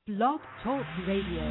Blog Talk Radio.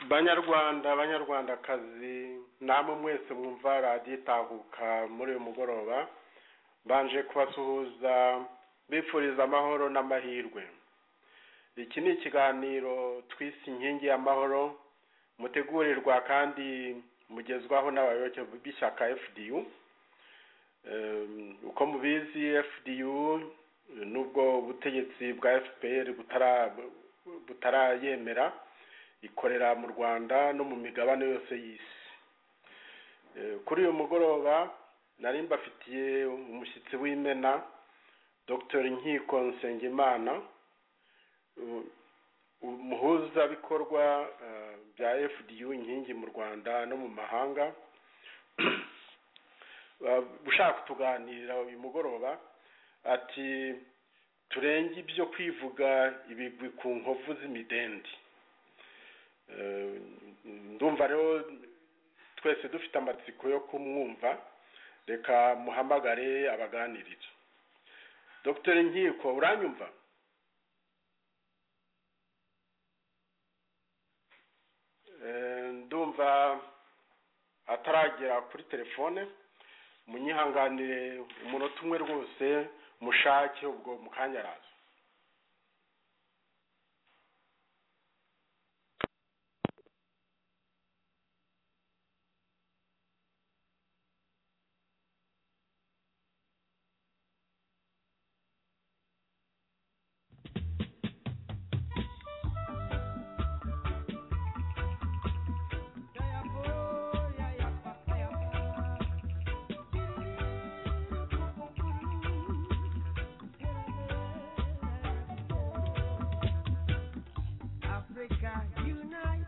banyarwanda banyarwandakazi namwe mwese mwumva radiyo itahuka muri uyu mugoroba mbanje kubasuhuza bifuriza amahoro n'amahirwe iki ni ikiganiro twise inkingi y'amahoro mutegurirwa kandi mugezwaho n'abayoboke b'ishyaka fdu uko mubizi fdu n'ubwo ubutegetsi bwa fpr butarayemera ikorera mu rwanda no mu migabane yose y'isi kuri uyu mugoroba nari mbafitiye umushyitsi w'imena dr nkiko nsengimana umuhuzabikorwa bya fdu inkingi mu rwanda no mu mahanga ushaka kutuganira uyu mugoroba ati turenge ibyo kwivuga ibigwi ku nkovu z'imidendi ndumva rero twese dufite amatsiko yo kumwumva reka muhamagare abaganirira dr nkiko uranyumva ndumva ataragera kuri telefone munyihanganire umunota umwe rwose mushake ubwo mukanya araza Africa unite,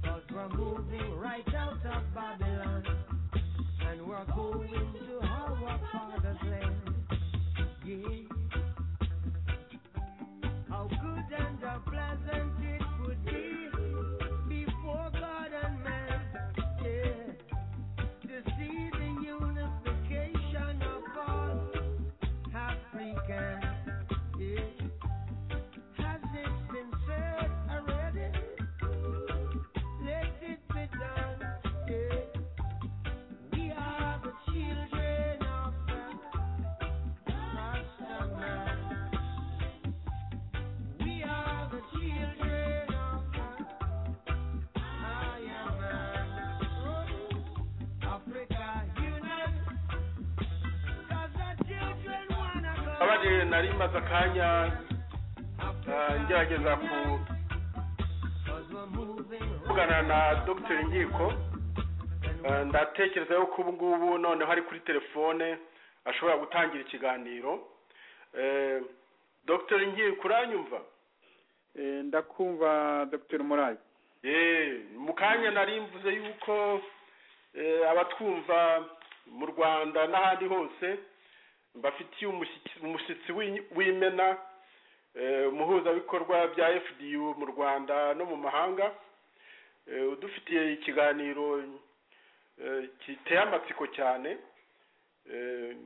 cause we're moving right out of Babylon, and we're going to our Father's land. Yeah. How good and how pleasant it would be before God and man. Yeah. To see the unification of all Africans. Yeah. Has it been said already? Let it be done. Yeah. We are the children of the Rastaman. We are the children of the Ayaman. Africa unite. 'Cause the children wanna go. abari nari maze akanya eh, ngerageza ku kuvugana na dr nkiko Eh, ndatekereza yuko ubu ngubu noneho ari kuri telefone ashobora gutangira ikiganiro Eh, dr nkiko uranyumva Eh, ndakumva dr murayi Eh, mu kanya nari mvuze yuko eh, abatwumva mu rwanda n'ahandi hose bafitiye umushyitsi- umushyitsi w'i- w'imena eh, umuhuzabikorwa bya fdu mu rwanda no mu mahanga Eh, udufitiye ikiganiro eh, giteye amatsiko cyane Eh,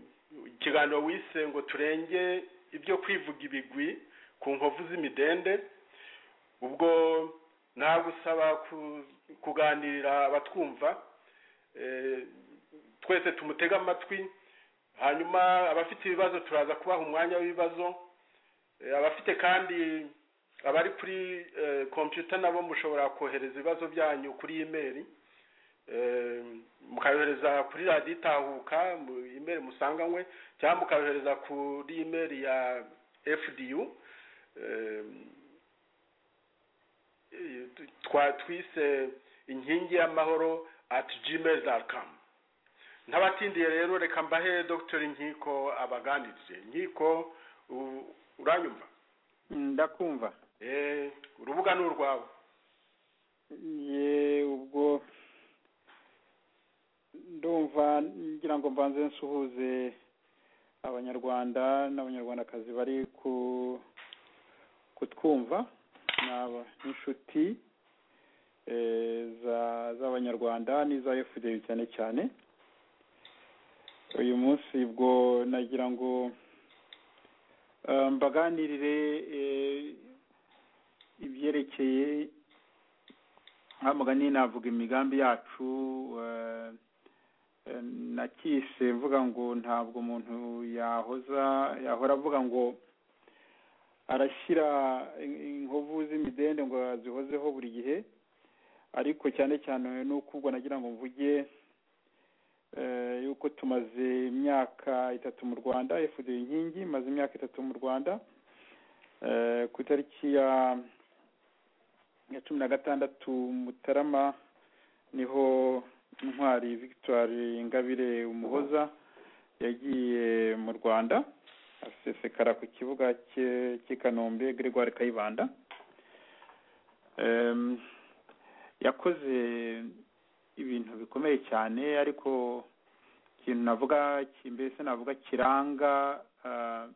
ikiganiro wise ngo turenge ibyo kwivuga ibigwi ku nkovu z'imidende ubwo nagusaba ku- kuganirira abatwumva eh, twese tumutega amatwi hanyuma abafite ibibazo turaza kubaha umwanya w'ibibazo Eh, abafite kandi abari kuri eh, kompiyuta nabo mushobora kohereza ibibazo byanyu kuri imeri Eh, mukayohereza kuri radiyo itahuka mu imeri musanganywe cyangwa mukayohereza kuri imeri ya fdu Eh, eh, twa twise inkingi y'amahoro at gmail com ntabatindiye rero reka mbahe dr nkiko abaganirize nkiko u- uranyumva Mm, ndakumva Eh, urubuga ni urwawe ye ubwo ndumva ngira ngo mbanze nsuhuze abanyarwanda n'abanyarwandakazi bari ku kutwumva n'aba n'inshuti eh, za- z'abanyarwanda n'iza efudeyi cyane cyane uyu munsi ubwo nagira ngo eh, mbaganirire eh, ibyerekeye mugani navuga imigambi yacu eh, eh, nakise mvuga ngo ntabwo umuntu yahoza yahora avuga ngo arashyira in- inkovu z'imidende ngo azihozeho buri gihe ariko cyane cyane n'uko ubwo nagira ngo mvuge eh, yuko tumaze imyaka itatu mu rwanda efudu inkingi maze imyaka itatu mu rwanda eh, ku itariki ya ya cumi na gatandatu mutarama niho intwari victoire ingabire umuhoza yagiye mu rwanda asesekara ku kibuga cye- cy'i kanombe gregoire kayibanda Em, yakoze ibintu bikomeye cyane ariko ikintu navuga ki- mbese navuga kiranga ah,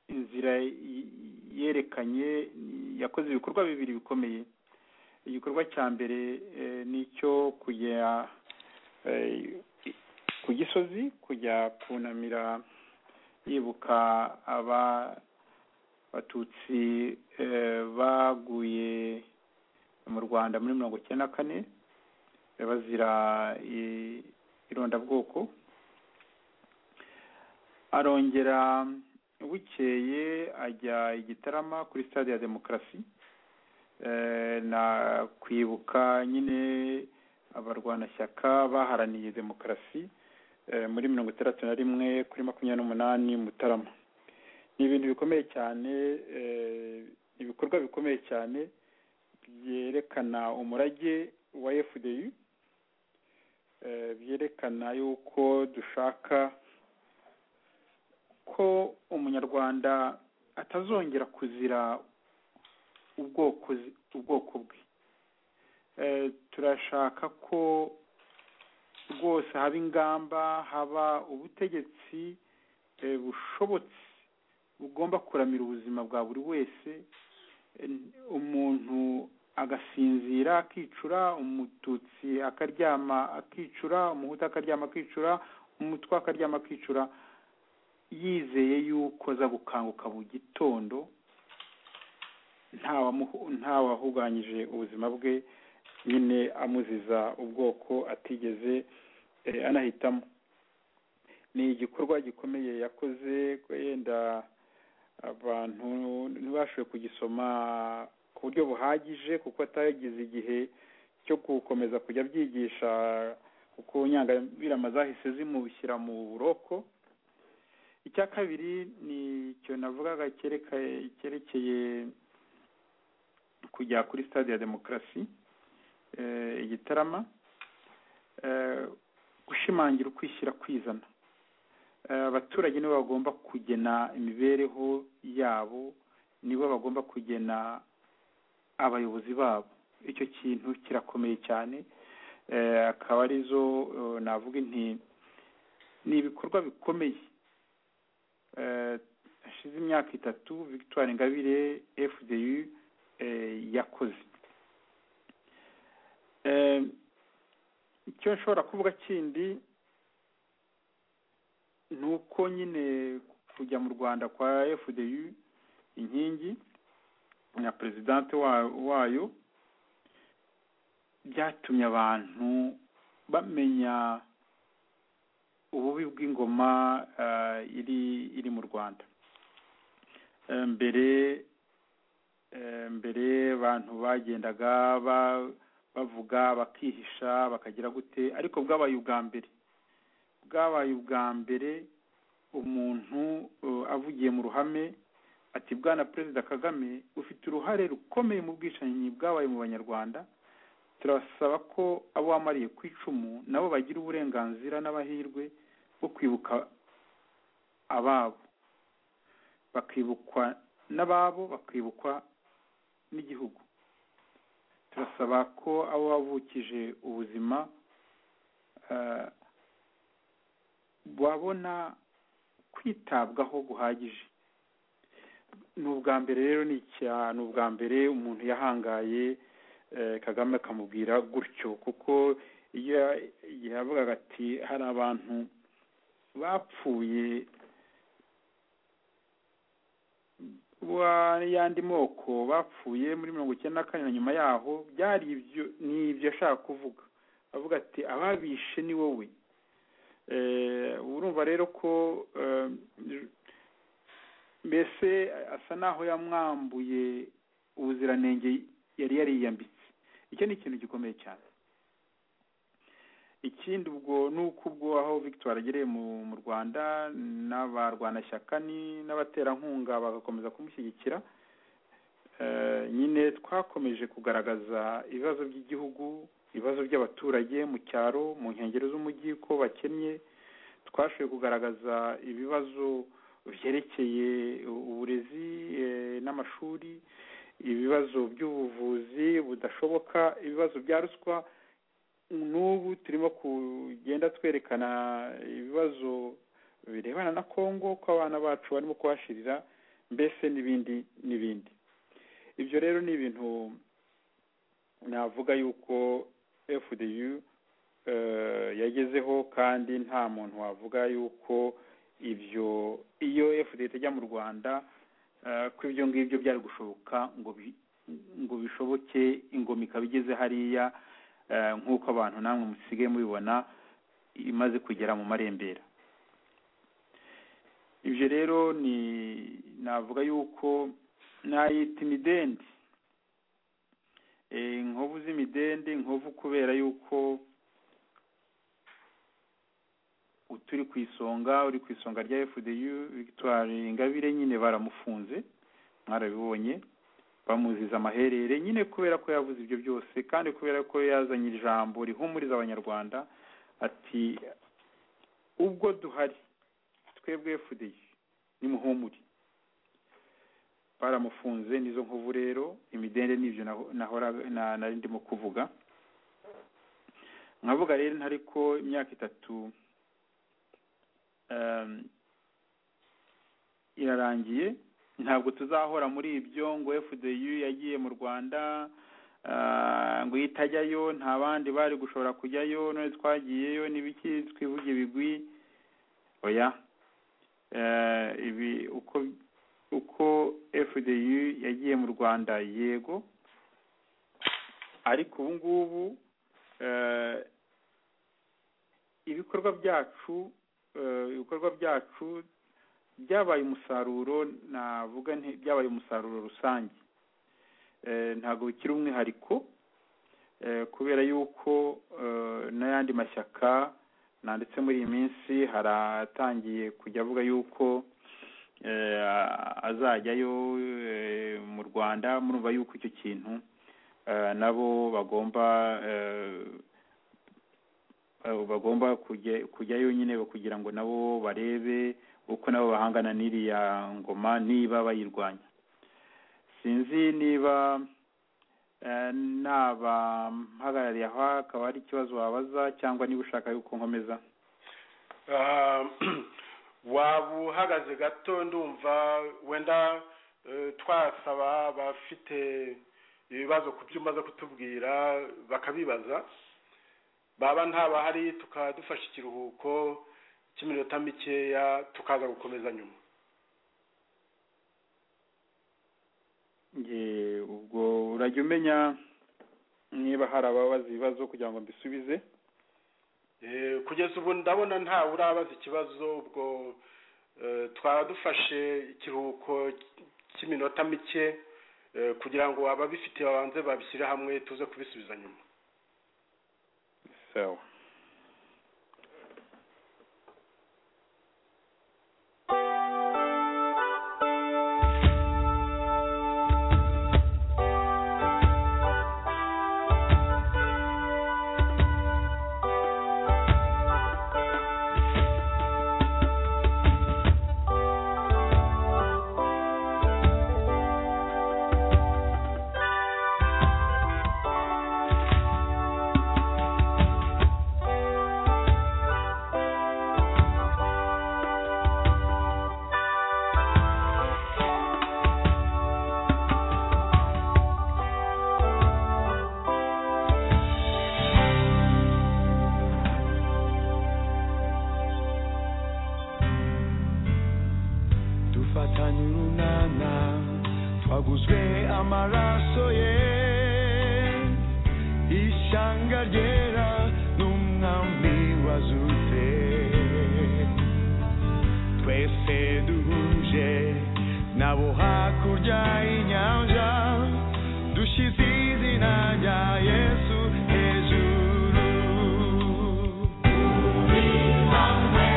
inzira y- yerekanye yakoze ibikorwa bibiri bikomeye igikorwa cya mbere eh, ni icyo kujya eh, ku gisozi kujya kunamira yibuka aba batutsi eh, baguye mu rwanda muri mirongo icyenda na kane eh, bazira i- irondabwoko arongera bukeye ajya i gitarama kuri stade ya demokarasi Eh, na kwibuka nyine abarwanashyaka baharaniye demokarasi eh, muri mirongo itandatu na rimwe kuri makumyabiri n'umunani mutarama ni ibintu bikomeye cyane eh, ibikorwa bikomeye cyane byerekana umurage wa fdu eh, byerekana yuko dushaka ko umunyarwanda atazongera kuzira ubwoko ubwoko bwe Eh, turashaka ko rwose haba ingamba haba ubutegetsi eh, bushobotse bugomba kuramira ubuzima bwa buri wese Eh, umuntu agasinzira akicura umututsi akaryama akicura umuhutu akaryama akicura umutwa akaryama akicura yizeye yuko aza gukanguka mu gitondo ntawamuhu- ntawahuganyije ubuzima bwe nyine amuziza ubwoko atigeze eh, anahitamo ni igikorwa gikomeye yakoze ko yenda abantu ntibashoboye kugisoma ku buryo buhagije kuko atagize igihe cyo gukomeza kujya abyigisha kuko nyangabirama zahise zimushyira mu buroko icya kabiri ni icyo navugaga cyerekeye cyerekeye kujya kuri stade ya demokarasi eh, i gitarama eh, gushimangira ukwishyira kwizana Eh, abaturage nibo bagomba kugena imibereho yabo nibo bagomba kugena abayobozi babo icyo kintu kirakomeye cyane Eh, akaba arizo eh, navuga inti ni ibikorwa bikomeye Eh, hashize imyaka itatu victoire ingabire fdu eh, yakoze Eh, icyo nshobora kuvuga kindi ni uko nyine kujya mu rwanda kwa fdu inkingi na perezidante wa- wayo byatumye abantu bamenya ububi bw'ingoma eh, iri iri mu rwanda Eh, mbere eh, mbere abantu bagendaga ba- bavuga bakihisha bakagira gute ariko bwabaye ubwa mbere bwabaye ubwa mbere umuntu eh, avugiye mu ruhame ati bwana perezida kagame ufite uruhare rukomeye mu bwicanyi bwabaye mu banyarwanda turasaba ko abo wamariye ku icumu nabo bagira uburenganzira n'amahirwe bwo kwibuka ababo bakibukwa n'ababo bakibukwa n'igihugu turasaba ko abo wavukije ubuzima eh, babona kwitabwaho guhagije ni ubwa mbere rero ni icya- ni ubwa mbere umuntu yahangaye eh, kagame akamubwira gutyo kuko iyo ya- igihe yavugaga ati hari abantu bapfuye wa- y'andi moko bapfuye muri mirongo icyenda na kane na nyuma yaho byari ibyo ni ibyo ashaka kuvuga avuga ati ababishe ni wowe Eh, urumva rero ko eh, mbese asa n'aho yamwambuye ubuziranenge yari yariyambitse icyo ni ikintu gikomeye cyane ikindi ubwo ni uko ubwo aho victoire agereye mu mu rwanda n'abarwanashyaka ni- n'abaterankunga bagakomeza kumushyigikira Eh, nyine twakomeje kugaragaza ibibazo by'igihugu ibibazo by'abaturage mu cyaro mu nkengero z'umujyi ko bakennye twashoboye kugaragaza ibibazo byerekeye uburezi eh, n'amashuri ibibazo by'ubuvuzi budashoboka ibibazo bya ruswa n'ubu turimo kugenda twerekana ibibazo birebana na kongo ko abana bacu barimo kuhashirira mbese n'ibindi n'ibindi ibyo rero ni ibintu navuga yuko fdu eh, yagezeho kandi nta muntu wavuga yuko ibyo iyo fda itajya mu rwanda eh, ko ibyo ngibyo byari gushoboka ngo bi, ngo bishoboke ingoma ikaba igeze hariya eh, nk'uko abantu namwe musigaye mubibona imaze kugera mu marembera ibyo rero ni navuga yuko nayita imidendi Eh, inkovu z'imidende inkovu kubera yuko turi ku isonga uri ku isonga rya fdu victoire ingabire nyine baramufunze mwarabibonye bamuziza amaherere nyine kubera ko yavuze ibyo byose kandi kubera ko yazanye ijambo rihumuriza abanyarwanda ati ubwo duhari twebwe fdu nimuhumure baramufunze nizo nkovu rero imidende nibyo naho- nahora na- nari ndimo kuvuga nkavuga rero ntari ko imyaka itatu um, irarangiye ntabwo tuzahora muri ibyo ngo fdu yagiye mu rwanda ah, ngo iyo itajyayo nta bandi bari gushobora kujyayo none twagiyeyo n'ibiki twivuga ibigwi oya Eh, ibi uko uko fdu yagiye mu rwanda yego ariko ubu ngubu eh, ibikorwa byacu eh, ibikorwa byacu byabaye umusaruro navuga nti byabaye umusaruro rusange Eh, ntabwo bikiri umwihariko eh, kubera yuko eh, n'ayandi mashyaka nanditse muri iyi minsi haratangiye kujya avuga yuko eh, azajyayo eh, mu rwanda murumva yuko icyo kintu eh, nabo bagomba eh, eh, bagomba kujya- kujyayo nyine kugira ngo nabo barebe uko nabo bahangana n'iriya ngoma niba bayirwanya sinzi niba eh, nabampagarariye aho akaba ari ikibazo wabaza cyangwa niba ushaka yuko nkomeza Ah, waba uhagaze gato ndumva wenda eh, twasaba abafite ibibazo ku byo umaze kutubwira bakabibaza baba ntabahari tukaba dufashe ikiruhuko cy'iminota mikeya tukaza gukomeza nyuma Ye, ubwo urajya umenya niba hari ababaza ibibazo kugira ngo mbisubize Eh, kugeza ubu ndabona ntawe urabaza ikibazo ubwo eh, twaba dufashe ikiruhuko cy'iminota mike eh, kugira ngo ababifite babanze babishyire hamwe tuze kubisubiza nyuma sawa dufatanye urunana twaguzwe amaraso ye ishyanga ryera n'umwami wazutse twese duhuje nabo hakurya y'inyanja dushyize izina rya yesu hejuru turi hamwe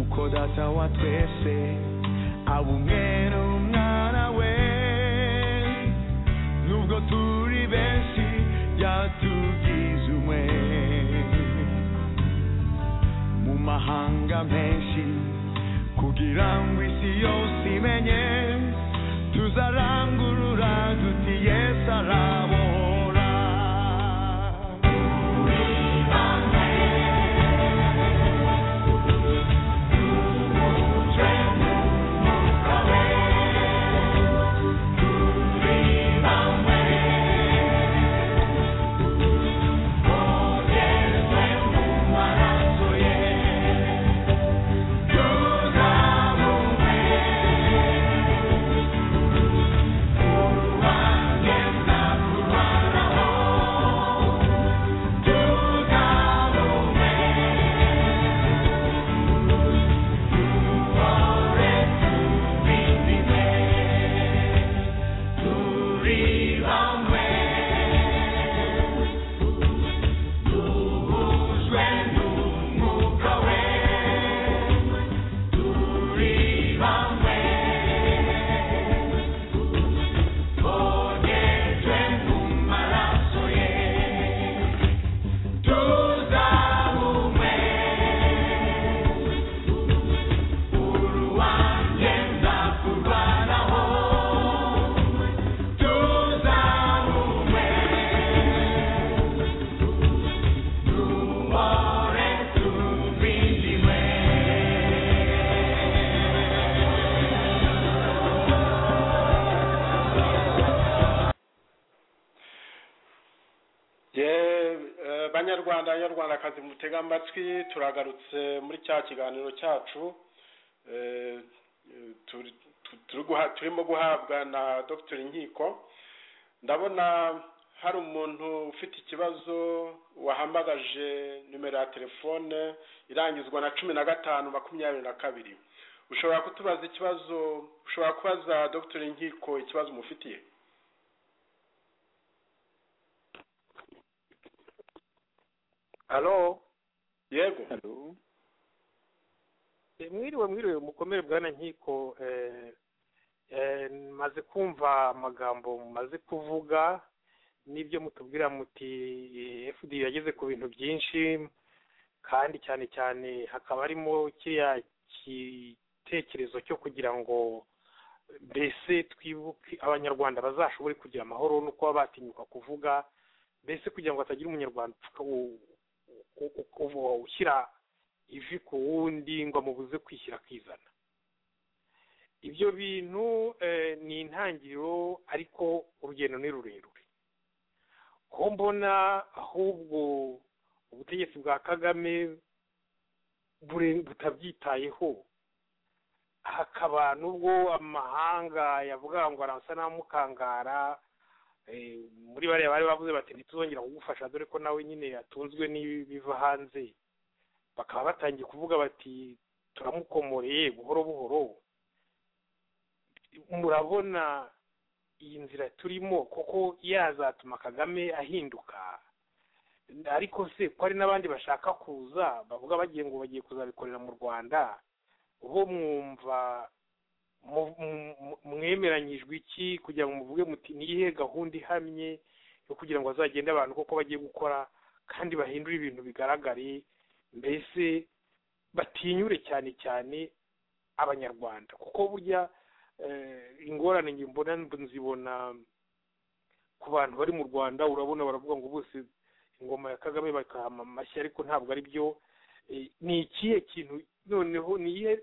uko data wa twese aba umwe n'umwana we nubwo turi benshi yatugize umwe mu mahanga menshi kugira ngo isi yose imenye tuzarangurura duti yesu arabohora Ye- eh, banyarwanda banyarwandakazi mutega amatwi turagarutse muri cya kiganiro cyacu Eh, eh, turi- tu- turi guha- turimo guhabwa na dr nkiko ndabona hari umuntu ufite ikibazo wahamagaje nimero ya telefone irangizwa na cumi na gatanu makumyabiri na kabiri ushobora kutubaza ikibazo ushobora kubaza dr nkiko ikibazo umufitiye halo yego halo Eh, mwiriwe mwiriwe mukomere bwana nkiko eh, eh, maze kumva amagambo mumaze kuvuga n'ibyo mutubwira muti eh, fd yageze ku bintu byinshi kandi cyane cyane hakaba harimo kiriya ki- gitekerezo cyo kugira ngo mbese twibuke abanyarwanda bazashobore kugira amahoro no kuba batinyuka kuvuga mbese kugira ngo hatagira umunyarwanda upfuka u- u- u- u- ushyira ivi ku wundi ngo amubuze kwishyira akizana ibyo bintu eh, ni intangiriro ariko urugendo ni rurerure ko mbona ahubwo ubutegetsi bwa kagame bure- butabyitayeho hakaba n'ubwo amahanga yavugaga ngo arasa n'amukangara eh, muri bariya bari bavuze bati ntituzongera kugufasha dore ko nawe nyine yatunzwe n'ibiva hanze bakaba batangiye kuvuga bati turamukomoreye buhoro buhoro murabona iyi nzira turimo kuko yazatuma kagame ahinduka ariko se ko hari n'abandi bashaka kuza bavuga bagiye ngo bagiye kuzabikorera mu rwanda bo mwumva mu- mu- mu- mwemeranyijwe iki kugira ngo muvuge muti niyihe gahunda ihamye yo kugira ngo bazagende abantu koko bagiye gukora kandi bahindure ibintu bigaragare mbese batinyure cyane cyane abanyarwanda kuko burya eh, ingorane njye mbona nzibona ku bantu bari mu rwanda urabona baravuga ngo bose ingoma ya kagame bakahama amashyi ariko ntabwo ari byo Eh, ni ikihe kintu noneho ni iyihe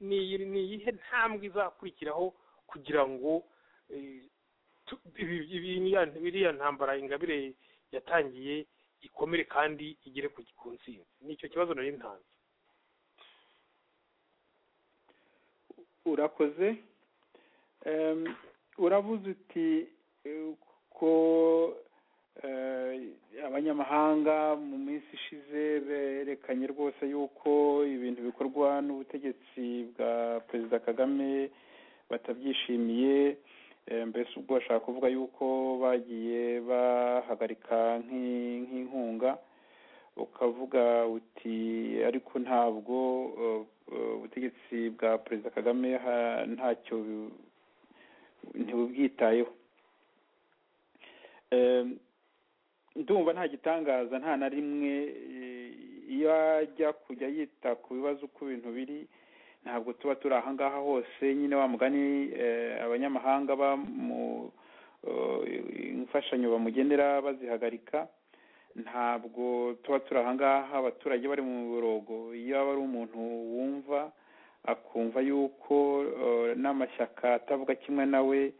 ni iyi- ni iyihe ntambwe izakurikiraho kugira ngo eh, tu- ibi- ibi- iriya- iriya ntambara ingabire yatangiye ikomere kandi igere ku ku ntsinzi nicyo kibazo nari ntanze urakoze Em, uravuze uti eh, ko eh, abanyamahanga mu minsi ishize berekanye rwose yuko ibintu bikorwa n'ubutegetsi bwa perezida kagame batabyishimiye Eh, mbese ubwo bashaka kuvuga yuko bagiye bahagarika nk'i- nk'inkunga ukavuga uti ariko ntabwo eh, eh, ubutegetsi bwa perezida kagame ha- ntacyo bu- ntibubwitayeho Eh, ndumva nta gitangaza nta na rimwe eh, iyo ajya kujya yita ku bibazo uko ibintu biri ntabwo tuba turi ahangaha hose nyine wa mugani eh, abanyamahanga ba mu eh, imfashanyo bamugenera bazihagarika ntabwo tuba turi ahangaha abaturage bari mu borogo iyo aba ari umuntu wumva akumva yuko eh, n'amashyaka atavuga kimwe nawe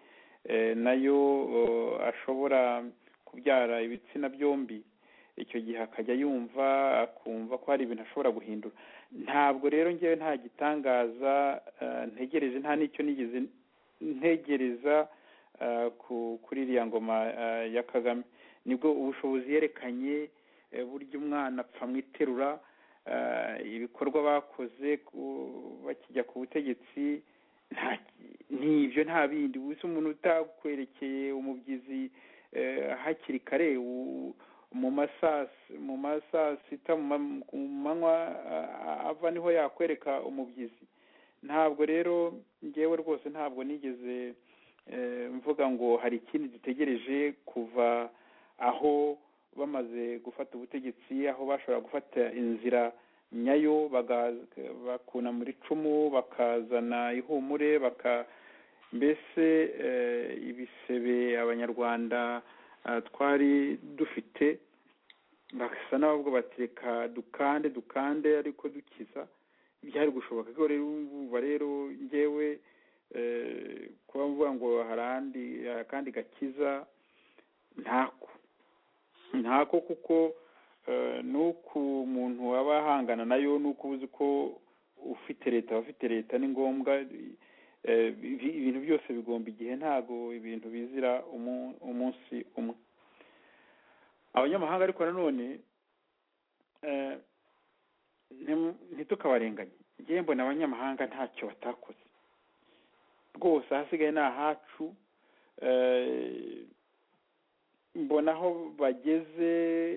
eh, nayo eh, ashobora kubyara ibitsina byombi icyo gihe akajya yumva akumva ko hari ibintu ashobora guhindura ntabwo rero ngewe nta gitangaza eh, ntegereje nta n'icyo nigeze ntegereza eh, ku- kuri iriya ngoma eh, ya kagame nibwo ubushobozi yerekanye eh, burya umwana apfa mu iterura eh, ibikorwa bakoze ku- bakijya ku butegetsi nta- ni ibyo nta bindi gusa umuntu utakwerekeye umubyizi eh, hakiri kare u- mu masasi mu masasita mu ma- ku manywa ah, ava niho yakwereka umubyizi ntabwo rero ngewe rwose ntabwo nigeze eh, mvuga ngo hari ikindi dutegereje kuva aho bamaze gufata ubutegetsi aho bashobora gufata inzira nyayo baga- bakuna muri cumu bakazana ihumure baka mbese eh, ibisebe abanyarwanda eh, twari dufite basa n'abavuga bati reka dukande dukande ariko dukiza byari gushoboka ko rero umva rero ngewe eh, kuba mvuga ngo hari ahandi hari akandi gakiza ntako ntako kuko eh, n'uko umuntu aba ahangana nayo n'uko uba uzi ko ufite leta aba afite leta ni ngombwa eh, ibi- ibintu byose bigomba igihe ntabwo ibintu bizira umu- umunsi umwe abanyamahanga ariko nanone eh, ntim- ntitukabarenganye njyewe mbona abanyamahanga ntacyo batakoze rwose ahasigaye ni ahacu eh, mbona aho bageze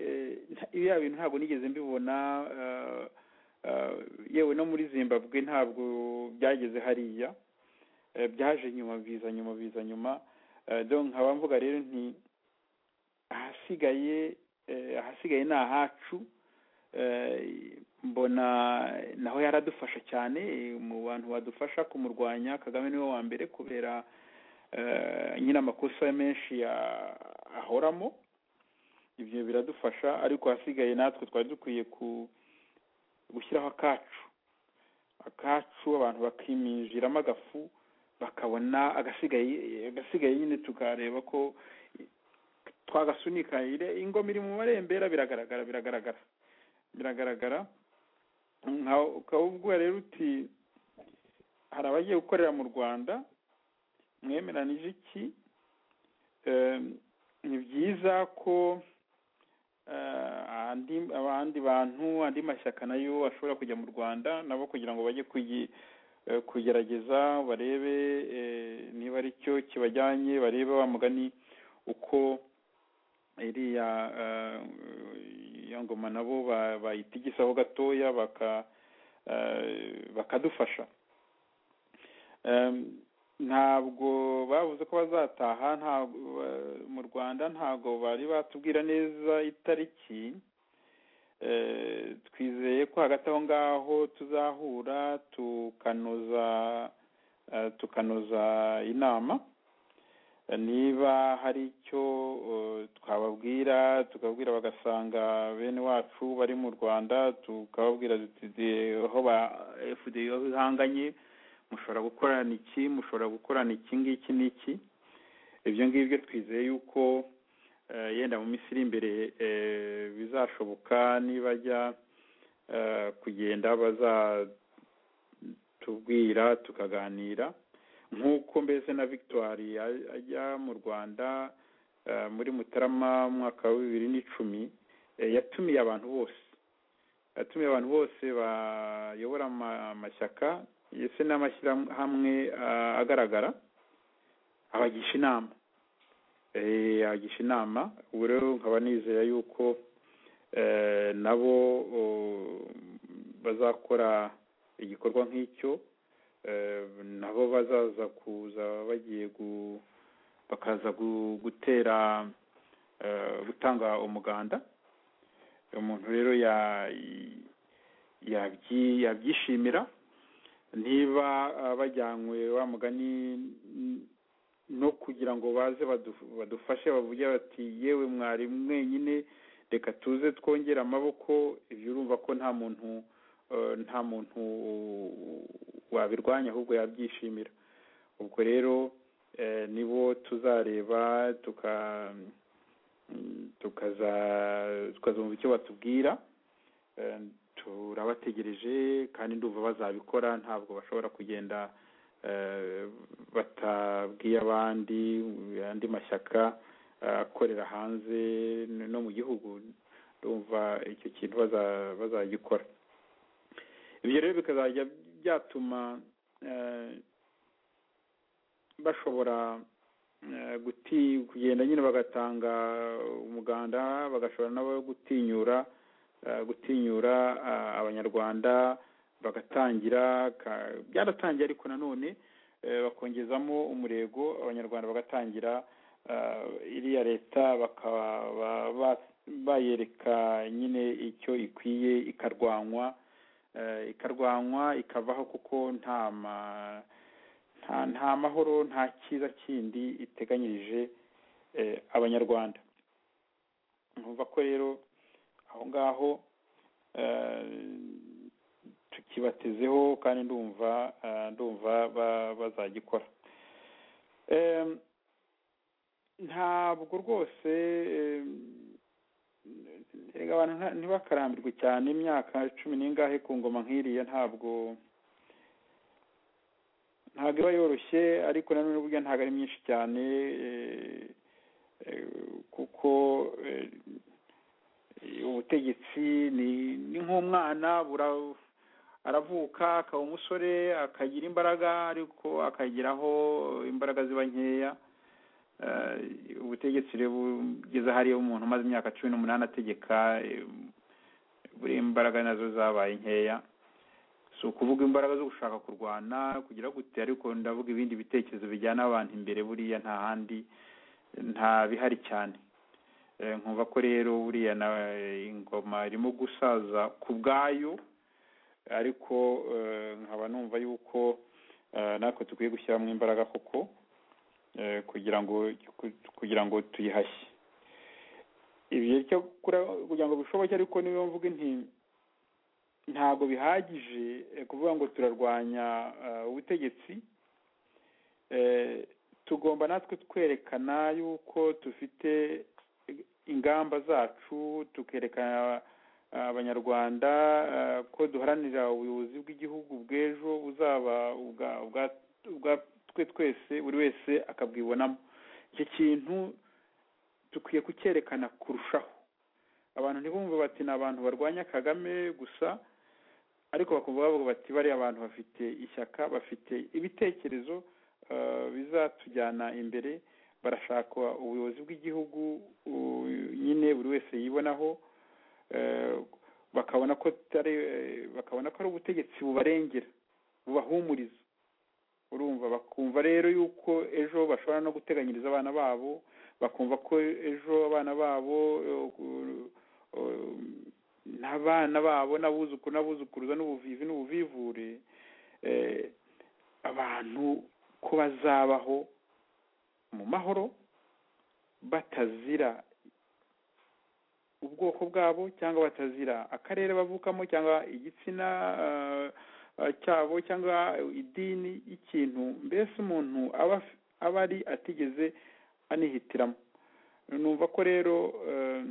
eh, nta- biriya bintu ntabwo nigeze mbibona eh, eh, yewe no muri zimbabwe ntabwo byageze hariya eh, byaje nyuma biza nyuma biza nyuma Eh, donc nkaba mvuga rero nti ahasigaye eh, ahasigaye ni ahacu eh, mbona naho yaradufasha cyane mu bantu badufasha kumurwanya kagame niwe wa mbere kubera eh, nyine amakosa menshi ya- ahoramo ibyo biradufasha ariko ahasigaye natwe twari dukwiye ku gushyiraho akacu akacu abantu bakiminjiramo agafu bakabona agasigaye agasigaye nyine tukareba ko twagasunika ire- ingoma iri mu marembera biragaragara biragaragara biragaragara nkaho ukaba ubwo rero uti hari abagiye gukorera mu rwanda mwemeranije iki Eh, ni byiza ko eh, andi abandi bantu andi mashyaka nayo ashobora kujya mu rwanda nabo kugira ngo bajye kuyi- eh, kugerageza barebe eh, niba ari cyo kibajyanye barebe wa mugani uko iriya eh, ya ngoma nabo ba- bayitigisaho gatoya baka eh, bakadufasha Em, ntabwo bavuze ko bazataha ntabwo ba- mu rwanda ntabwo bari batubwira neza itariki Eh, twizeye ko hagati aho ngaho tuzahura tukanoza eh, tukanoza inama Eh, niba hari icyo eh, twababwira tukabwira bagasanga bene wacu bari mu rwanda tukababwira duti "De- aho ba fda ihanganye mushobora gukorana iki mushobora gukorana iki ngiki n'iki ibyo ngibyo twizeye yuko eh, yenda mu minsi iri imbere eh, bizashoboka nibajya eh, kugenda bazatubwira tukaganira nk'uko mbese na victoire ya- ajya mu rwanda eh, muri mutarama mu mwaka wa bibiri n'icumi eh, yatumiye abantu bose yatumiye abantu bose bayobora ama- amashyaka ndetse n'amashyirahamwe ah, agaragara abagisha inama Eh, abagisha inama ubu rero nkaba nizera yuko eh, nabo oh, bazakora igikorwa nk'icyo eh, nabo bazaza kuza bagiye gu- bakaza gu- gutera eh, gutanga umuganda umuntu rero ya- yabyi- yabyishimira niba ah, bajyanywe wa mugani n- no kugira ngo baze badu- badufashe bavuge bati yewe mwari mwenyine reka tuze twongere amaboko ibyo urumva ko nta muntu eh, nta muntu wabirwanya ahubwo yabyishimira ubwo rero eh, nibo tuzareba tuka tukaza tukazumva icyo batubwira Eh, turabategereje kandi ndumva bazabikora ntabwo bashobora kugenda eh, batabwiye abandi andi mashyaka eh, akorera hanze no mu gihugu ndumva icyo kintu baza- bazagikora ibyo rero bikazajya byatuma eh, bashobora eh, guti- kugenda nyine bagatanga umuganda bagashobora nabo gutinyura eh, gutinyura ah, abanyarwanda bagatangira ka- byaratangiye ariko nanone eh, bakongezamo umurego abanyarwanda bagatangira ah, iriya leta bakaba ba- ba- bayereka nyine icyo ikwiye ikarwanywa eh, ikarwanywa ikavaho kuko nta ma nta nta mahoro nta cyiza kindi iteganyirije eh, abanyarwanda nkumva ko rero aho ngaho eh, tukibatezeho kandi ndumva eh, ndumva ba- bazagikora Em, ntabwo rwose em, erega abantu nta- ntibakarambirwe cyane imyaka cumi n'ingahe ku ngoma nk'iriya ntabwo ntabwo iba yoroshye ariko nanone burya ntabwo ari myinshi cyane eh, eh, kuko eh, ubutegetsi ni ni nk'umwana bura- aravuka akaba umusore akagira imbaraga ariko akageraho imbaraga ziba nkeya Eh, ubutegetsi rero bugeze hariya umuntu umaze imyaka cumi n'umunani ategeka eh, buriya imbaraga nazo zabaye nkeya si ukuvuga imbaraga zo gushaka kurwana kugira gute ariko ndavuga ibindi bitekerezo bijyana abantu imbere buriya nta handi nta bihari cyane Eh, nkumva ko rero buriya na ingoma irimo gusaza ku bwayo ariko eh, nkaba numva yuko eh, natwe dukwiye gushyiramo imbaraga koko eh, kugira ngo kugira ngo tuyihashye ibihe cyo kura- kugira ngo bishoboke ariko niyo mvuga inti ntabwo bihagije eh, kuvuga ngo turarwanya eh, ubutegetsi eh, tugomba natwe twerekana yuko dufite ingamba zacu tukerekana abanyarwanda eh, ko duharanira ubuyobozi bw'igihugu bw'ejo buzaba ubwa- ubwa- ubwa twe twese buri wese akabwibonamo icyo kintu dukwiye kucyerekana kurushaho abantu ntibumve bati ni abantu barwanya kagame gusa ariko bakumva bavuga bati bariya abantu bafite ishyaka bafite ibitekerezo eh, bizatujyana imbere barashaka ubuyobozi bw'igihugu u- nyine buri wese yibonaho eh, bakabona ko tutari eh, bakabona ko ari ubutegetsi bubarengera bubahumuriza urumva bakumva rero yuko ejo bashobora no guteganyiriza abana babo bakumva ko ejo abana babo eh, eh, n'abana babo n'abuzukuru n'abuzukuruza n'ubuvivi n'ubuvivure eh, abantu ko bazabaho mu mahoro batazira ubwoko bwabo cyangwa batazira akarere bavukamo cyangwa igitsina eh, eh, cyabo cyangwa idini y'ikintu mbese umuntu aba af- aba ari atigeze anihitiramo numva ko rero eh,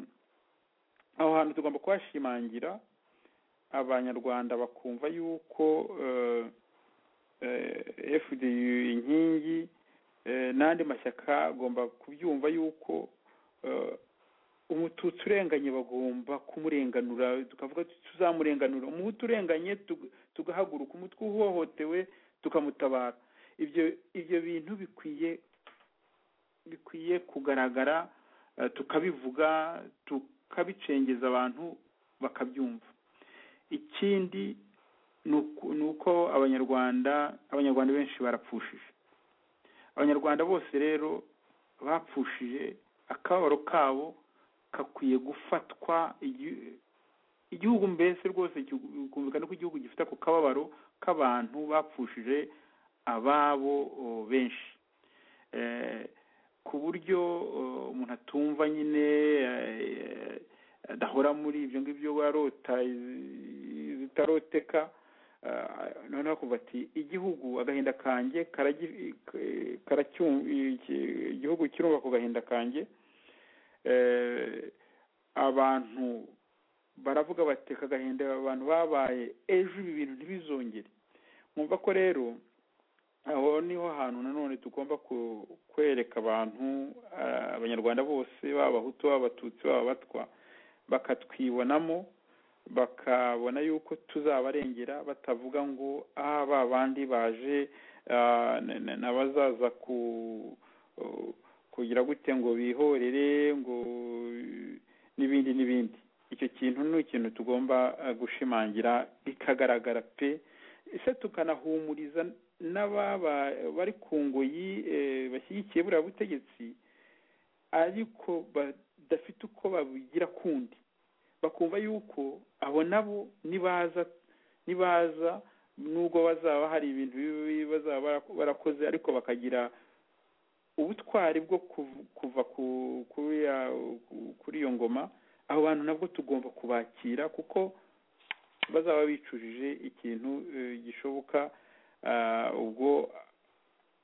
aho hantu tugomba kuhashimangira abanyarwanda bakumva yuko eh, eh, fdu inkingi eh, n'andi mashyaka agomba kubyumva yuko eh, umututsi urenganye bagomba kumurenganura tukavuga tuti tuzamurenganura umuhutu urenganye tug- tugahaguruka umutwe uhohotewe tukamutabara ibyo ibyo bintu bikwiye bikwiye kugaragara eh, tukabivuga tukabicengeza abantu bakabyumva ikindi ni uku- ni uko abanyarwanda abanyarwanda benshi barapfushije abanyarwanda bose rero bapfushije akababaro kabo kakwiye gufatwa igi- igihugu mbese rwose kigu- bikumvikana ko igihugu gifite ako kababaro k'abantu bapfushije ababo o, benshi eh, ku buryo eh, umuntu atumva nyine eh, adahora muri ibyo ngibyo warota izi- zitaroteka eh, noneho akumva ati igihugu agahinda kanjye karagi- eh, karacyum- iki- igihugu kirumva ku gahinda kanjye eh, abantu baravuga bati aka gahinda abantu babaye ejo ibi bintu ntibizongere mwumva ko rero aho niho hantu nanone tugomba ku- kwereka abantu ah, abanyarwanda bose baba abahutu baba abatutsi baba abatwa bakatwibonamo bakabona yuko tuzabarengera batavuga ngo ah ba bandi baje ah, na- na- nabazaza ku kugira gute ngo bihorere ngo n'ibindi n'ibindi icyo kintu ni ikintu tugomba ah, gushimangira bikagaragara pe ese tukanahumuriza n'ababa bari ku ngoyi eh, bashyigikiye buriya butegetsi ariko badafite uko babigira kundi bakumva yuko abo nabo nibaza nibaza nubwo bazaba hari ibintu bibi bazaba barako- barakoze ariko bakagira ubutwari bwo kuv- kuva ku- kuri ya- ku- kuri iyo ngoma abo bantu nabwo tugomba kubakira kuko bazaba bicujije ikintu eh, gishoboka ah, ubwo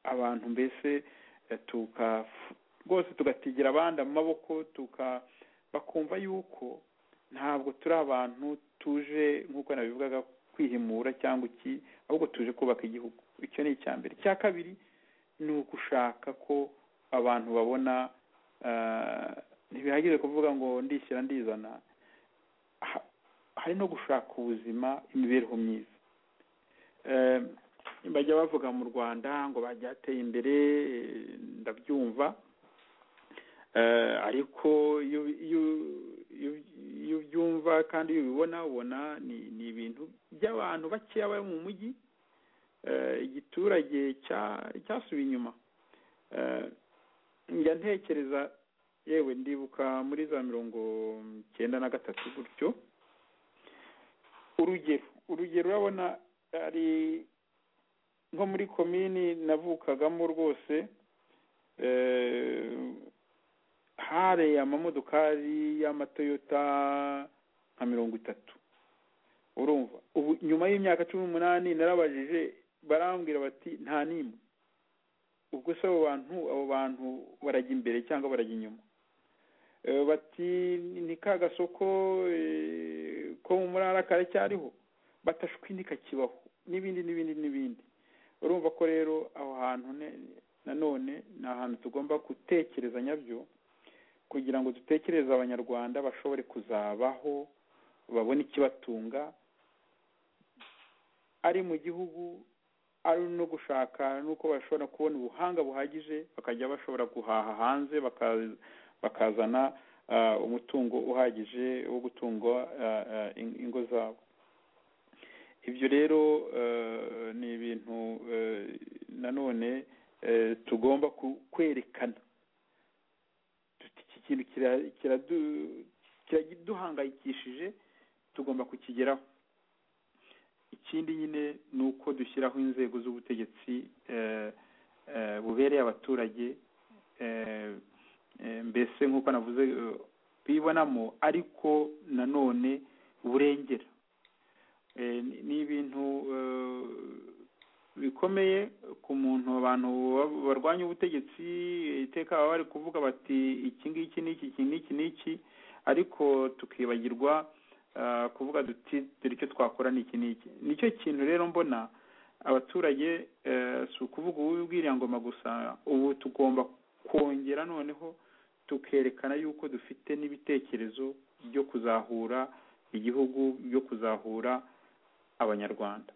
abantu mbese eh, tuka rwose tugatigira abandi amaboko tuka bakumva yuko ntabwo turi abantu tuje nk'uko nabivugaga kwihimura cyangwa iki ahubwo tuje kubaka igihugu icyo ni icya mbere icya kabiri ni ugushaka ko abantu babona ah, ntibihagije kuvuga ngo ndishyira ndizana Ha- hari no gushaka ubuzima imibereho myiza Eh, bajya bavuga mu rwanda ngo bajyateye imbere eh, ndabyumva Eh, ariko iyo iyo- iyo- iyo ubyumva kandi iyo ubibona ubona ni ni ibintu by'abantu bakeya bari mu mujyi eh, igiturage cya- cyasubiye inyuma Eh, njya ntekereza yewe ndibuka muri za mirongo icyenda na gatatu gutyo urugero urugero urabona ari nko muri komini navukagamo rwose eh, hare amamodokari y'amatoyota nka mirongo itatu urumva ubu nyuma y'imyaka cumi n'umunani narabajije barambwira bati nta n'imwe ubwo se abo bantu abo bantu barajya imbere cyangwa barajya inyuma Eh, bati ni ka gasoko eh, ko mu murara karacyariho batashwi ntikakibaho n'ibindi n'ibindi n'ibindi urumva ko rero aho hantu ne- nanone ni ahantu tugomba gutekereza nyabyo kugira ngo dutekereze abanyarwanda bashobore kuzabaho babone ikibatunga ari mu gihugu ari no gushaka n'uko bashobora kubona ubuhanga buhagije bakajya bashobora guhaha hanze baka- bakazana ah, umutungo uhagije wo gutunga ah, ah, in- ingo zabo ibyo rero eh, ni ibintu eh, nanone eh, tugomba ku- kwerekana tuti iki kintu kira- kiradu- kiraduhangayikishije tugomba kukigeraho ikindi nyine ni uko dushyiraho inzego z'ubutegetsi eh, eh, bubereye abaturage eh, eh, mbese nk'uko navuze eh, bibonamo ariko nanone burengera Eh, ni- ni ibintu eh, bikomeye ku muntu abantu ba- barwanya ubutegetsi iteka baba bari kuvuga bati iki ngiki n'iki iki n'iki n'iki ariko tukibagirwa eh, kuvuga duti dore icyo twakora ni iki n'iki nicyo kintu rero mbona abaturage eh, si ukuvuga uw'ubwiriyangoma gusa ubu tugomba kongera noneho tukerekana yuko dufite n'ibitekerezo byo kuzahura igihugu byo kuzahura abanyarwanda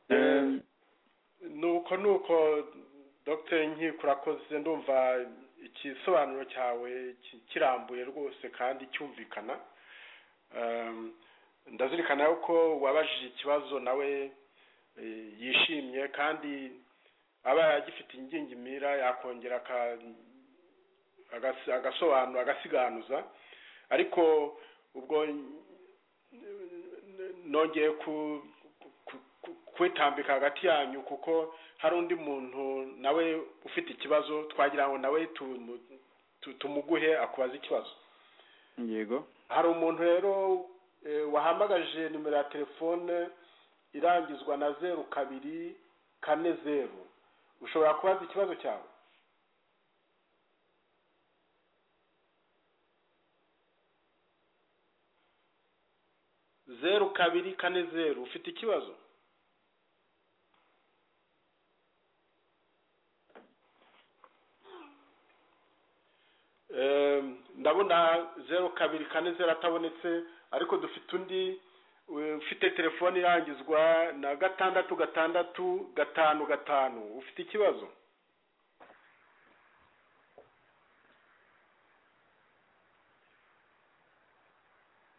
Eh, nuko nuko dr nkiko urakoze ndumva igisobanuro cyawe ki- kirambuye rwose kandi cyumvikana Ehm, ndazirikana yuko wabajije ikibazo nawe eh, yishimye kandi aba agifite ingingimira yakongera aka- agas- agasobanura agasiganuza ariko ubwo nongeye ku ku- ku- kwitambika hagati yanyu kuko hari undi muntu nawe ufite ikibazo twagira ngo nawe tumu- tu- tumuguhe akubaza ikibazo yego hari umuntu rero eh, wahamagaje nimero ya telefone irangizwa na zeru kabiri kane zeru ushobora kubaza ikibazo cyawe zeru kabiri kane zeru ufite ikibazo Eh, ndabona zeru kabiri kane zeru atabonetse ariko dufite undi eh, ufite telefone irangizwa na gatandatu gatandatu gatanu gatanu ufite ikibazo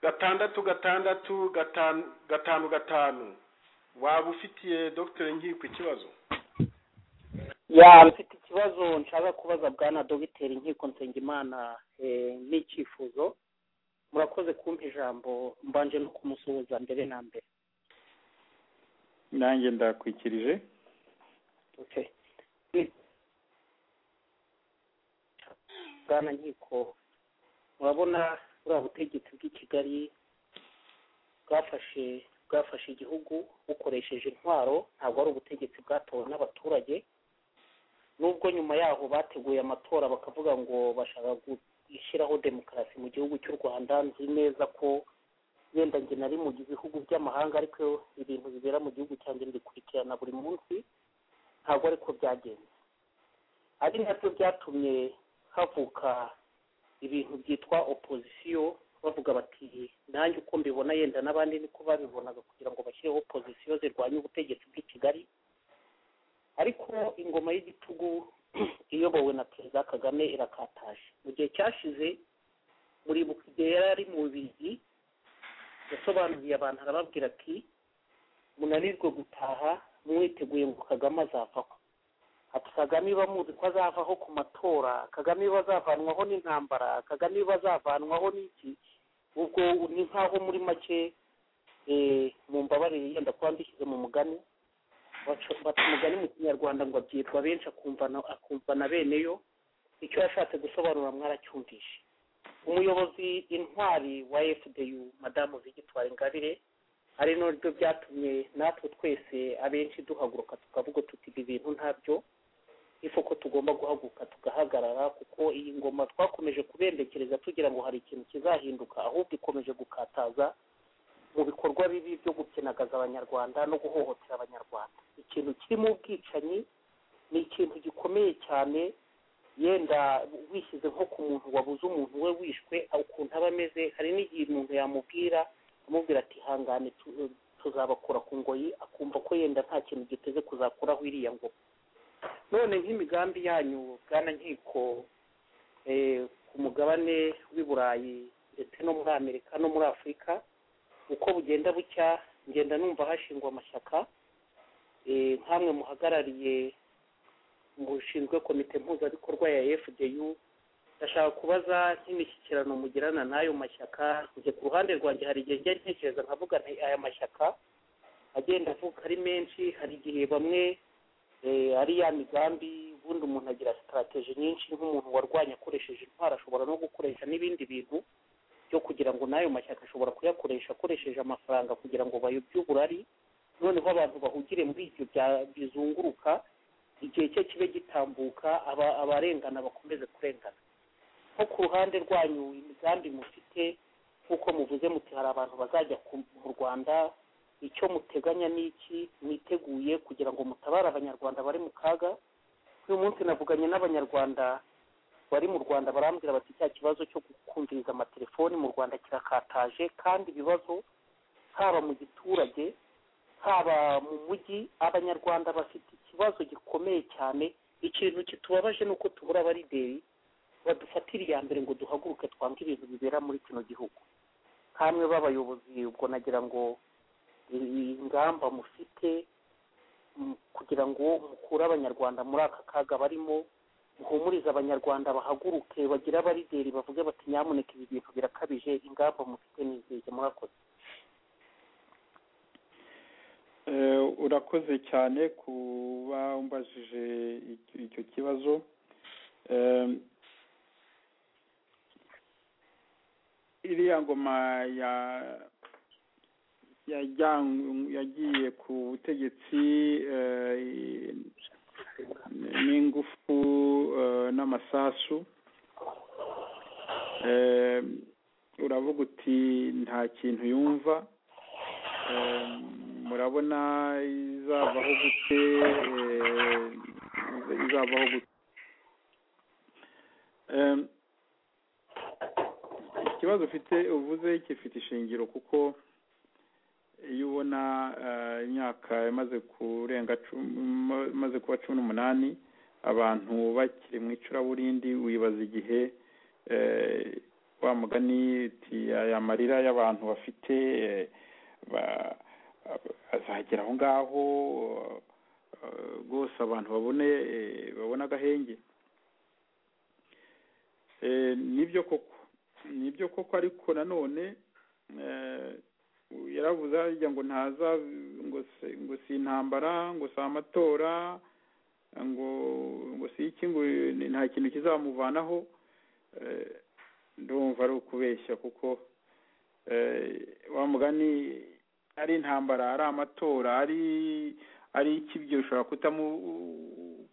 gatandatu gatandatu gatanu gatanu gatanu waba ufitiye dogiteri nkiko ikibazo ya mfite ikibazo nshaka kubaza bwana dogiteri nkiko nsengimana eh, n'icyifuzo murakoze kumpa ijambo mbanje no kumusuhuza mbere na mbere nanjye ndakwikirije okay Ni- bwana nkiko murabona buriya butegetsi bw'i kigali bwafashe bwafashe igihugu bukoresheje intwaro ntabwo ari ubutegetsi bwatowe n'abaturage nubwo nyuma yaho bateguye amatora bakavuga ngo bashaka gushyiraho demokarasi mu gihugu cy'u rwanda nzi neza ko yenda njye nari mu bihugu by'amahanga ariko ibintu bibera mu gihugu cyanjye mbikurikirana buri munsi ntabwo ariko byagenze ari nabyo byatumye havuka ibintu byitwa opozisiyo bavuga bati nanjye uko mbibona yenda n'abandi niko babibonaga kugira ngo bashyireho opozisiyo zirwanya ubutegetsi bw'i kigali ariko ingoma y'igitugu iyobowe na perezida kagame irakataje mu gihe cyashize muribuka igihe yari ari mu bigi yasobanuriye abantu arababwira ati munanirwe gutaha mwiteguye ngo kagame azavaho ati kagame iba muzi ko azavaho ku matora kagame iba azavanwaho n'intambara kagame iba azavanwaho n'iki ubwo ni nk'aho muri make eh, mu mbabarire yenda kuba mbishyize mu mugani baca- baca umugani mu kinyarwanda ngo abyitwa benshi akumva na- akumva na beneyo icyo yashatse gusobanura mwaracyumvishe umuyobozi intwari wa fdu madamu zigitwara ingabire ari naryo byatumye natwe twese abenshi duhaguruka tukavuga tuti ibi bintu ntabyo ifu ko tugomba guhaguruka tugahagarara kuko iyi ngoma twakomeje kubembekereza tugira ngo hari ikintu kizahinduka ahubwo ikomeje gukataza mu bikorwa bibi byo gukinagaza abanyarwanda no guhohotera abanyarwanda ikintu kirimo ubwicanyi ni ikintu gikomeye cyane yenda wishyize nko ku muntu wabuze umuntu we wishwe ukuntu aba ameze hari n'igihe umuntu yamubwira amubwira ati hangane tu- tuzabakura ku ngoyi akumva ko yenda nta kintu giteze kuzakuraho iriya ngoma none nk'imigambi yanyu bwana nkiko eh, ku mugabane w'i burayi ndetse no muri amerika no muri afurika uko bugenda bucya ngenda numva hashingwa amashyaka eh, nk'amwe muhagarariye mushinzwe komite mpuzabikorwa ya fdu ndashaka kubaza nk'imishyikirano mugirana n'ayo mashyaka njye ku ruhande rwanjye hari igihe njya ntekereza nkavuga nti aya mashyaka agenda avuka ari menshi hari igihe bamwe eh, ari ya migambi ubundi umuntu agira sitarateji nyinshi nk'umuntu warwanya akoresheje intwaro ashobora no gukoresha n'ibindi bintu byo kugira ngo n'ayo mashyaka ashobora kuyakoresha akoresheje amafaranga kugira ngo bayobye uburari noneho abantu bahugire muri ibyo bya- bizunguruka igihe cye kibe gitambuka aba- abarengana bakomeze kurengana nko ku ruhande rwanyu imigambi mufite nk'uko muvuze muti hari abantu bazajya ku- mu rwanda icyo muteganya ni iki mwiteguye kugira ngo mutabare abanyarwanda bari mu kaga uyu munsi navuganye n'abanyarwanda bari mu rwanda barambwira bati cya kibazo cyo kumviriza amatelefoni mu rwanda kirakataje kandi ibibazo haba mu giturage haba mu mujyi abanyarwanda bafite ikibazo gikomeye cyane ikintu kitubabaje ni uko tubura abarideri badufatira iya mbere ngo duhaguruke twange ibintu bibera muri kino gihugu kamwe b'abayobozi ubwo nagira ngo iyi ngamba mufite mm, kugira ngo mukure abanyarwanda muri aka kaga barimo muhumurize abanyarwanda bahaguruke bagire abarideri bavuge bati nyamuneka ibi bintu birakabije ingamba mufite n'izihe murakoze Eh, urakoze cyane kuba umbajije icyo- icyo kibazo Em, iriya ngoma ya yajyan- yagiye ku butegetsi eh, n'ingufu eh, n'amasasu Eh, uravuga uti nta kintu yumva Eh, murabona izavaho gute eh, izavaho gute Eh, ikibazo ufite uvuze gifite ishingiro kuko iyo ubona eh, imyaka imaze kurenga cumi- ma- imaze kuba cumi n'umunani abantu bakiri mu icuraburindi wibaza igihe eh, wa mugani uti aya marira y'abantu bafite eh, ba- azagera aho ngaho eh, rwose abantu babone eh, babone agahenge Eh, nibyo koko nibyo koko ariko nanone eh, yaravuze harya ngo ntaza ngo si- ngo si intambara ngo si amatora ngo ngo si iki ngo ni- nta kintu kizamuvanaho Eh, ndumva ari ukubeshya kuko eh, wa mugani ari intambara ari amatora ari ari iki ibyo bishobora kutamu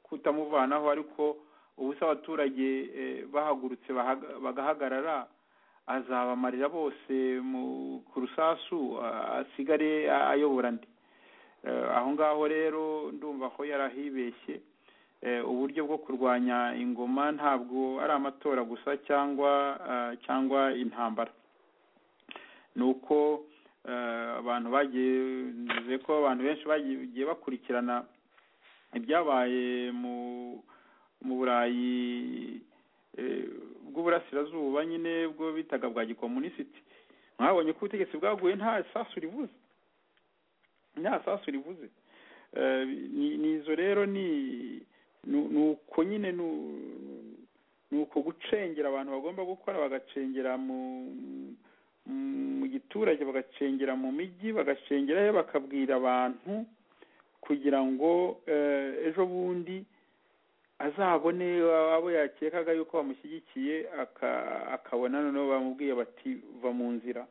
kutamuvanaho ariko ubu se abaturage eh, bahagurutse bahaga- bagahagarara azabamarira bose mu ku rusasu a- asigare a- ayobora ndi Eh, aho ngaho rero ndumva ko yarahibeshye Eh, uburyo bwo kurwanya ingoma ntabwo ari amatora gusa cyangwa ah, cyangwa intambara ni uko eh, abantu bagiye nizeye ko abantu benshi bagiye bakurikirana ibyabaye mu mu burayi eh, bw'uburasirazuba nyine bwo bitaga bwa gikomunisiti mwabonye ko ubutegetsi bwaguye nta sasu rivuze nta sasu rivuze Eh, ni- nizo rero ni nu- ni uko nyine nu- ni uko gucengera abantu bagomba gukora bagacengera mu mu giturage bagacengera mu mijyi bagacengerayo bakabwira abantu kugira ngo eh, ejo bundi azabone abo yakekaga yuko bamushyigikiye aka- akabona noneho bamubwiye bati va mu nzira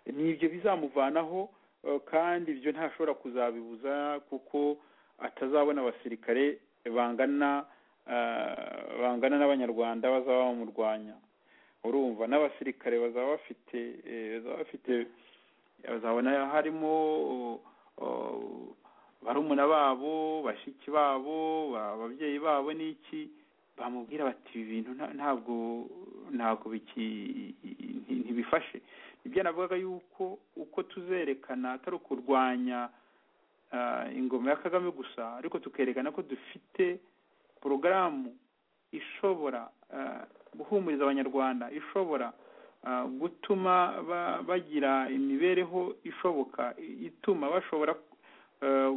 ni ibyo bizamuvanaho eh, kandi ibyo ntashobora kuzabibuza kuko atazabona abasirikare bangana eh, bangana n'abanyarwanda bazaba bamurwanya urumva n'abasirikare bazaba bafite eh, bazaba bafite bazabona harimo oh, barumuna babo bashiki babo ba- ababyeyi babo n'iki bamubwira bati ibi bintu nta- ntabwo ntabwo biki- nti- ntibifashe ibyo navugaga yuko uko tuzerekana atari ukurwanya ah, ingoma ya kagame gusa ariko tukerekana ko dufite porogaramu ishobora ah, guhumuriza abanyarwanda ishobora ah, gutuma ba- bagira imibereho ishoboka ituma bashobora eh,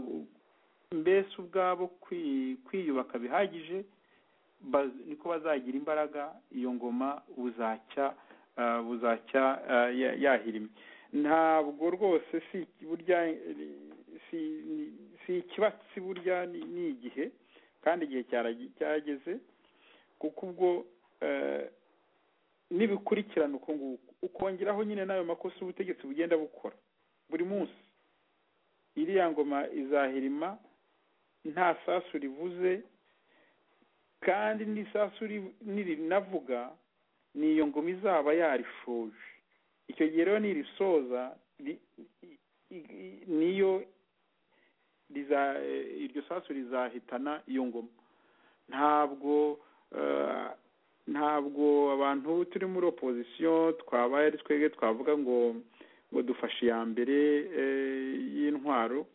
mbese ubwabo kwi- kwiyubaka bihagije ba- niko bazagira imbaraga iyo ngoma buzacya eh, buzacya eh, ya- yahirimye ntabwo rwose si burya si si ikibatsi burya ni- ni igihe kandi igihe cyaragi- cyageze kuko ubwo eh, nibikurikirana uko nguko ukongeraho nyine n'ayo makosa ubutegetsi bugenda bukora buri munsi iriya ngoma izahirima nta sasu rivuze kandi n'isasu ri- nirinavuga ni iyo ngoma izaba yarishoje icyo gihe rero nirisoza ri- i- i- i- niyo riza eh, iryo sasu rizahitana iyo ngoma ntabwo eh, ntabwo abantu turi muri opozisiyo twabaye ari twebwe twavuga ngo ngo dufashe iya mbere eh, y'intwaro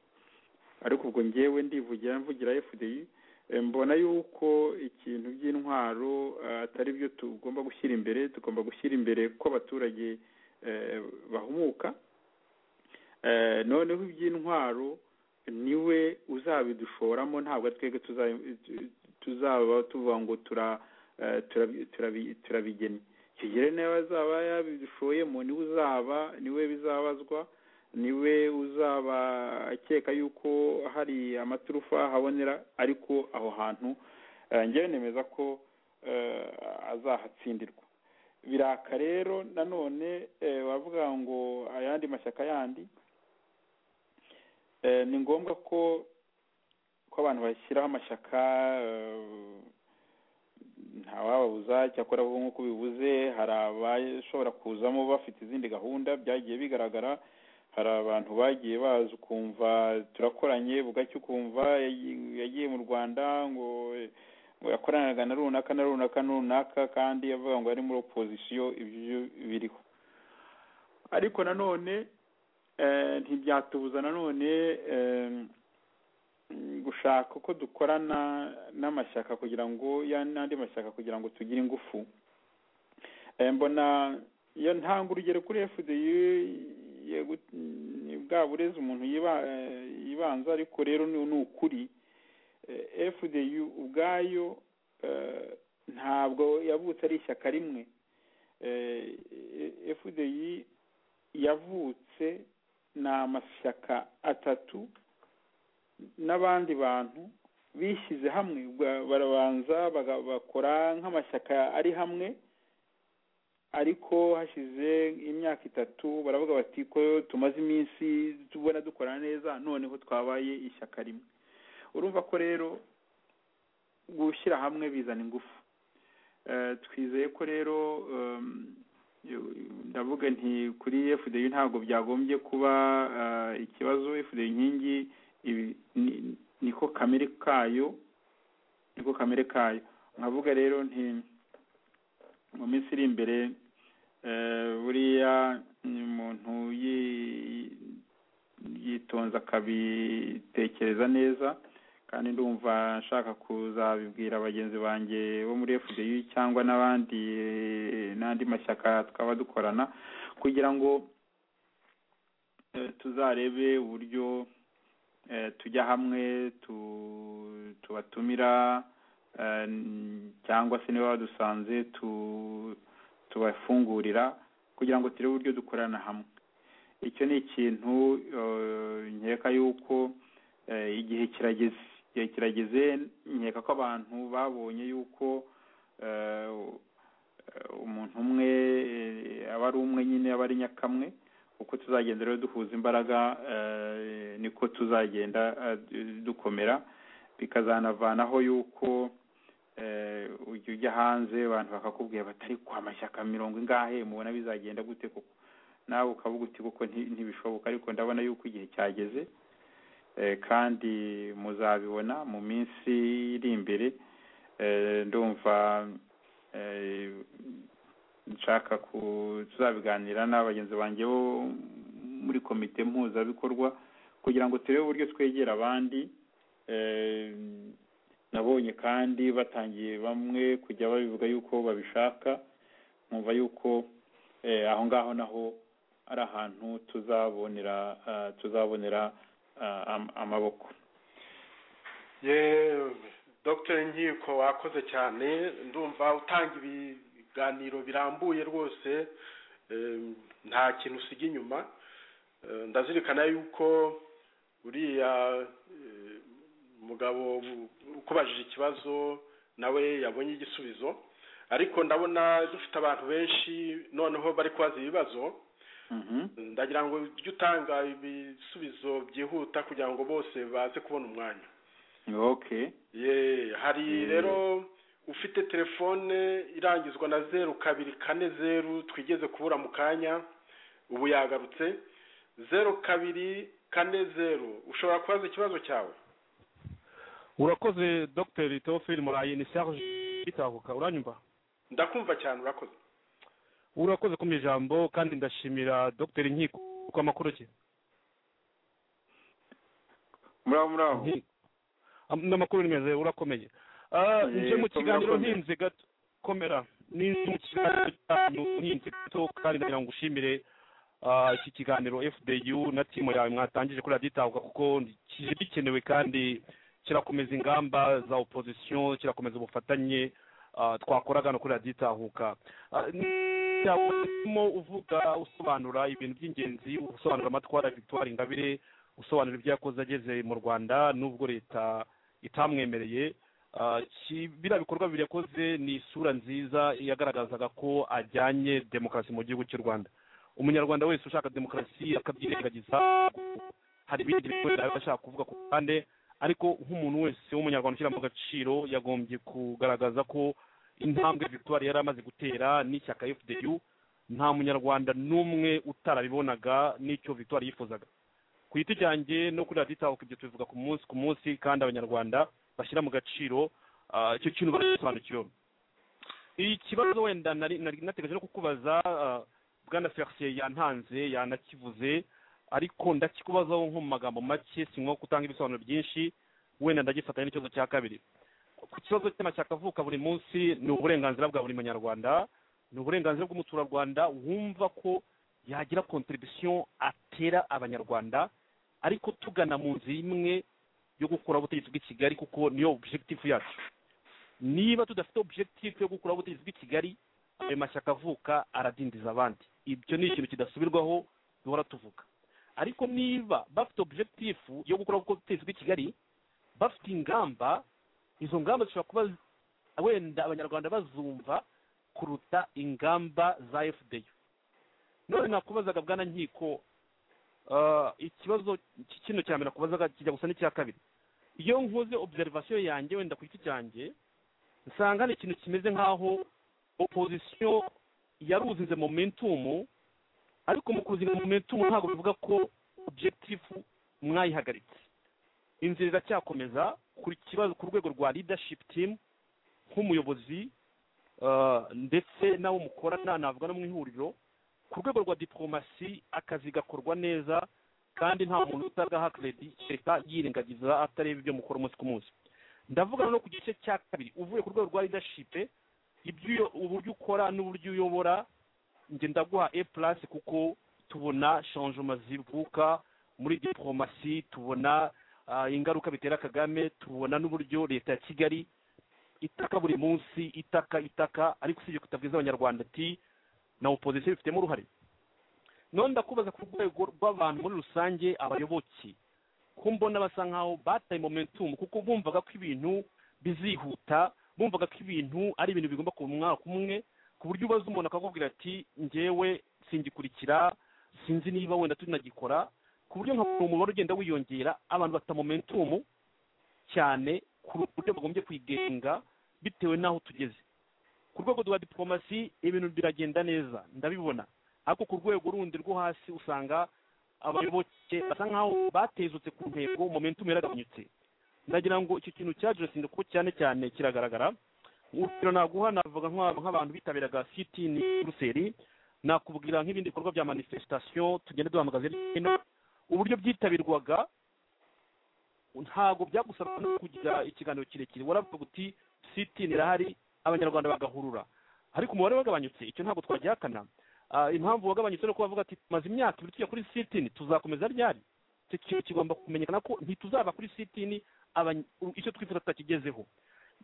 ariko ubwo ngewe ndivugira mvugira FDI eh, mbona yuko ikintu by'intwaro eh, atari byo tugomba gushyira imbere tugomba gushyira imbere ko abaturage eh, bahumuka Eh, noneho iby'intwaro niwe uzabidushoramo ntabwo ari twebwe tuza- tuzaba tuvuga ngo tura eh, turabi- turabi- turabigennye kigere nawe azaba yabishoyemo niwe uzaba niwe bizabazwa niwe uzaba akeka yuko hari amaturufa ahabonera ariko aho hantu eh, njyewe nemeza ko eh, azahatsindirwa biraka rero nanone eh, bavuga ngo ayandi mashyaka yandi eh, ni ngombwa ko ko abantu bashyiraho amashyaka eh, ntawababuza cyakora bo nk'uko bibuze hari abashobora kuzamo bafite izindi gahunda byagiye bigaragara hari abantu bagiye baza ukumva turakoranye bugacya ukumva yagiye- yagiye mu rwanda ngo ngo yakoranaga na runaka na runaka na runaka kandi avuga ngo ari muri opozisiyo ibyo biriho ariko nanone eh, ntibyatubuza nanone eh, gushaka uko dukorana n'amashyaka kugira ngo ya n'andi mashyaka kugira ngo tugire ingufu Eh, mbona iyo ntanga urugero kuri FDU yego ni bwa burezi umuntu yiba- eh, yibanza ariko rero ni ni ukuri Eh, FDU ubwayo eh, ntabwo yavutse ari ishyaka rimwe Eh, eh, FDU yavutse ni amashyaka atatu n'abandi bantu bishyize hamwe ba- barabanza baga- bakora nk'amashyaka ari hamwe ariko hashize imyaka itatu baravuga bati ko tumaze iminsi tubona dukorana neza noneho twabaye ishyaka rimwe urumva ko rero gushyira hamwe bizana ingufu Eh, twizeye ko rero em, yo- ndavuga nti kuri FDU ntabwo byagombye kuba eh, ikibazo FDU inkingi ibi ni- niko kamere kayo niko kamere kayo nkavuga rero nti mu minsi iri imbere eh, buriya umuntu yi- yitonza akabitekereza neza kandi ndumva nshaka kuzabibwira bagenzi banjye bo muri FDU cyangwa n'abandi eh, n'andi mashyaka twaba dukorana kugira ngo eh, tuzarebe uburyo eh, tujya hamwe tu- tubatumira eh, n- cyangwa se niba badusanze tu- tubafungurira kugira ngo turebe uburyo dukorana hamwe icyo ni ikintu eh, nkeka yuko eh, igihe kirageze igihe kirageze nkeka ko abantu babonye yuko eh, eh, umuntu umwe eh, aba ari umwe nyine aba ari nyakamwe uko tuzagenda rero duhuza imbaraga eh, niko tuzagenda eh, dukomera bikazanavanaho yuko eh, ujya ujya hanze abantu bakakubwira batari ku amashyaka mirongo ingahe mubona bizagenda gute koko nawe ukavuga uti kuko nti- ntibishoboka ariko ndabona yuko igihe cyageze eh, kandi muzabibona mu minsi iri imbere eh, ndumva eh, nshaka ku tuzabiganira na bagenzi banjye bo muri komite mpuzabikorwa kugira ngo turebe uburyo twegera abandi eh, nabonye kandi batangiye bamwe kujya babivuga yuko babishaka nkumva yuko eh, aho ngaho naho ari ahantu tuzabonera ah, tuzabonera ah, am- amaboko ye dogiteri nkiko wakoze cyane ndumva utanga ibiganiro birambuye rwose em, nta kintu usiga inyuma Eh, ndazirikana yuko uriya eh, mugabo u- ukubajije ikibazo nawe yabonye igisubizo ariko ndabona dufite abantu benshi noneho bari kubaza ibibazo Mhm. ndagira ngo ujye utanga ibisubizo byihuta kugira ngo bose baze kubona umwanya okay ye hari Mm. rero ufite telefone irangizwa na zeru kabiri kane zeru twigeze kubura mu kanya ubu yagarutse zeru kabiri kane zeru ushobora kubaza ikibazo cyawe urakoze dogiteri teofili murayi ni serge bitahuka uranyumva ndakumva cyane urakoze urakoze ku ijambo kandi ndashimira dogiteri nkiko ku amakuru cye muraho muraho n'amakuru ni meza urakomeye Ah, Eh, nje komera, mu kiganiro komera. ntinze gato komera ninze mu kiganiro cyanyu ntinze gato kandi ndagira ngo ushimire ah, iki kiganiro fdu na timu yawe mwatangije kuri radiyo itahuka kuko ni- kije gikenewe kandi kirakomeza ingamba za opozisiyo kirakomeza ubufatanye ah, twakoraga hano kuri radiyo itahuka Ah, cyangwa uvuga usobanura ibintu by'ingenzi usobanura amatwara victoire ingabire usobanura ibyo yakoze ageze mu rwanda n'ubwo leta itamwemereye Ah, ki- biriya bikorwa bibiri yakoze ni isura nziza yagaragazaga ko ajyanye demokarasi mu gihugu cy'u rwanda umunyarwanda wese ushaka demokarasi akabyirengagiza hari ibindi bikorera aba ashaka kuvuga ku ruhande ariko nk'umuntu wese w'umunyarwanda ushyira mu gaciro yagombye kugaragaza ko intambwe victoire yari amaze gutera n'ishyaka fdu nta munyarwanda n'umwe utarabibonaga n'icyo victoire yifuzaga ku giti cyanjye no kuri radiyo itahuka ibyo tubivuga ku munsi ku munsi kandi abanyarwanda bashyira mu gaciro ah, icyo kintu baragisobanukiwe ikibazo wenda nari nari nategereje no kukubaza ah, bwana felicien yantanze yanakivuze ariko ndakikubazaho nko mu magambo make sinywa gutanga ibisobanuro byinshi wenda ndagifatanya n'ikibazo cya kabiri ku kibazo cy'amashyaka avuka buri munsi ni uburenganzira bwa buri munyarwanda ni uburenganzira bw'umuturarwanda wumva ko yagira contribution atera abanyarwanda ariko tugana mu nzira imwe yo gukura ubutegetsi bw'i kigali kuko niyo objectif yacu niba tudafite objectif yo gukura ubutegetsi bw'i kigali ayo mashyaka avuka aradindiza abandi ibyo ni ikintu kidasubirwaho duhora tuvuga ariko niba bafite objectif yo gukura ubutegetsi bw'i kigali bafite ingamba izo ngamba zishobora kuba wenda abanyarwanda bazumva kuruta ingamba za fda none nakubazaga bwana nkiko ah, ikibazo ki- kino cya mbere nakubazaga kijya gusa n'icya kabiri iyo nkoze observation yanjye wenda ku giti cyanjye nsanga hari ikintu kimeze nk'aho opozisiyo yaruzinze momentum ariko mu kuzinga momentum ntabwo bivuga ko objectif mwayihagaritse inzira iracyakomeza ku kibazo ku rwego rwa leadership team nk'umuyobozi ah, ndetse n'abo mukorana navuga no mu ihuriro ku rwego rwa diporomasi akazi gakorwa neza kandi nta muntu utagaha keredi leta yirengagiza atareba ibyo mukora umunsi ku munsi ndavugana no ku gice cya kabiri uvuye ku rwego rwa leadership ibyo uburyo ukora n'uburyo uyobora njye ndaguha e plus kuko tubona changement zivuka muri diporomasi tubona ah, ingaruka bitera kagame tubona n'uburyo leta ya kigali itaka buri munsi itaka itaka ariko usibye kutabwiza abanyarwanda ati na opozisiyo bifitemo uruhare none ndakubaza ku rwego rw'abantu muri rusange abayoboke ko mbona basa nkaho bataye momentum kuko bumvaga ko ibintu bizihuta bumvaga ko ibintu ari ibintu bigomba kuba mu mwaka umwe ku buryo ubaza umuntu akakubwira ati ngewe singikurikira sinzi niba wenda tunagikora ku buryo nka buri umubare ugenda wiyongera abantu bata momentum cyane ku buryo bagombye kwigenga bitewe n'aho tugeze ku rwego rwa diporomasi ibintu biragenda neza ndabibona ariko ku rwego rundi rwo hasi usanga abayoboke basa nkaho batezutse ku ntego momentum yaragabanyutse ndagira ngo icyo kintu cya jenoside kuko cyane cyane kiragaragara urugero naguha navuga nk'aba- nk'abantu bitabiraga siti ni buruseli nakubwira nk'ibindi bikorwa bya manifestation tugenda duhamagaza hirya no hino uburyo byitabirwaga ntabwo byagusaba no kugira ikiganiro kirekire waravuga uti siti irahari abanyarwanda bagahurura ariko umubare wagabanyutse icyo ntabwo twagihakana Ah, impamvu wagabanyutse ni uko bavuga ati tumaze imyaka ibiri tujya kuri sitini tuzakomeza ryari icyo kintu kigomba kumenyekana ko ntituzaba kuri sitini abany- u- icyo twifuza tutakigezeho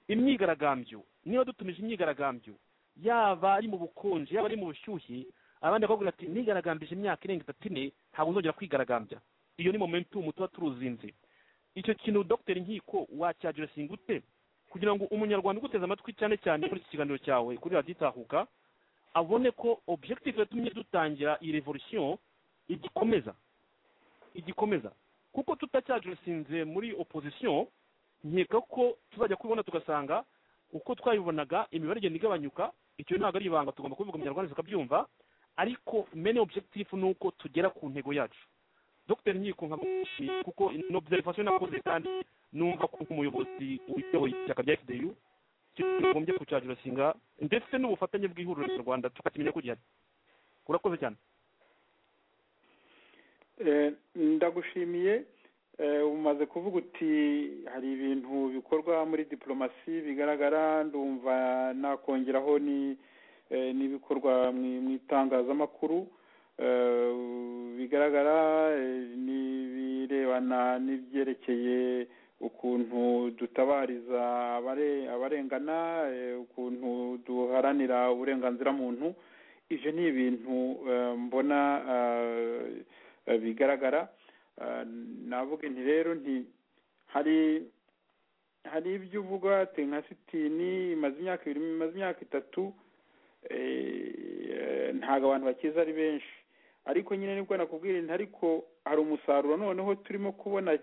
imyigaragambyo niba dutumije imyigaragambyo yaba ari mu bukonje yaba ari mu bushyuhe abandi bakabwira ati nigaragambije imyaka irenga itatu ine ntabwo nzongera kwigaragambya iyo ni momentum tuba turuzinze icyo kintu dr nkiko wacyajurasinga ute kugira ngo umunyarwanda uguteze amatwi cyane cyane muri iki kiganiro cyawe kuri radiyo itahuka abone ko objective yatumye dutangira iyi revolution igikomeza igikomeza kuko tutacyajurusinze muri opposition nkeka ko tuzajya kubibona tugasanga uko twayibonaga imibare igenda igabanyuka icyo ntabwo ari ibanga tugomba kubivuga umunyarwanda tukabyumva ariko mene objective ni uko tugera ku ntego yacu dr nkiko nkamushimiye kuko ni observation nakoze kandi numva ko nk'umuyobozi uyoboye ishyaka rya fdu tugombye kucyajurusinga ndetse n'ubufatanye bw'ihuriro nyarwanda tukakimenya ko gihari urakoze cyane Eh, ndagushimiye eh, umaze kuvuga uti hari ibintu bikorwa muri diporomasi bigaragara ndumva nakongeraho ni eh, n'ibikorwa mu- mu itangazamakuru eh, bigaragara eh, n'ibirebana n'ibyerekeye ukuntu dutabariza abare- abarengana eh, ukuntu duharanira uburenganzira muntu ibyo ni ibintu eh, mbona eh, eh, bigaragara Eh, navuga nti rero nti hari hari ibyo uvuga ati nka sitini imaze imyaka ibiri imaze imyaka itatu eh, ntabwo abantu bakiza ari benshi ariko nyine nibwo nakubwira nti ariko hari umusaruro noneho turimo kubona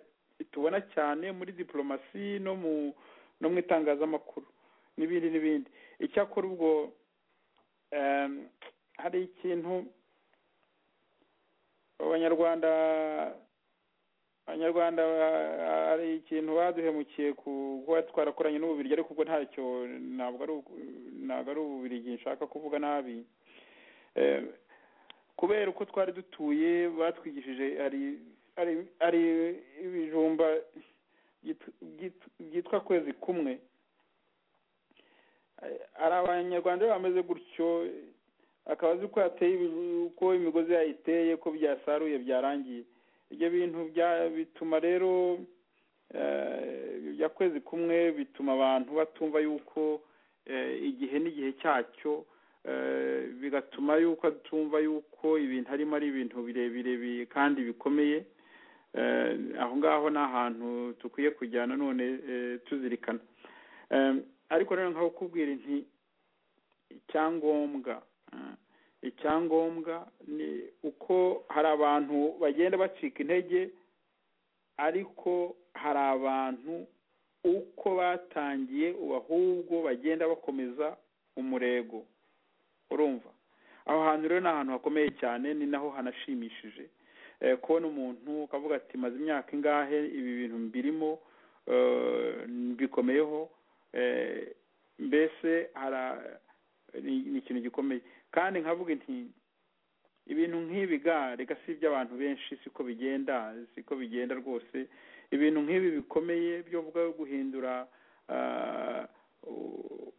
tubona cyane muri diporomasi no mu no mu itangazamakuru n'ibindi n'ibindi icyakora ubwo em, hari ikintu abanyarwanda abanyarwanda ba- hari ikintu baduhemukiye ku kuba twarakoranye n'ububirigi ariko ubwo ntacyo ntabwo ari uku- ntabwo ari ububirigi nshaka kuvuga nabi Eh, kubera uko twari dutuye batwigishije hari hari hari ibijumba byit- byit- byitwa kwezi kumwe Eh, hari abanyarwanda rero bameze gutyo akaba azi ko yateye ibi- uko imigozi yayiteye ko byasaruye byarangiye ibyo bintu bya- bituma rero eh, bya kwezi kumwe bituma abantu batumva yuko eh, igihe n'igihe cyacyo eh, bigatuma yuko atumva yuko ibintu harimo ari ibintu birebire bi- kandi bikomeye Eh, aho ngaho ni ahantu dukwiye kujyana none eh, tuzirikana Eh, ariko rero nkaho kubwira nti icyangombwa eh, icyangombwa ni uko hari abantu bagenda bacika intege ariko hari abantu uko batangiye ubu ahubwo bagenda bakomeza umurego urumva aho hantu rero ni ahantu hakomeye cyane ni naho hanashimishije Eh, kubona umuntu ukavuga ati maze imyaka ingahe ibi bintu mbirimo eh, mbikomeyeho Eh, mbese hara ni ni ikintu gikomeye kandi nkavuga nti ibintu nk'ibi ga reka si iby'abantu benshi siko bigenda siko bigenda rwose ibintu nk'ibi bikomeye byo vuga yo guhindura ah, u-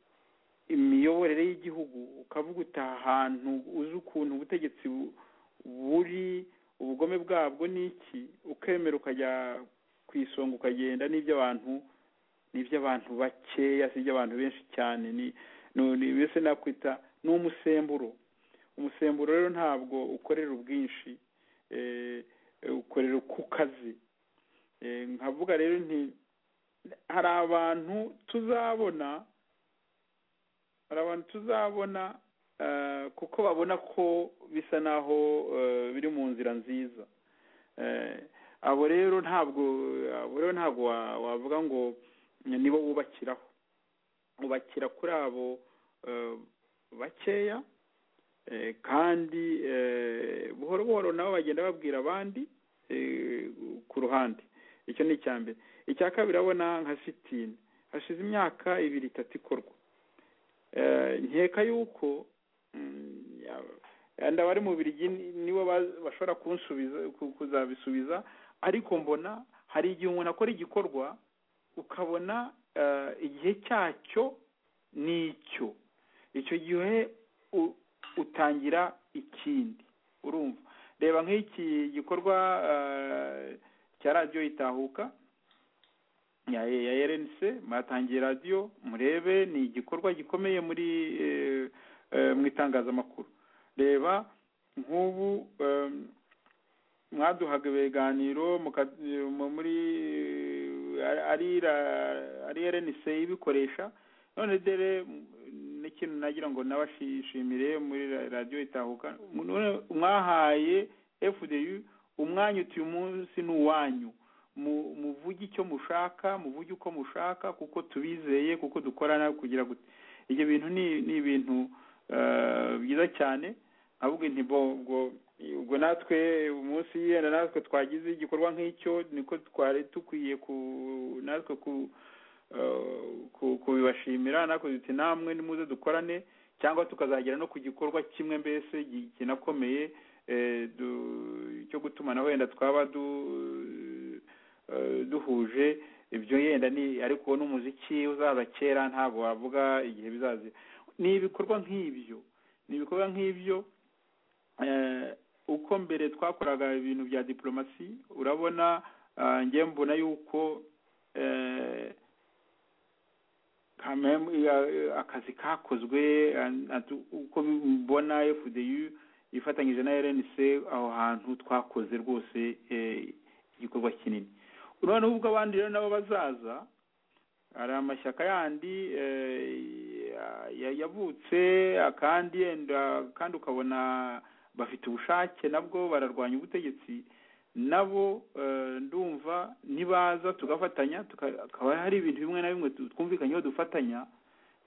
imiyoborere y'igihugu ukavuga uti aha hantu uzi ukuntu ubutegetsi bu- buri ubugome bwabwo ni iki ukemera ukajya ku isonga ukagenda n'iby'abantu n'iby'abantu bakeya si iby'abantu benshi cyane ni ni ni- mbese nakwita ni umusemburo umusemburo rero ntabwo ukorera ubwinshi eh, ukorera ku kazi Eh, nkavuga rero nti hari abantu tuzabona hari abantu tuzabona eh, kuko babona ko bisa naho eh, biri mu nzira nziza Eh, abo rero ntabwo abo rero ntabwo wa- wavuga ngo nibo wubakiraho ubakira kuri abo eh, bakeya eh, kandi eh, buhoro buhoro nabo bagenda babwira abandi eh, ku ruhande icyo ni icya mbere icya kabiri abona nka sitini hashize imyaka ibiri itatu ikorwa Eh, nkeka yuko mm, ya- yenda abari mu birigi nibo baz- bashobora kunsubiza ku- kuzabisubiza ariko mbona hari igihe umuntu akora igikorwa ukabona eh, igihe cyacyo n'icyo icyo gihe u- utangira ikindi urumva reba nk'iki gikorwa eh, cya radiyo itahuka ya ya RNC mwatangiye radiyo murebe ni igikorwa gikomeye muri eh, eh, mu itangazamakuru reba nk'ubu eh, mwaduhaga ibiganiro muka- mu- muri eh, ari ra- ari RNC ibikoresha none dore mm, n'ikintu nagira ngo nabashimire muri ra- radiyo itahuka none mwahaye fdu umwanya uti uyu munsi ni uwanyu mu- muvuge icyo mushaka muvuge uko mushaka kuko tubizeye kuko dukorana kugira gute ibyo bintu ni ni ibintu eh, byiza cyane ahubwo nti bo ubwo ubwo natwe umunsi yenda natwe twagize igikorwa nk'icyo niko twari dukwiye ku natwe ku ku- kubibashimira natwe duti namwe nimuze dukorane cyangwa tukazagera no ku gikorwa kimwe mbese gi- kinakomeye eh, du- cyo gutumanaho wenda twaba du- eh, duhuje ibyo yenda ni ariko n'umuziki uzaza kera ntabwo wavuga igihe bizaza ni ibikorwa nk'ibyo ni ibikorwa nk'ibyo eh, uko mbere twakoraga ibintu bya diplomasi urabona ah, njye mbona yuko eh, kamem ya- akazi kakozwe an- atu- uko mbona fdu ifatanyije na rnc aho hantu twakoze rwose eh, igikorwa kinini urabona ubwo abandi rero nabo bazaza hari amashyaka yandi eh, ya- ya- yavutse akandi yenda kandi ukabona bafite ubushake nabwo bararwanya ubutegetsi nabo eh, ndumva nibaza tugafatanya tuka- hakaba hari ibintu bimwe na bimwe tu- twumvikanyeho dufatanya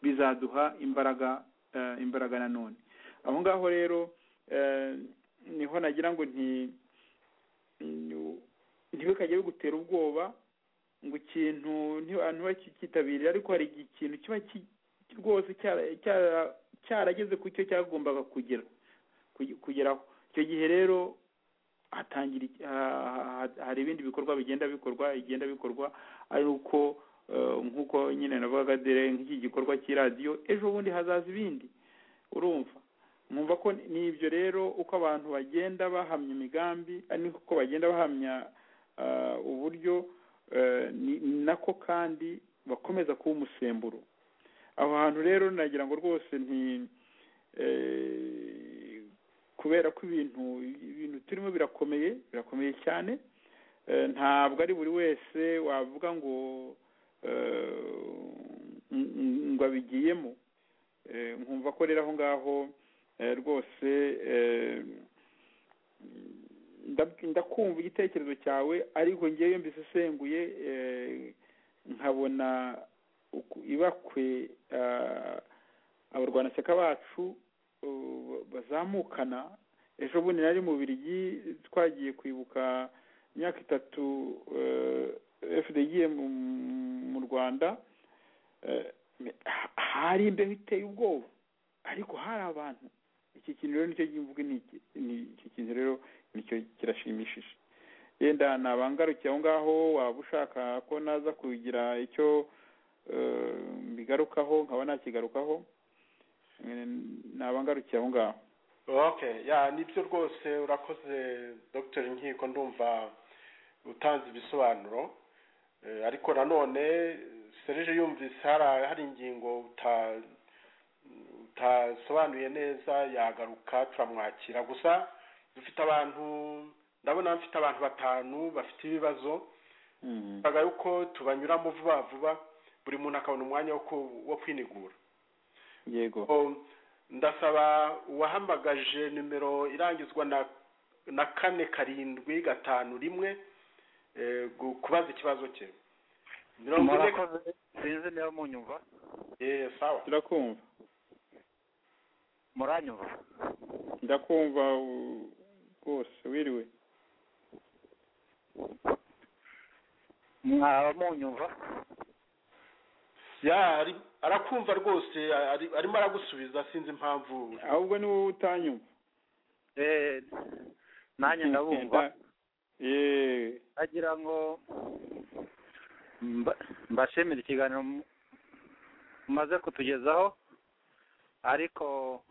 bizaduha imbaraga eh, imbaraga nanone aho ngaho rero eh, niho nagira ngo nti ni- ntibikajye bigutera ubwoba ngo ikintu abantu bakitabira ariko hari igihe ikintu kiba ki- rwose cyara- cyara- cyarageze ku cyo cyagombaga kugera kuge- kugeraho icyo gihe rero hatangira iki- ha- ha- ha- hari ibindi bikorwa bigenda bikorwa bigenda bikorwa ari uko eh, nk'uko nyine navugaga dore nk'iki gikorwa cy'iradiyo ejo bundi hazaza ibindi urumva mwumva ko ni- ni ibyo rero uko abantu bagenda bahamya imigambi ari uko bagenda bahamya ah, uburyo eh, ni- ni nako kandi bakomeza kuba umusemburo aho hantu rero nagira ngo rwose nti eh, kubera ko ibintu ibintu turimo birakomeye birakomeye cyane Eh, ntabwo ari buri wese wavuga ngo eh, ng- ng- ngo abigiyemo Eh, nkumva ko rero aho ngaho eh, rwose eh, ndab- ndakumva igitekerezo cyawe ariko ngewe mbisesenguye eh, nkabona uku- ibakwe ah, abarwanashyaka bacu uh, bazamukana ejo bundi nari mu birigi twagiye kwibuka imyaka itatu fdg mu rwanda eh, ha- hari imbeho iteye ubwoba ariko hari abantu iki kintu rero nicyo mvuga ni iki- ni- iki kintu rero nicyo kirashimishije yenda nabangarukiye aho ngaho waba ushaka ko naza kugira icyo eh, mbigarukaho nkaba nakigarukaho nabangarukiye aho ngaho okay ya nibyo rwose urakoze dr nkiko ndumva utanze ibisobanuro Eh, ariko nanone serije yumvise hari hari ingingo uta- tutasobanuye neza yagaruka turamwakira gusa dufite abantu ndabona mfite abantu batanu bafite ibibazo bigaragara yuko tubanyuramo vuba vuba buri muntu akabona umwanya wo ku- wo kwinigura yego O, ndasaba uwahamagaje nimero irangizwa na na kane karindwi gatanu rimwe eh, gu- kubaza ikibazo cye mirongo ine murakoze sinzi niba munyumva Eh, sawa turakumva muranyumva ndakumva u- rwose wiriwe mwaba munyumva ya ari- arakumva rwose ari- arimo aragusubiza sinzi impamvu ahubwo ni wowe utanyumva eh nanjye ndabumva yeee agira ngo mba- mbashimire ikiganiro mu- mumaze kutugezaho ariko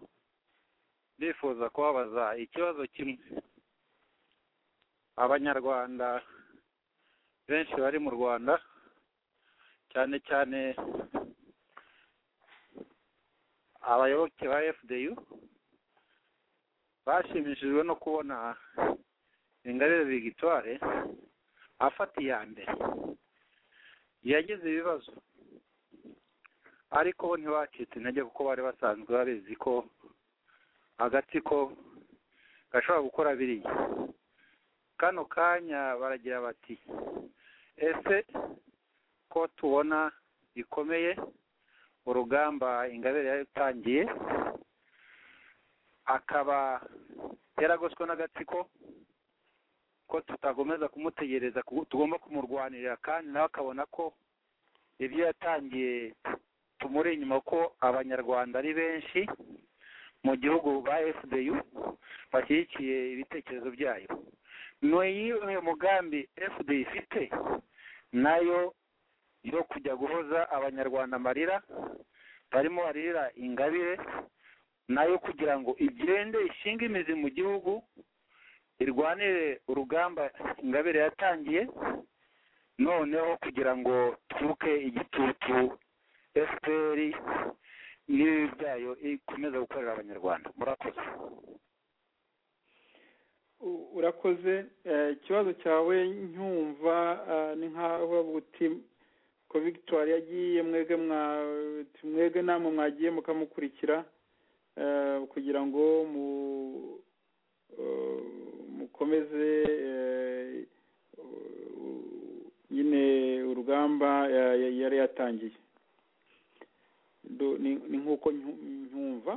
ndifuza kubabaza ikibazo kimwe abanyarwanda benshi bari mu rwanda cyane cyane abayoboke ba fdu bashimishijwe no kubona ingabire victoire afata iya mbere yagize ibibazo ariko bo ntibacitse intege kuko bari basanzwe babizi ko agatsiko gashobora gukora biriya kano kanya baragira bati ese ko tubona bikomeye urugamba ingabire yatangiye akaba yaragoswe n'agatsiko ko tutagomeza kumutegereza ku- tugomba kumurwanirira kandi nawe akabona ko ibyo yatangiye tumuri inyuma ko abanyarwanda ari benshi mu gihugu ba fdu bashyigikiye ibitekerezo byayo niyiwe mugambi fd ifite nayo yo kujya guhoza abanyarwanda amarira barimo barira ingabire nayo kugira ngo igende ishinge imizi mu gihugu irwanire urugamba ingabire yatangiye noneho kugira ngo turuke igitutu fpr n'ibibi byayo ikomeza gukorera abanyarwanda murakoze U- urakoze Eh, ikibazo cyawe nyumva eh, ni nkaho uti ko victoire yagiye mwebwe mwa- mwebwe namwe mwagiye mukamukurikira eh, kugira ngo mu eh, mukomeze eh, u- nyine urugamba eh, yari yatangiye Do- ni ni nk'uko nyu- nyumva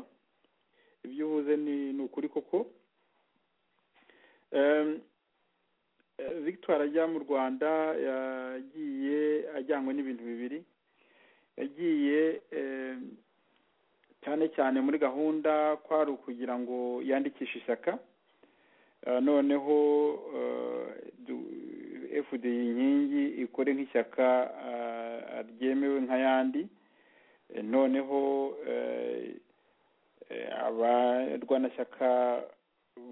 ibyo uvuze ni ni ukuri koko Em, eh, victoire ajya mu rwanda yagiye ajyanywe n'ibintu bibiri yagiye em, cyane cyane muri gahunda kwari ukugira ngo yandikishe ishyaka Eh, noneho eh, du- fd inkingi ikore nk'ishyaka eh, ryemewe nk'ayandi Eh, noneho eh, eh, abarwanashyaka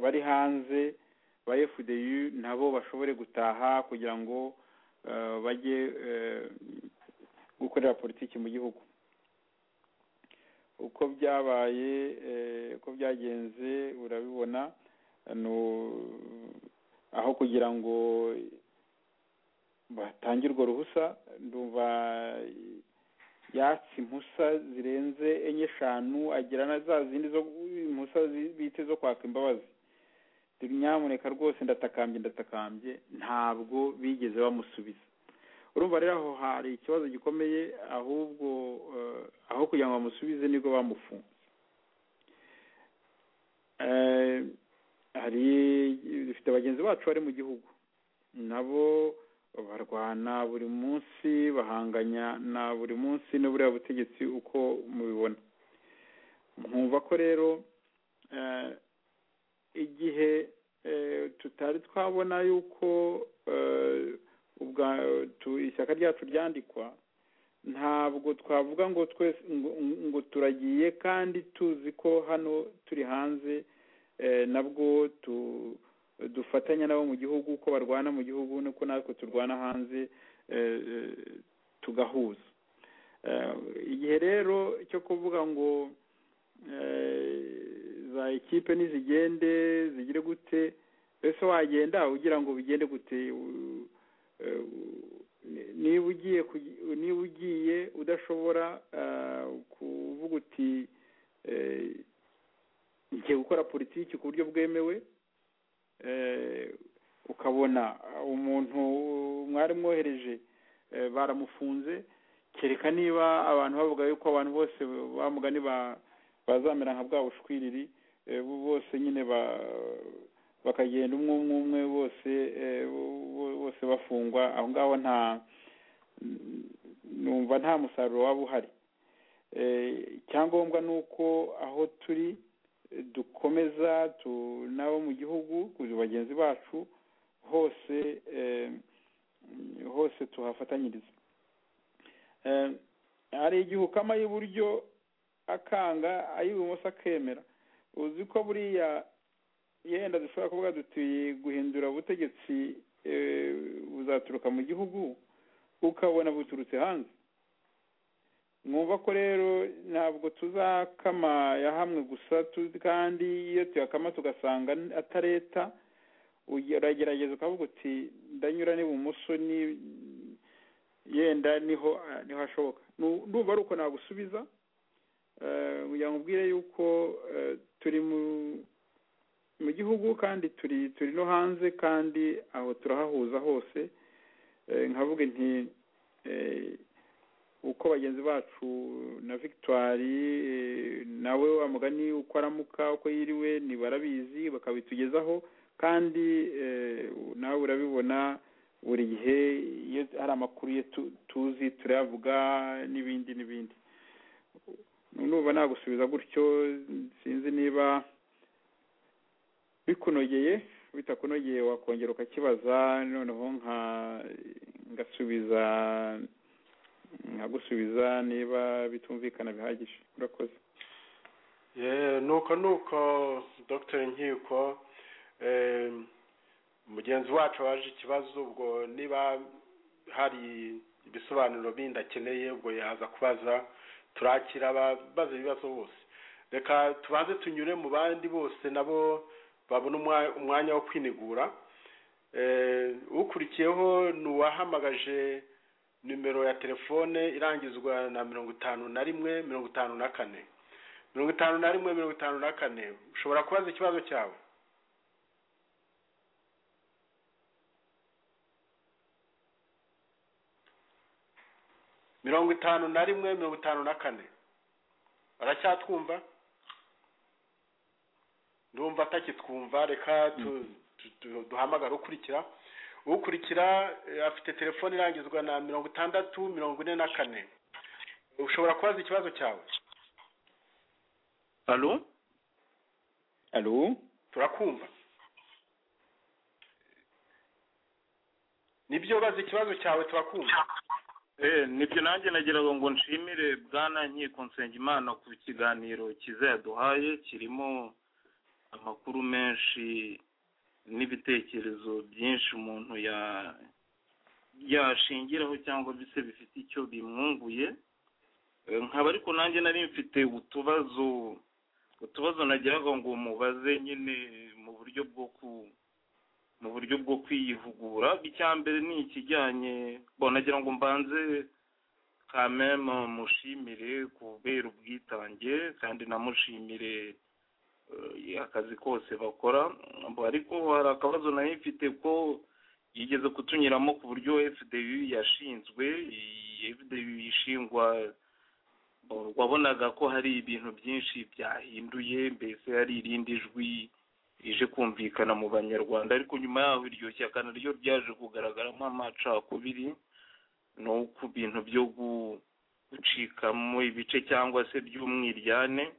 bari hanze ba fdu nabo bashobore gutaha kugira ngo eh, bajye eh, gukorera politiki mu gihugu uko byabaye eh, uko byagenze urabibona no- aho kugira ngo batangirwe ruhusa ndumva yatse impusa zirenze enye eshanu agira na za zindi zo impusa zi- bite zo kwaka imbabazi nyamuneka rwose ndatakambye ndatakambye ntabwo bigeze bamusubiza urumva rero aho hari ikibazo gikomeye ahubwo eh, aho kugira ngo bamusubize nibwo bamufunze Eh, hari dufite bagenzi bacu bari mu gihugu nabo barwana buri munsi bahanganya na buri munsi n'uburiya butegetsi uko mubibona nkumva ko rero eh, igihe eh, tutari twabona yuko eh, ubwa- tu- ishyaka ryacu ryandikwa ntabwo twavuga ngo twese ngo- ngo turagiye kandi tuzi ko hano turi hanze eh, nabwo tu- dufatanya nabo mu gihugu uko barwana mu gihugu nuko natwe turwana hanze eh, eh, tugahuza Eh, igihe rero cyo kuvuga ngo za ekipe nizigende zigire gute ese wagenda ugira ngo bigende gute U- eh, u- ni- niba ugiye kugi- niba ugiye udashobora ah, kuvuga uti eh, ngiye gukora politiki ku buryo bwemewe eh, ukabona ah, umuntu mwari mwohereje eh, baramufunze kereka niba abantu bavuga yuko abantu bose bamugani ba- bazamera nka bwa bushwiriri eh, bo- bose nyine ba- bakagenda umwe umwe umwe bose eh, bo- bo- bose bafungwa aho ngaho nta numva nta musaruro waba uhari Eh, icyangombwa ni uko aho turi eh, dukomeza tu- n'abo mu gihugu bagenzi bacu hose eh, hose tuhafatanyiriza Eh, hari igihe ukama ay'iburyo akanga ay'ibumoso akemera uzi ko buriya yenda dushobora kuvuga duti guhindura ubutegetsi eh, buzaturuka mu gihugu ukabona buturutse hanze mwumva ko rero ntabwo tuzakama ya hamwe gusa tu- kandi iyo tuyakama tugasanga n- atari leta uge- uragerageza ukavuga uti ndanyura n'ibumoso ni- yenda niho niho hashoboka Nu- ndumva ari uko nagusubiza eh, kugira ngo ubwire yuko eh, turi mu mu gihugu kandi turi turi no hanze kandi aho turahahuza hose Eh, nkavuga nti eh, uko bagenzi bacu na victoire eh, nawe wa mugani uko aramuka uko yiriwe ni barabizi bakabitugezaho kandi eh, nawe urabibona buri gihe iyo hari amakuru ye tu- tuzi turayavuga n'ibindi n'ibindi numva nagusubiza gutyo sinzi niba bikunogeye bitakunogeye wakongera ukakibaza noneho nka ngasubiza nkagusubiza niba bitumvikana bihagije urakoze Eh, nuko nuko dr nkiko eh, mugenzi wacu waje ikibazo ubwo niba hari ibisobanuro bindi akeneye ubwo yaza kubaza turakira ababaza ibibazo bose reka tubanze tunyure mu bandi bose nabo babona umwa- umwanya wo kwinigura eh, ukurikiyeho ni uwahamagaje nimero ya telefone irangizwa na mirongo itanu na rimwe mirongo itanu na kane mirongo itanu na rimwe mirongo itanu na kane ushobora kubaza ikibazo cyawe mirongo itanu na rimwe mirongo itanu na kane aracyatwumva ndumva atakitwumva reka tu- tu- tu- duhamagare ukurikira ukurikira eh, afite telefone irangizwa na mirongo itandatu mirongo ine na kane ushobora kubaza ikibazo cyawe alo alo turakumva nibyo baza ikibazo cyawe turakumva nibyo nanjye nagira ngo nshimire bwana nkiko nsengimana ku kiganiro cyiza yaduhaye kirimo amakuru menshi n'ibitekerezo byinshi umuntu ya- yashingiraho cyangwa se bifite icyo bimwunguye Eh, nkaba ariko nanjye nari mfite utubazo utubazo nagiraga ngo mubaze nyine mu buryo bwo ku mu buryo bwo kwiyihugura icya mbere ni ikijyanye bo nagira ngo mbanze kameme mushimire kubera ubwitange kandi namushimire eh, akazi kose bakora Bo ariko hari akabazo nayo mfite ko yigeze kutunyuramo ku buryo fdu yashinzwe iyi fdu ishingwa bo, wabonaga ko hari ibintu byinshi byahinduye mbese hari irindi jwi rije kumvikana mu banyarwanda ariko nyuma yaho iryo shyaka naryo ryaje kugaragaramo amacakubiri no ku bintu byo gu- gucikamo ibice cyangwa se by'umwiryane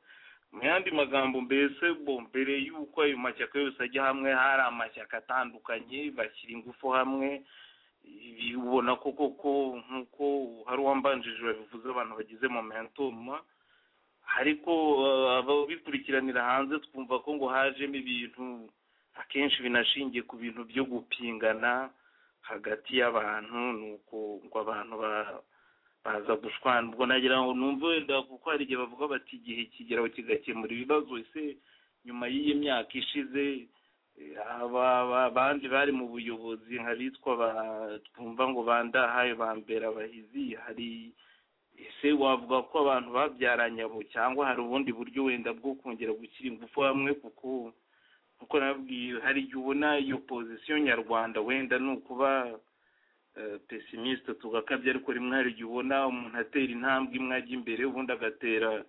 mu yandi magambo mbese bo mbere y'uko ayo mashyaka yose ajya hamwe hari amashyaka atandukanye bashyira ingufu hamwe ibi ubona ko koko nk'uko hari uwambanjirije babivuze abantu bagize momentoma ariko eh, ababikurikiranira hanze twumva ko ngo hajemo ibintu akenshi binashingiye ku bintu byo gupingana hagati y'abantu nuko ngo abantu ba- baza gushwana ubwo nagira ngo numve wenda kuko hari igihe bavuga bati igihe kigeraho kigakemura ibibazo ese nyuma y'iyi myaka ishize eh, aba- aba- abandi bari mu buyobozi nk'abitwa ba- twumva ngo bandahaye bambera abahizi hari ese wavuga ko abantu babyaranye abo cyangwa hari ubundi buryo wenda bwo kongera gushyira ingufu hamwe kuko nkuko nabwiye hari igihe ubona iyo pozisiyo nyarwanda wenda ni ukuba eh, pesimisite tugakabya ariko rimwe hari igihe ubona umuntu atera intambwe imwe ajya imbere ubundi agatera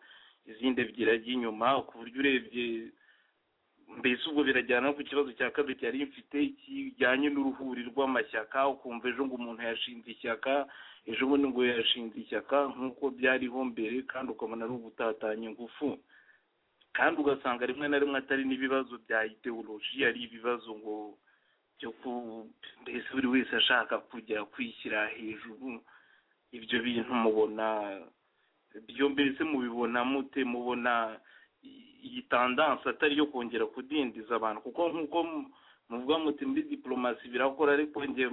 izindi ebyiri ajya inyuma ku buryo urebye mbese ubwo birajyana no ku kibazo cya kabiri cyari mfite kijyanye n'uruhuri rw'amashyaka ukumva ejo ngo umuntu yashinze ishyaka ejo bundi ngo yashinze ishyaka nk'uko byariho mbere kandi ukabona ari ugutatanya ingufu kandi ugasanga rimwe na rimwe atari n'ibibazo bya ideoloji ari ibibazo ngo byo ku mbese buri wese ashaka kujya kwishyira hejuru ibyo bintu mubona byo mbese mubibona mute mubona i- iyi tandanse atari iyo kongera kudindiza abantu kuko nk'uko mu- muvuga muti muri diporomasi birakora ariko njye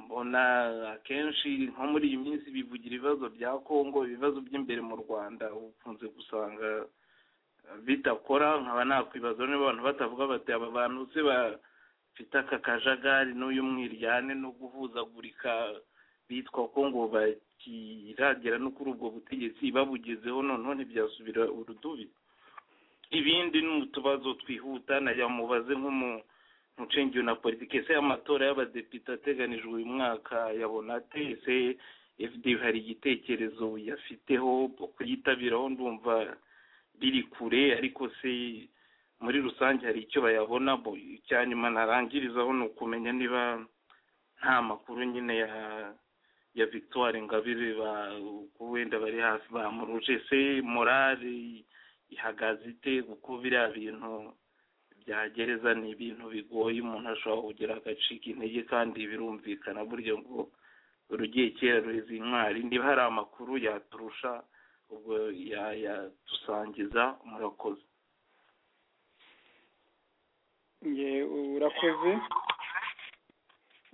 mbona akenshi nko muri iyi minsi bivugira ibibazo bya kongo ibibazo by'imbere mu rwanda ukunze gusanga bitakora nkaba nakwibaza niba abantu batavuga bati aba bantu se bafite aka kajagari n'uyu mwiryane no guhuzagurika bitwa ko ngo bakiragera no kuri ubwo butegetsi babugezeho noneho ntibyasubira urudubi ibindi ni utubazo twihuta najya mubaze nk'umu mucengero na politiki ese amatora y'abadepite ateganijwe uyu mwaka yabona ate ese fd hari igitekerezo yafiteho kuyitabiraho ndumva biri kure ariko se muri rusange hari icyo bayabona bo icya nyuma narangirizaho ni ukumenya niba nta makuru nyine ya ya victoire ingabire ba ko wenda bari hafi bamuruje se morale ihagaze ite kuko biriya bintu bya gereza ni ibintu bigoye umuntu ashobora kugira agacika intege kandi birumvikana burya ngo urugiye kera ruheze intwari niba hari amakuru yaturusha ubwo ya- yadusangiza murakoze nge urakoze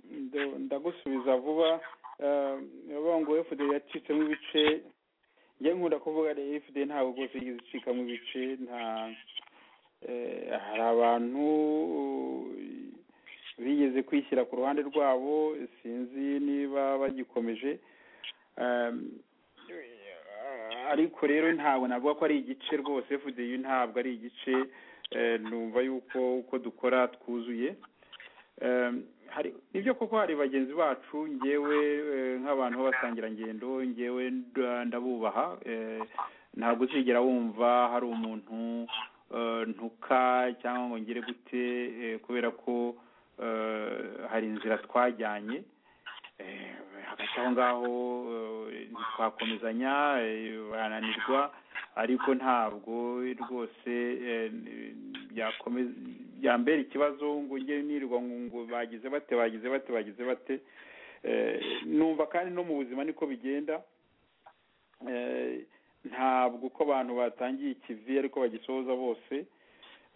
Ndo- ndagusubiza vuba Eh, uravuga ngo fd yacitsemo ibice njye nkunda kuvuga rero fd ntabwo rwose yigeze icikamo ibice nta eh, hari abantu bigeze kwishyira ku ruhande rwabo sinzi niba bagikomeje Eh, ariko rero ntabwo navuga ko ari igice rwose fd ntabwo ari igice eh, numva yuko uko dukora twuzuye Eh, hari nibyo koko hari bagenzi bacu ngewe eh, nk'abantu b'abasangirangendo ngewe nda- ndabubaha eh, ntabwo uzigera wumva hari umuntu eh, ntuka cyangwa ngo ngire gute eh, kubera ko eh, hari inzira twajyanye Eh, hagati aho ngaho eh, ntitwakomezanya eh, barananirwa ariko ntabwo rwose eh, byakomeza byambera ikibazo ngo njye nirwa ngo ngo bagize bate bagize bate bagize bate Eh, numva kandi no mu buzima niko bigenda Eh, ntabwo uko abantu batangiye ikivi ariko bagisohoza bose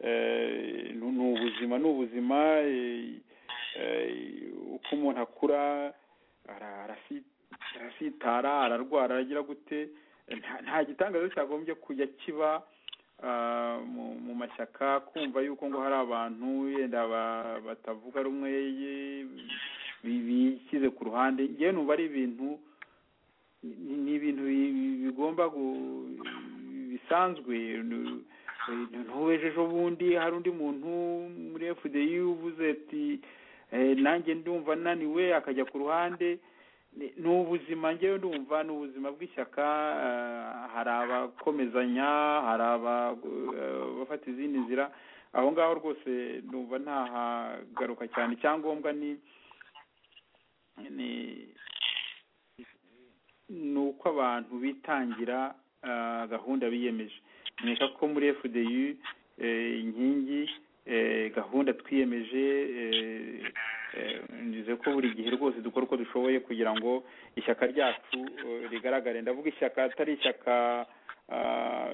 Eh, nu- ni ubuzima ni ubuzima eh, eh, uko umuntu akura ara- arasi- arasitara ararwara aragira gute nta- nta gitangaza cyagombye kujya kiba ah, mu- mu mashyaka kumva yuko ngo hari abantu yenda ba- batavuga rumwe ye- bi- bishyize ku ruhande ngewe numva ari ibintu ni ni ibintu bi- bi- bigomba gu- bisanzwe nu- ntuweje ejo bundi hari undi muntu muri fdi uvuze ati "Eh, nanjye ndumva naniwe akajya ku ruhande ni ni ubuzima ngewe ndumva ni ubuzima bw'ishyaka eh, hari abakomezanya hari aba- eh, abafata izindi nzira aho ngaho rwose ndumva ntahagaruka cyane icyangombwa ni ni ni uko abantu bitangira ah, gahunda biyemeje nkeka ko muri fdu eh, inkingi eh, gahunda twiyemeje eh, eh, nizeye ko buri gihe rwose dukora uko dushoboye kugira ngo ishyaka ryacu eh, rigaragare ndavuga ishyaka atari ishyaka ah,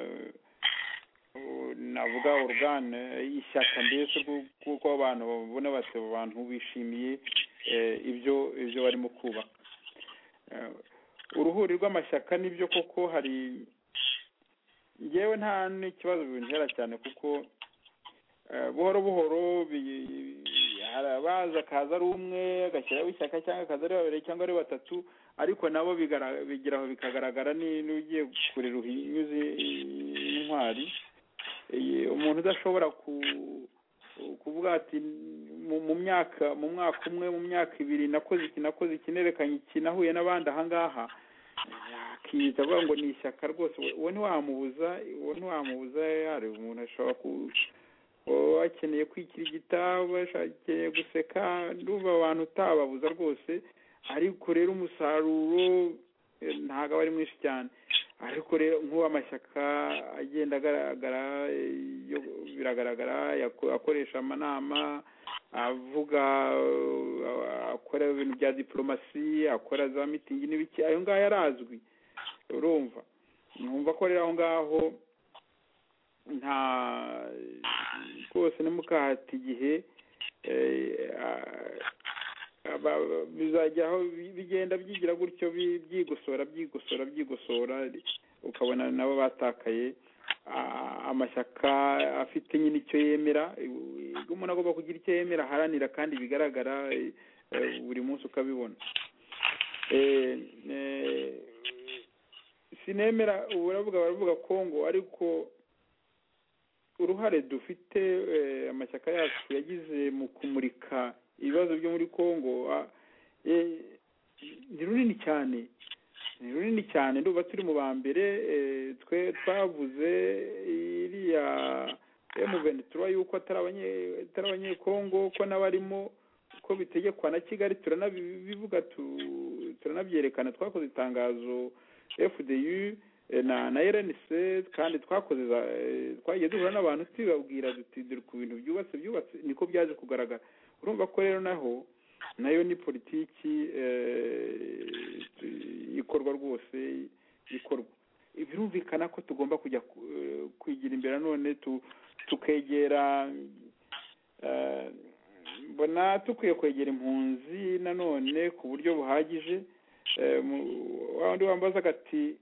u- navuga orugane ishyaka mbese rwo- kuko abantu babona bati abo bantu bishimiye eh, ibyo ibyo barimo kubaka Eh, uruhuri rw'amashyaka nibyo koko hari ngewe nta n'ikibazo bintera cyane kuko eh, buhoro buhoro bi- harabaza akaza ari umwe agashyiraho ishyaka cyangwa akaza ari babiri cyangwa ari batatu ariko nabo bigara- bigeraho bikagaragara ni- n'ugiye kurira uhinyuze intwari Eh, umuntu udashobora ku kuvuga ati mu mu myaka mu mwaka umwe mu myaka ibiri nakoze iki nakoze iki nerekanye iki nahuye n'abandi ahangaha akiyita avuga ngo ni ishyaka rwose uwo- uwo ntiwamubuza uwo ntiwamubuza yari umuntu ashobora ku uba akeneye kwikirigita uba akeneye guseka ndumva abantu utababuza rwose ariko rero umusaruro eh, ntabwo aba ari mwinshi cyane ariko rero nk'uwo amashyaka agenda agaragara eh, yo- biragaragara yako- akoresha amanama avuga eh, akora ibintu bya diporomasi akora za mitingi n'ibiki ayo ngayo arazwi urumva numva ko rero aho ngaho nta rwose ntimukahate igihe eh, ah, aba- aba- bizajya aho bi- bigenda byigira gutyo bi- byigosora byigosora byigosora ukabona nabo batakaye ah, amashyaka afite nyine icyo yemera ubwo umuntu agomba kugira icyo yemera aharanira kandi bigaragara eh, eh, buri munsi ukabibona Eh, eh, sinemera ubu baravuga baravuga kongo ariko uruhare dufite eh, amashyaka yacu yagize mu kumurika ibibazo byo muri congo ah, eh, ni runini cyane ni runini cyane ndumva turi mu ba mbere eh, twe twavuze iriya M23 yuko atari abanye- atari abanyekongo ko n'abarimo ko bitegekwa na kigali turanabivuga tu- turanabyerekana twakoze itangazo fdu eh, na na rnc kandi twakoze za- eh, twagiye duhura n'abantu tubabwira duti dore ku bintu byubatse byubatse niko byaje kugaragara urumva ko rero naho nayo ni politiki eh, tu- ikorwa rwose ikorwa birumvikana ko tugomba kujya ku- eh, kwigira imbere none tu- tukegera eh, mbona tukwiye kwegera impunzi nanone ku buryo buhagije Eh, mu- wa wundi wambazaga ati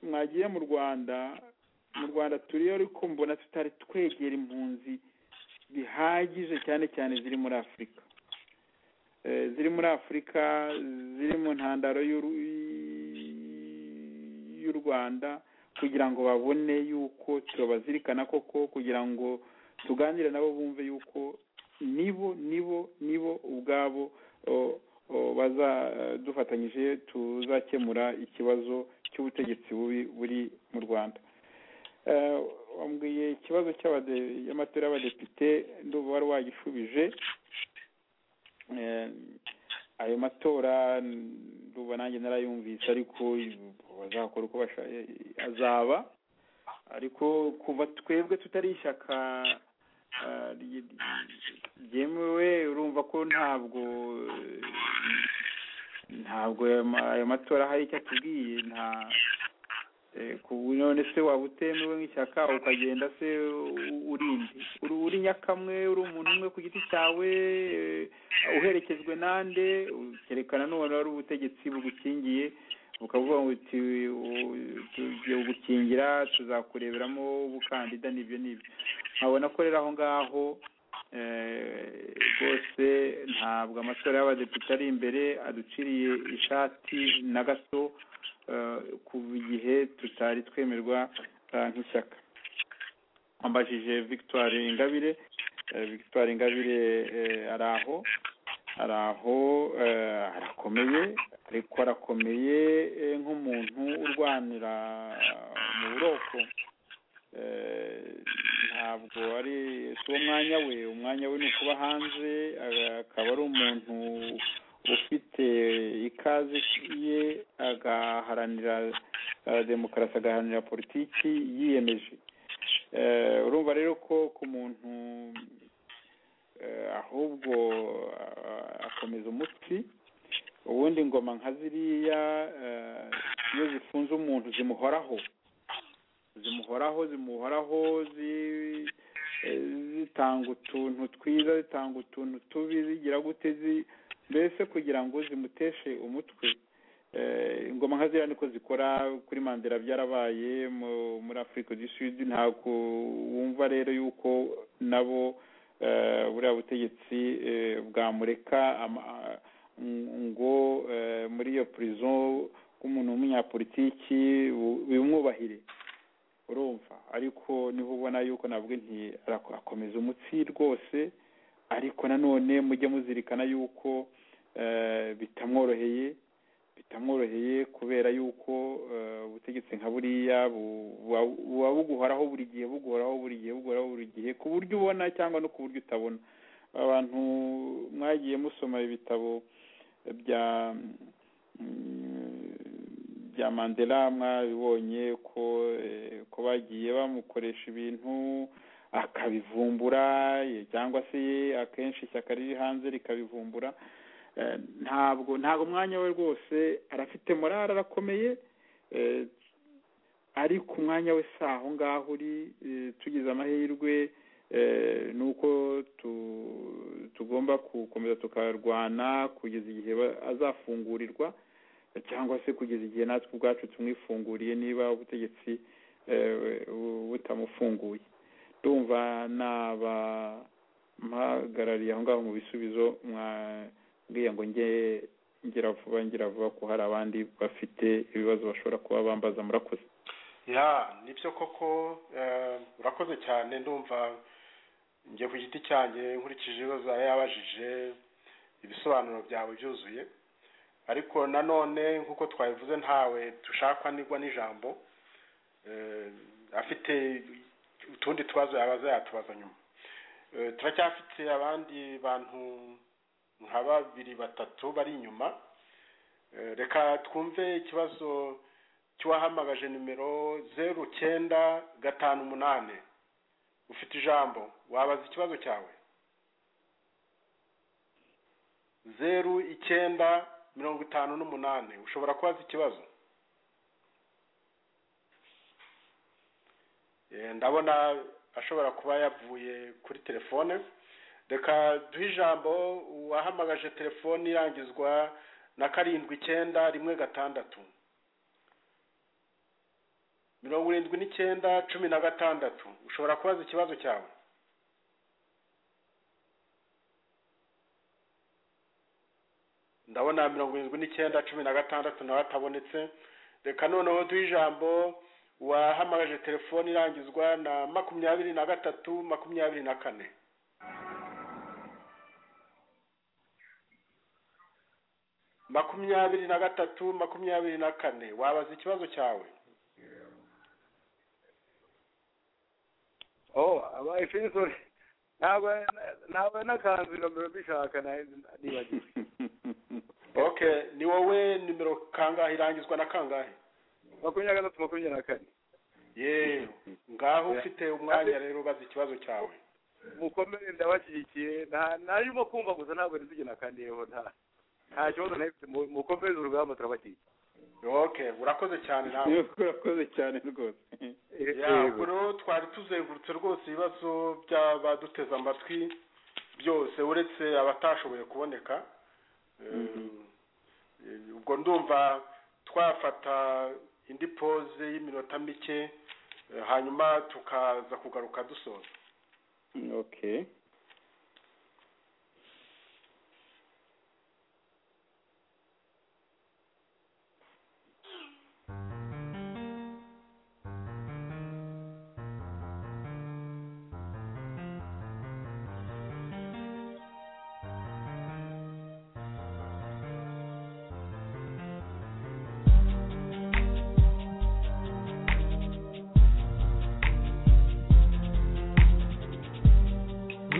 mwagiye mu rwanda mu rwanda turiyo ariko mbona tutari twegera impunzi bihagije cyane cyane ziri muri afurika Eh, ziri muri afurika ziri mu ntandaro y'uru- y'u rwanda kugira ngo babone yuko turabazirikana koko kugira ngo tuganire nabo bumve yuko nibo nibo nibo ubwabo o- o, bazadufatanyije tuzakemura ikibazo cy'ubutegetsi bubi buri mu rwanda Eh, wambwiye ikibazo cy'abade- y'amatora y'abadepite ndumva wari wagishubije Eh, ayo matora ndumva nanjye narayumvise ariko bazakora uko bashaye azaba ariko kuva twebwe tutari ishyaka eh, ry- ryemewe urumva ko ntabwo ntabwo ayo ma- ayo matora hari icyo atubwiye nta eh, ku none se waba utemewe nk'ishyaka ukagenda se u- urindi uri uri nyakamwe uri umuntu umwe ku giti cyawe eh, uherekejwe nande ukerekana none ari ubutegetsi bugukingiye bukavuga ngo uti u- tugiye kugukingira tuzakureberamo ubukandida n'ibyo n'ibyo nkabona ko rero aho ngaho eh, rwose ntabwo amatora y'abadepite ari imbere aduciriye ishati na gato eh, kuva igihe tutari twemerwa eh, nk'ishyaka wambajije victoire ingabire eh, victoire ingabire eh, ari aho ari aho eh, arakomeye ariko arakomeye eh, nk'umuntu urwanira mu buroko Eh, ntabwo ari si wo mwanya we umwanya we ni ukuba hanze aga- akaba ari umuntu ufite ikaze ye agaharanira eh, demokarasi agaharanira politiki yiyemeje Eh, urumva rero ko ku muntu eh, ahubwo ah, akomeza umutsi ubundi ingoma nka ziriya eh, iyo zifunze umuntu zimuhoraho zimuhoraho zimuhoraho zi- eh, zitanga utuntu twiza zitanga utuntu tubi zigira gute zi mbese kugira ngo zimuteshe umutwe Eh, ingoma nka ziriya niko zikora kuri mandela byarabaye mu- muri afurika du sud ntabwo wumva rero yuko nabo eh, buriya butegetsi eh, bwamureka ama- ng- ngo eh, muri iyo prison k'umuntu w'umunyapolitiki bu- bimwubahire urumva ariko niho ubona yuko navuga nti arako- akomeza umutsi rwose ariko nanone mujye muzirikana yuko eh, bitamworoheye bitamworoheye kubera yuko eh, ubutegetsi nka buriya bu- buba- buba buguhoraho buri gihe buguhoraho buri gihe buguhoraho buri gihe ku buryo ubona cyangwa no ku buryo utabona abantu mwagiye musoma ibitabo bya mm, bya mandela mwabibonye ko eh, ko bagiye bamukoresha ibintu akabivumbura eh, cyangwa se akenshi ishyaka riri hanze rikabivumbura Eh, ntabwo ntabwo umwanya we rwose arafite morale arakomeye eh, ariko umwanya we si aho ngaho uri eh, tugize amahirwe eh, ni uko tu- tugomba gukomeza tukarwana kugeza igihe ba- azafungurirwa eh, cyangwa se kugeza igihe natwe ubwacu tumwifunguriye niba ubutegetsi eh, bu- butamufunguye ndumva nabampagarariye aho ngaho mu bisubizo mwa mbwiye ngo njye ngira vuba ngira vuba ko hari abandi bafite ibibazo bashobora kuba bambaza murakoze ya nibyo koko eh, urakoze cyane ndumva njye ku giti cyanjye nkurikije ibibazo yari yabajije ibisobanuro byawe byuzuye ariko nanone nk'uko twabivuze ntawe dushakwa nigwa n'ijambo eh, afite utundi tubazo yabaza yatubaza nyuma Eh, turacyafite abandi bantu nka babiri batatu bari inyuma Eh, reka twumve ikibazo cy'uwahamagaje nimero zeru cyenda gatanu umunani ufite ijambo wabaza ikibazo cyawe zeru icyenda mirongo itanu n'umunani ushobora kubaza ikibazo Eh, ndabona ashobora kuba yavuye kuri telefone reka duhe ijambo uwahamagaje telefoni irangizwa na karindwi icyenda rimwe gatandatu mirongo irindwi n'icyenda cumi na gatandatu ushobora kubaza ikibazo cyawe ndabona mirongo irindwi n'icyenda cumi na gatandatu nawe atabonetse reka noneho duhe ijambo wahamagaje telefoni irangizwa na makumyabiri na gatatu makumyabiri na kane makumyabiri na gatatu makumyabiri na kane wabaza ikibazo cyawe oh aba efesori ntabwo ntabwo nakanzu nomero mbishaka na- nibagiwe okay ni wowe nimero kangahe irangizwa na kangahe makumyabiri na gatatu makumyabiri na kane yewe ngaho ufite umwanya rero ubaza ikibazo cyawe mukomere ndabashyigikiye nta narimo kumva gusa ntabwo ntizigena nakandiyeho nta nta kibazo nahifite mu- mukomeze urugamba turabashyigikiye okay urakoze cyane nawe urakoze cyane rwose yego twari tuzengurutse rwose ibibazo by'abaduteze amatwi byose uretse abatashoboye kuboneka Eh, eh, ubwo ndumva twafata indi pose y'iminota mike eh, hanyuma tukaza kugaruka dusoza okay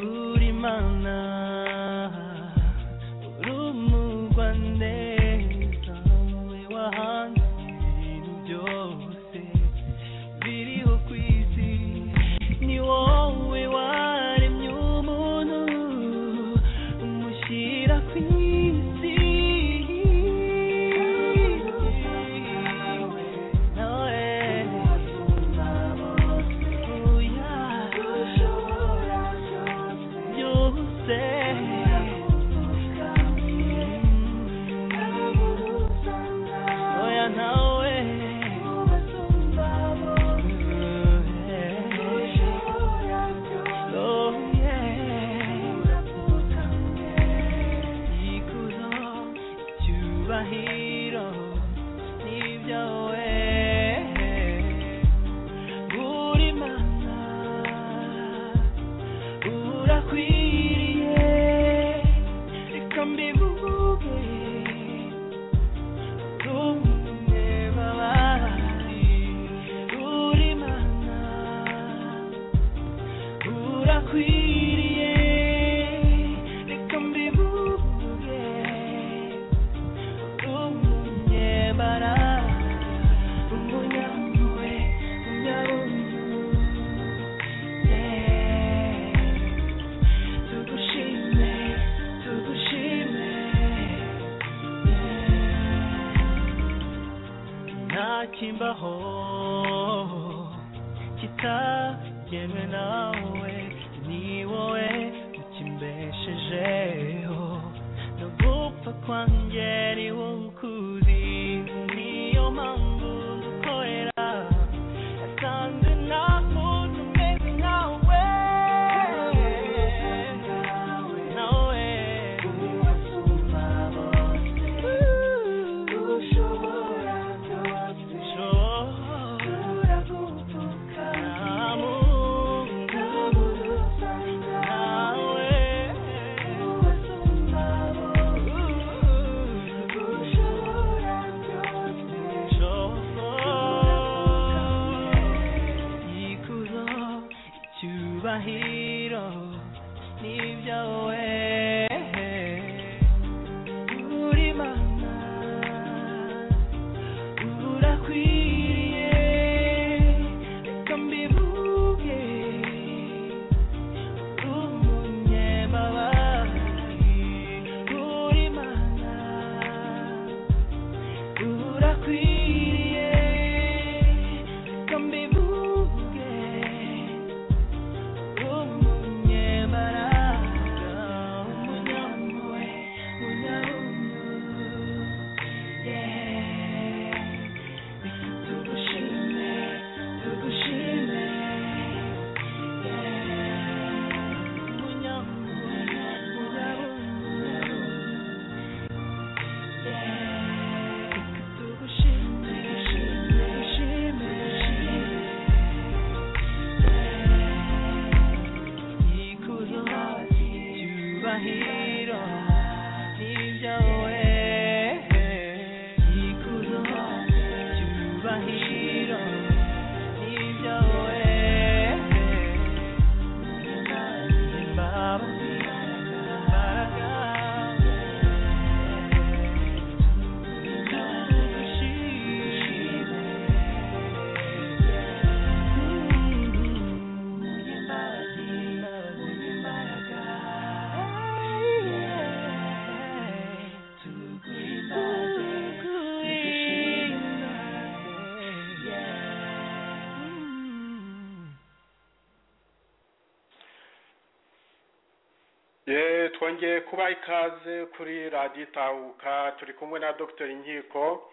uri mana uri umurwa neza we wahanze ibintu byose biriho ku isi ni wowe waremye umuntu umushyira ku isi nawe uya byose bikwiriye reka mbivuge umunyembara umunyampuhwe umunyarukundo tugushime tugushime ntakimbaho kitagewe nawe ni wowe ukimbeshejeho no gupfa kwanjye ni wowe ukuzi niyo mpamvu ngukorera yasanze nta muntu umeze nkawe nawe ubasumba bose ushobora byose ushobora gupfuka nta muntu udusanga nawe ubasumba bose ushobora byose ushobora ikuzo icyubahiro nibyo we uri mana urakwiriye reka mbivuge umunyemabari uri mana urakwiriye reka mbivuge umunyembaraga umunyampuhwe umunyarukundo tugushime tugushime umunyampuhwe umunyarukundo tugushime tugushime tugushime ikuzo icyubahiro nibyo we ikuzo icyubahiro nibyo we imbabazi imbaraga Thank you. ye twongeye kuba ikaze kuri radiyo itahuka turi kumwe na dr inkiko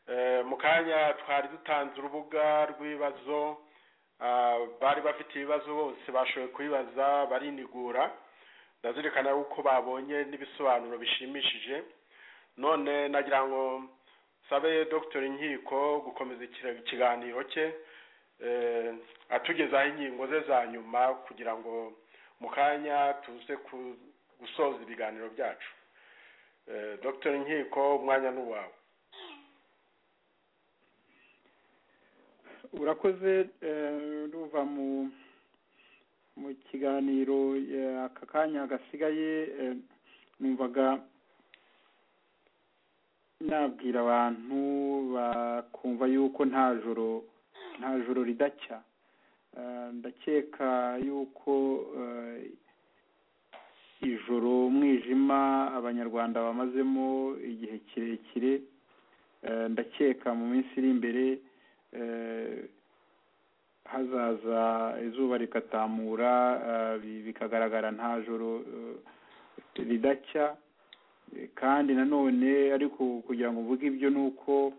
Eh, mu kanya twari dutanze urubuga rw'ibibazo ah, bari bafite ibibazo bose bashoboye kubibaza barinigura ndazirikana yuko babonye n'ibisobanuro bishimishije none nagira ngo sabe dr inkiko gukomeza ikira- ikiganiro cye eh, atugezaho ingingo ze za nyuma kugira ngo mu kanya tuze ku- gusoza ibiganiro byacu Eh, dr inkiko umwanya ni uwawe urakoze eh, ruva mu mu kiganiro eh, aka kanya gasigaye eh, numvaga nabwira abantu bakumva yuko nta joro nta joro ridacya Eh, ndakeka yuko eh, ijoro umwijima abanyarwanda bamazemo igihe kirekire Eh, ndakeka mu minsi iri imbere eh, hazaza izuba rikatamura eh, bi- bikagaragara nta joro eh, ridacya Eh, kandi nanone ariko kugira ngo mvuge ibyo ni uko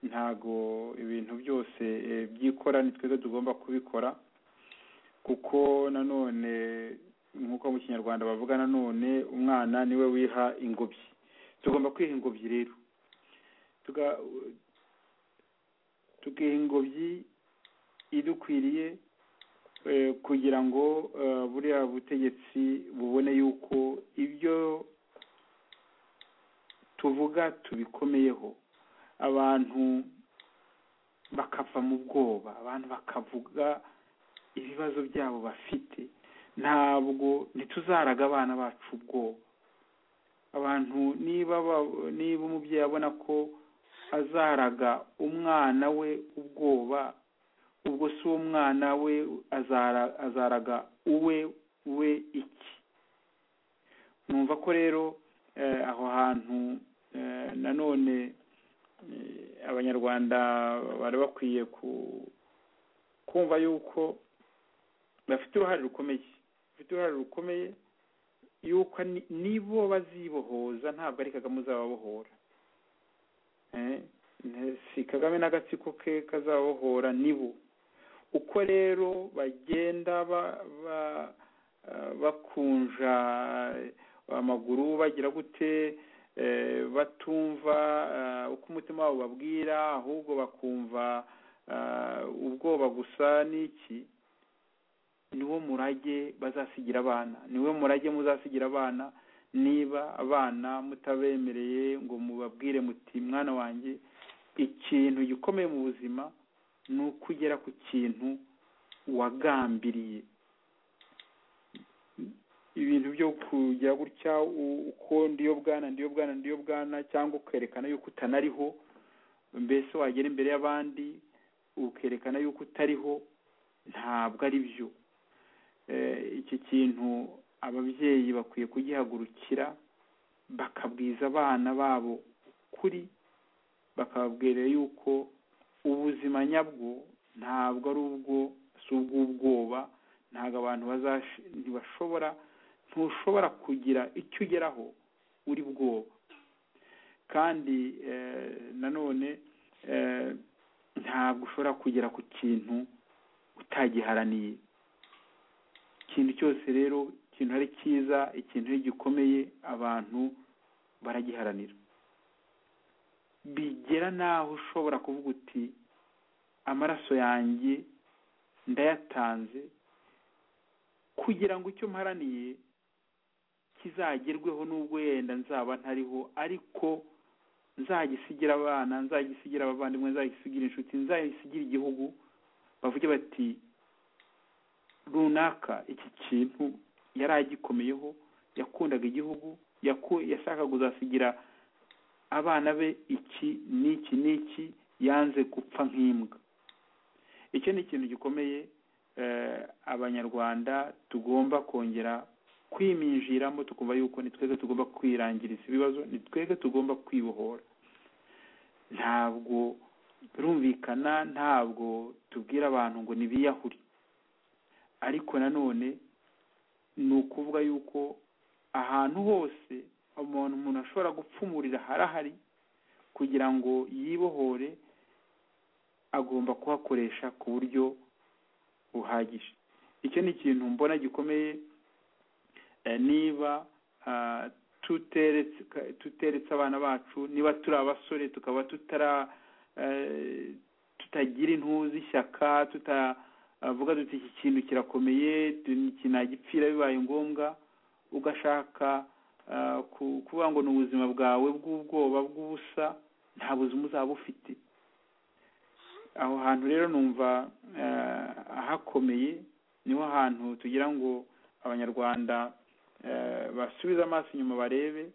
ntago ibintu byose eh, byikora ni twebwe tugomba kubikora kuko nanone nk'uko mu kinyarwanda bavuga nanone umwana niwe wiha ingobyi tugomba kwiha ingobyi rero tuga tukiha ingobyi idukwiriye eh, kugira ngo eh, buriya butegetsi bubone yuko ibyo tuvuga tubikomeyeho abantu bakava mu bwoba abantu bakavuga ibibazo byabo bafite ntabwo ntituzaraga abana bacu ubwoba abantu niba ba- niba umubyeyi abona ko azaraga umwana we ubwoba ubwo si uwo mwana we azara azaraga uwe we iki numva ko rero eh, aho hantu eh, nanone eh, abanyarwanda bari bakwiye ku kumva yuko bafite uruhare rukomeye bafite uruhare rukomeye yuko ni- nibo bazibohoza ntabwo ari kagame uzababohora Eh, ne- si kagame n'agatsiko ke kazabohora nibo uko rero bagenda ba- ba- eh, bakunja amaguru bagira gute eh, batumva eh, uko umutima wabo babwira ahubwo bakumva ah, ubwoba gusa n'iki niwo murage bazasigira abana niwe murage muzasigira abana niba abana mutabemereye ngo mubabwire muti mwana wanjye ikintu gikomeye mu buzima ni uko ugera ku kintu wagambiriye ibintu byo kujya gutya u- uko ndiyo bwana ndiyo bwana ndiyo bwana cyangwa ukerekana yuko utanariho mbese wagera imbere y'abandi ukerekana yuko utariho ntabwo ari byo Eh, iki kintu ababyeyi bakwiye kugihagurukira bakabwiza abana babo ukuri bakababwira yuko ubuzima nyabwo ntabwo ari ubwo si ubw'ubwoba ntabwo abantu bazash- ntibashobora ntushobora kugira icyo ugeraho uri bwoba kandi eh, nanone eh, ntabwo ushobora kugera ku kintu utagiharaniye ikintu cyose rero ikintu ari cyiza ikintu ari gikomeye abantu baragiharanira bigera n'aho ushobora kuvuga uti amaraso yanjye ndayatanze kugira ngo icyo mparaniye kizagerweho n'ubwo yenda nzaba ntariho ariko nzagisigira abana nzagisigira abavandimwe nzagisigira inshuti nzagisigire igihugu bavuge bati runaka iki kintu yari agikomeyeho yakundaga igihugu yaku- yashakaga kuzasigira abana be iki n'iki n'iki yanze gupfa nk'imbwa icyo ni ikintu gikomeye eh, abanyarwanda tugomba kongera kwiminjiramo tukumva yuko ni twebwe tugomba kwirangiriza ibibazo ni twebwe tugomba kwibohora ntabwo birumvikana ntabwo tubwira abantu ngo nibiyahure ariko nanone ni ukuvuga yuko ahantu hose umuntu umuntu ashobora gupfumurira harahari kugira ngo yibohore agomba kuhakoresha ku buryo buhagije icyo ni ikintu mbona gikomeye eh, niba ah, tuteretse tuteretse abana bacu niba turi abasore tukaba tutara eh, tutagira intuzi ishyaka tuta avuga duti iki kintu kirakomeye tu- iki nagipfira bibaye ngombwa ugashaka ah, ku- kuvuga ngo ni ubuzima bwawe bw'ubwoba bw'ubusa nta buzima uzaba ufite aho hantu rero numva ah, hakomeye niho hantu tugira ngo abanyarwanda eh, basubize amaso inyuma barebe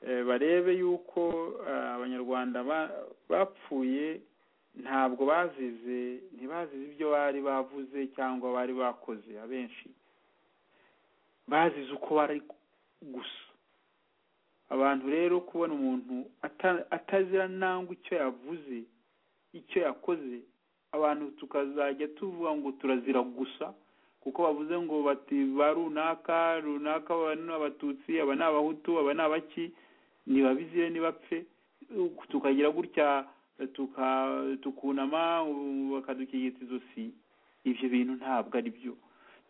eh, barebe yuko ah, abanyarwanda ba- bapfuye ntabwo bazize ntibazize ibyo bari bavuze cyangwa bari bakoze abenshi bazize uko bari gusa abantu rero kubona umuntu ata- atazira nangwa icyo yavuze icyo yakoze abantu tukazajya tuvuga ngo turazira gusa kuko bavuze ngo bati ba runaka runaka aba ni abatutsi aba ni abahutu aba ni abaki ntibabizire ntibapfe tukagira gutya tuka tukunama ubu bakadukigita izosi ibyo bintu ntabwo ari byo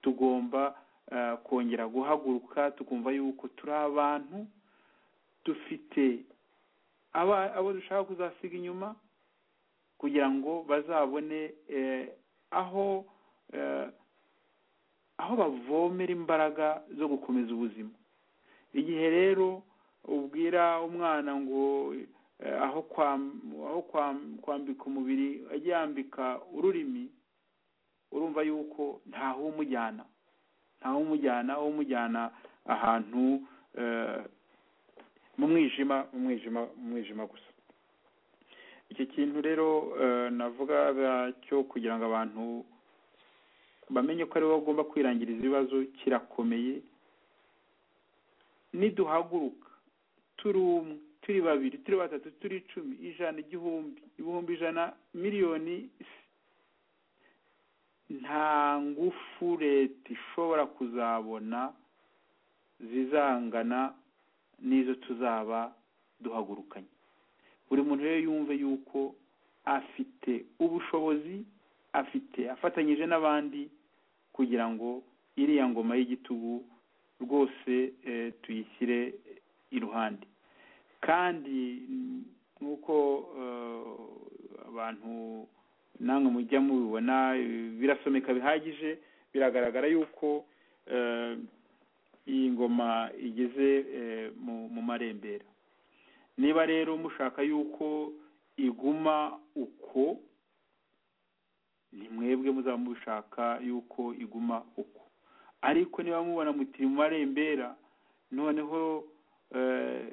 tugomba eh, kongera guhaguruka tukumva yuko turi abantu dufite aba- abo dushaka kuzasiga inyuma kugira ngo bazabone eh, aho eh, aho bavomera imbaraga zo gukomeza ubuzima igihe rero ubwira umwana ngo eh, aho kwam- aho kwam- kwambika umubiri ajya yambika ururimi urumva yuko ntahumujyana ntawumujyana umujyana ahantu eh, mu mwijima mu mwijima mu mwijima gusa iki kintu rero eh, navuga ba- cyo kugira ngo abantu bamenye ko ari bo bagomba kwirangiriza ibibazo kirakomeye niduhaguruka turi umwe turi babiri turi batatu turi icumi ijana igihumbi ibihumbi ijana miliyoni nta ngufu leta ishobora kuzabona zizangana n'izo tuzaba duhagurukanye buri muntu rero yumve yuko afite ubushobozi afite afatanyije n'abandi kugira ngo iriya ngoma y'igitugu rwose eh, tuyishyire iruhande kandi mm, nk'uko eh, abantu namwe mujya mubibona eh, birasomeka bihagije biragaragara yuko eh, iyi ngoma igeze eh, mu- mu marembera niba rero mushaka yuko iguma uko ni mwebwe muzaba mubishaka yuko iguma uko ariko niba mubona muti mu marembera noneho eh,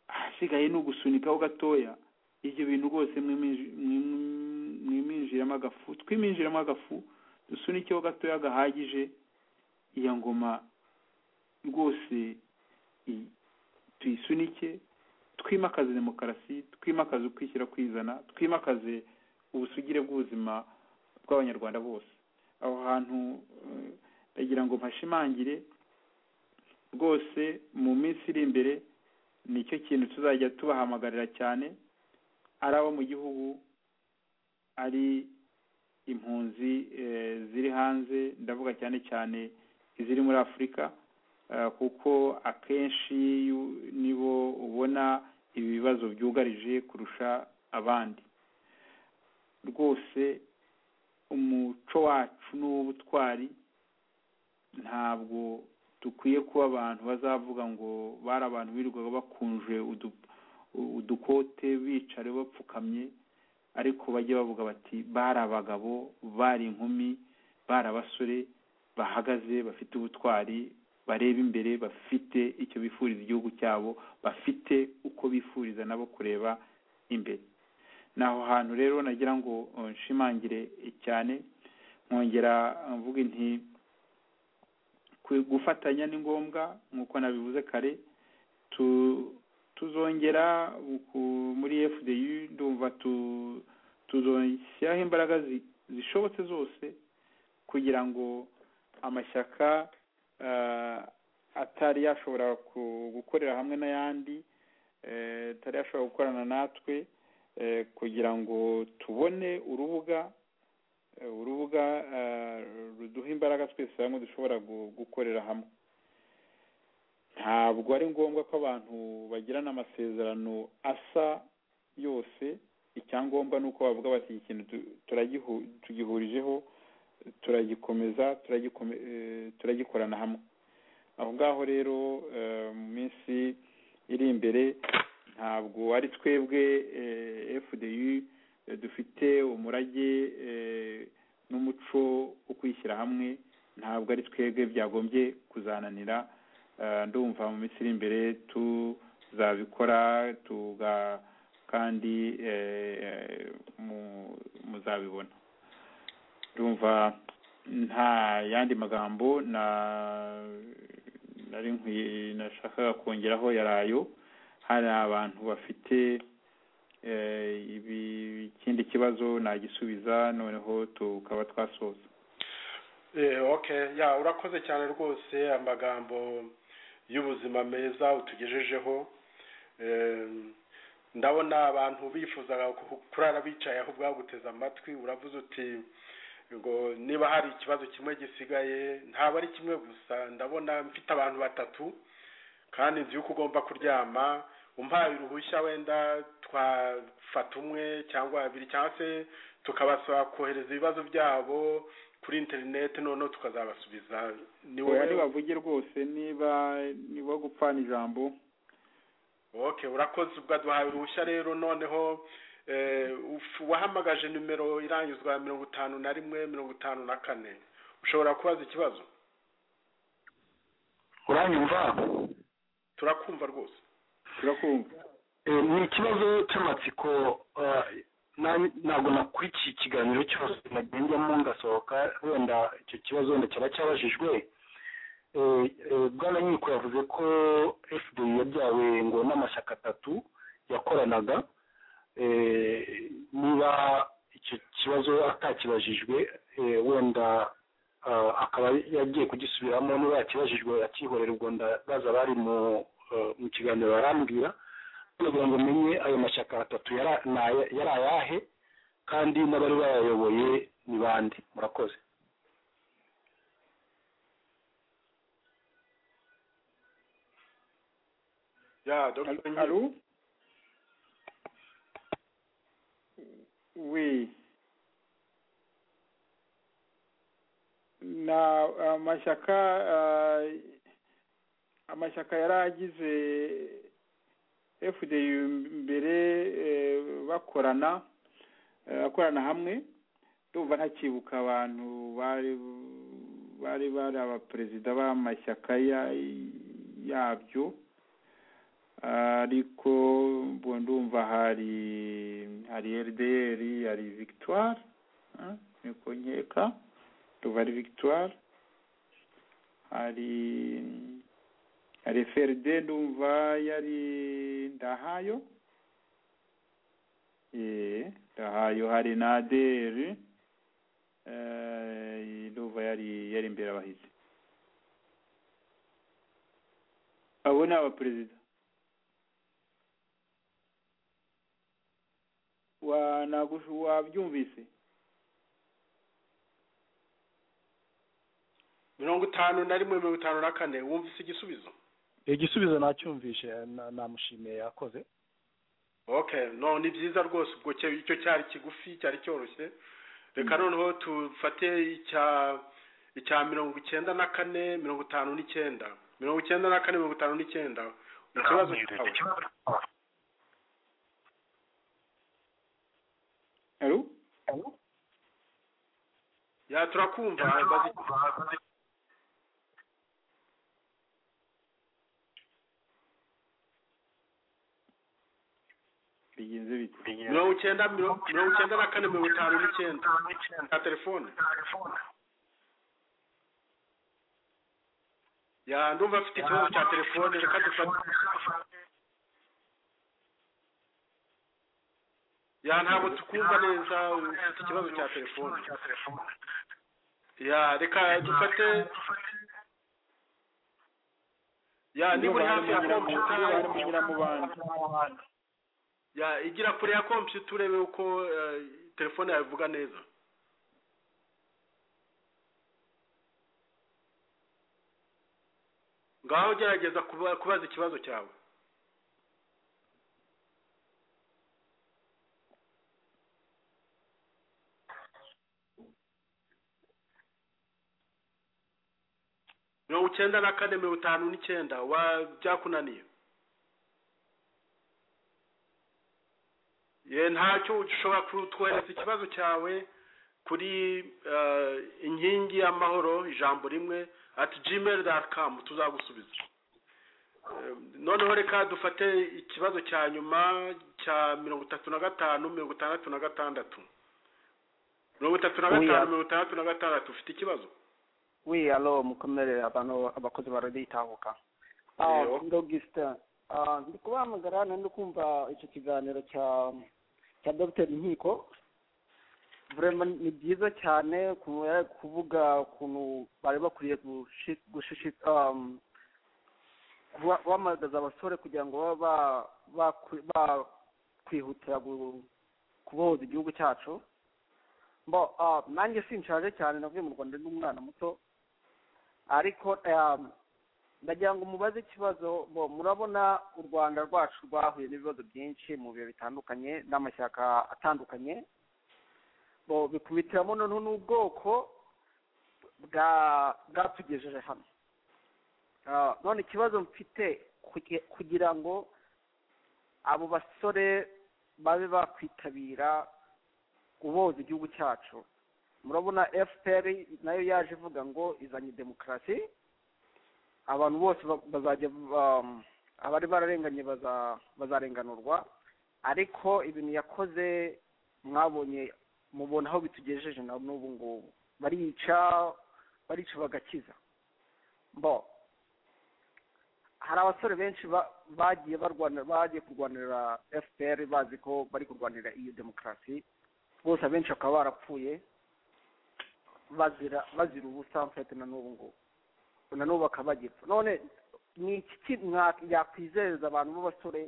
ahasigaye ni ugusunikaho gatoya ibyo bintu rwose mwiminji- mwim- mwiminjiramo agafu twiminjiramo agafu dusunikeho gatoya gahagije iya ngoma rwose i- tuyisunike twimakaze demokarasi twimakaze ukwishyira kwizana twimakaze ubusugire bw'ubuzima bw'abanyarwanda bose aho hantu eh, ndagira ngo mpashimangire rwose mu minsi iri imbere nicyo kintu tuzajya tubahamagarira cyane ari abo mu gihugu ari impunzi eh, ziri hanze ndavuga cyane cyane iziri muri afurika eh, kuko akenshi yu- nibo ubona ibi bibazo byugarije kurusha abandi rwose umuco wacu n'uw'ubutwari ntabwo dukwiye kuba abantu bazavuga ngo bari abantu birirwaga bakunje udu- udukote bicara bapfukamye ariko bajye bavuga bati bari abagabo bari inkumi bari abasore bahagaze bafite ubutwari bareba imbere bafite icyo bifuriza igihugu cyabo bafite uko bifuriza nabo kureba imbere ni aho hantu rero nagira ngo eh, nshimangire cyane nkongera eh, mvuga inti ku- gufatanya ni ngombwa nk'uko nabivuze kare tu- tuzongera ku- muri fdu ndumva tu- tuzoshyiraho imbaraga zi- zishobotse zose kugira ngo amashyaka eh, atari yashobora ku- gukorera hamwe n'ayandi eh, atari yashobora gukorana natwe eh, kugira ngo tubone urubuga eh, urubuga eh, ruduha imbaraga twese hamwe dushobora gu- gukorera hamwe ntabwo ari ngombwa ko abantu bagirana amasezerano asa yose icyangombwa ni uko bavuga bati iki kintu tu- turagihu- tugihurijeho turagikomeza turagikome- eh, turagikorana hamwe aho ngaho rero eh, mu minsi iri imbere ntabwo ari twebwe eh, fdu eh, dufite umurage eh, n'umuco wo kwishyira hamwe ntabwo ari twebwe byagombye kuzananira Eh, ndumva mu minsi iri imbere tuzabikora tuga kandi eh, mu- muzabibona ndumva nta yandi magambo na nari nkwiye nashakaga kongeraho yari ayo hari abantu bafite eh, ibi- ikindi kibazo nagisubiza noneho tukaba twasoza Eh, okay ya urakoze cyane rwose amagambo y'ubuzima meza utugejejeho Eh, ndabona abantu bifuzaga ku- kurara bicaye ahubwo baguteze amatwi uravuze uti ngo niba hari ikibazo kimwe gisigaye ntabwo ari kimwe gusa ndabona mfite abantu batatu kandi nzi yuko ugomba kuryama umpaye uruhushya wenda twafata umwe cyangwa babiri cyangwa se tukabasaba kohereza ibibazo byabo kuri interineti noneho tukazabasubiza ni Oya, wowe nibavuge rwose niba niba gupfana ijambo okay urakoze ubwo duhaye uruhushya rero noneho eh, uf- wahamagaje nimero irangizwa mirongo itanu na rimwe mirongo itanu na kane ushobora kubaza ikibazo uranyumva turakumva rwose turakumva Eh, ni ikibazo cy'amatsiko ah, na- ntabwo nakurikiye ikiganiro cyose nagendamo ngasohoka wenda icyo kibazo wenda cyaba cyabajijwe Eh, eh, bwana nkiko yavuze ko fda yabyawe ngo n'amashyaka atatu yakoranaga Eh, niba icyo kibazo atakibajijwe eh, wenda ah, akaba yagiye kugisubiramo niba yakibajijwe akihorera ubwo ndabaza bari mu eh, mu kiganiro barambwira kugira ngo umenye ayo mashyaka atatu yara- ni aya- yari ayahe kandi n'abari bayayoboye ni bande murakoze ya dr Allô Oui. na amashyaka ah, amashyaka yari agize fdu mbere eh, bakorana eh, bakorana hamwe ndumva ntakibuka abantu bari bari bari abaperezida b'amashyaka ya- yabyo ariko mbo ndumva hari hari rdr hari victoire ah, niko nkeka ndumva ari victoire hari hari frd ndumva yari ndahayo eh ndahayo hari na adr eh, ndumva yari yari imbere abahizi abo ni abaperezida wa nagushu wabyumvise mirongo itanu na rimwe mirongo itanu na kane wumvise igisubizo igisubizo nacyumvishe na- namushimiye yakoze okay no ni byiza rwose ubwo cyo- icyo cyari kigufi cyari cyoroshye reka noneho tufate icya icya mirongo icyenda na kane mirongo itanu n'icyenda mirongo icyenda na kane mirongo itanu n'icyenda ikibazo cyawe Allô ya turakumva bazi bigenze bite mirongo icyenda mirongo mirongo icyenda na kane mirongo itanu n'icyenda ya telefone ya ndumva afite ikibazo cya telefone reka dufate ya ntabwo tukumva neza ufite ikibazo cya telefone ya reka dufate ya niba uri hafi ya kompiyuta ya igira kure ya kompiyuta urebe uko eh, telefone yawe ivuga neza ngaho gerageza kuba- kubaza ikibazo cyawe mirongo icyenda na kane mirongo itanu n'icyenda wa byakunaniye ye ntacyo ushobora kutwohereza ikibazo cyawe kuri eh, inkingi y'amahoro ijambo rimwe ati gmail dot com tuzagusubiza Eh, noneho reka dufate ikibazo cya nyuma cya mirongo itatu na gatanu mirongo itandatu na gatandatu mirongo itatu na gatanu mirongo itandatu na gatandatu ufite ikibazo Oui, alors mukomerere abantu abakozi baraditahuka Ah, ndogista ndi kubahamagara nari ndi kumva icyo kiganiro cya cya dr nkiko vraiment ni byiza cyane ukuntu yari ari kuvuga ukuntu bari bakwiye gushi- gushishit- um, kuba- guhamagaza abasore kugira ngo babe ba- bakwi- bakwihutira gu- kubohoza igihugu cyacu mbo ah, nanjye sinshaje cyane navuye mu rwanda ndi umwana muto ariko um, ndagira ngo mubaze ikibazo bo murabona u rwanda rwacu rwahuye n'ibibazo byinshi mu bihe bitandukanye n'amashyaka atandukanye bo bikubitiramo noneho n'ubwoko bwa bwatugejeje hano Ah, none ikibazo mfite kuge- kugira ngo abo basore babe bakwitabira uboza igihugu cyacu murabona fpr nayo yaje ivuga ngo izanye demokarasi abantu bose ba- bazajya um, abari bararenganye baza- bazarenganurwa ariko ibintu yakoze mwabonye mubona aho bitugejeje na n'ubu ngubu barica barica bagakiza mbo hari abasore benshi ba- bagiye barwanira bagiye kurwanira fpr bazi ko bari kurwanira iyo demokarasi bose abenshi bakaba barapfuye bazira bazira ubusa mfite na n'ubu ngubu na n'ubu bakaba bagipfa none ni iki ki- mwa- yakwizeza abantu b'abasore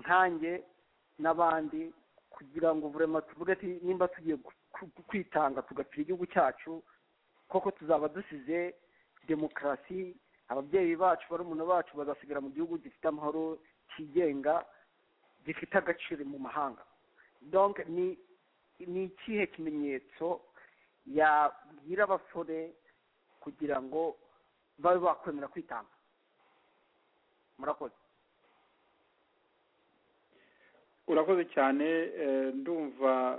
nkanjye n'abandi kugira ngo burema tuvuge ati nimba tugiye gu- ku- kwitanga tugapfira igihugu cyacu koko tuzaba dusize demokarasi ababyeyi bacu barumuna bacu bazasigara mu gihugu gifite amahoro cyigenga gifite agaciro mu mahanga donc ni ni ikihe kimenyetso yabwira abasore kugira ngo babe bakwemera kwitanga murakoze urakoze cyane eh, ndumva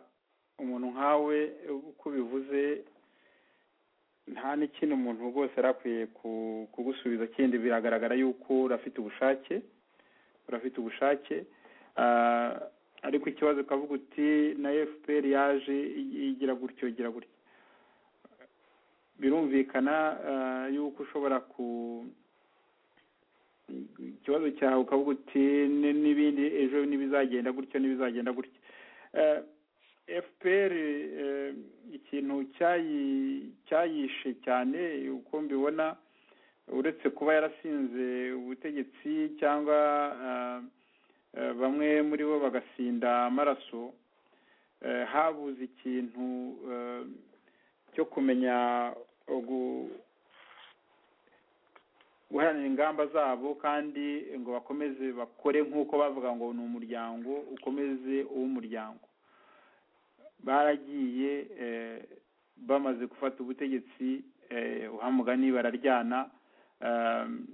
umuntu nkawe uko bivuze nta n'ikintu umuntu rwose yari akwiye ku- kugusubiza kindi biragaragara yuko urafite ubushake urafite ubushake Ah, ariko ikibazo ukavuga uti na fpr yaje i- igira gutyo igira gutya birumvikana ah, yuko ushobora ku ikibazo cyawe ukavuga uti "Ni- n'ibindi ejo n'ibizagenda gutyo n'ibizagenda gutya Eh, fpr eh, ikintu cyayi- cyayishe cyane uko mbibona uretse kuba yarasinze ubutegetsi cyangwa ah, eh, bamwe muri bo bagasinda amaraso eh, habuze ikintu eh, cyo kumenya ugu- guharanira ingamba zabo kandi ngo bakomeze bakore nk'uko bavuga ngo ni umuryango ukomeze uw'umuryango baragiye eh, bamaze gufata ubutegetsi eh, uhamugani bararyana um,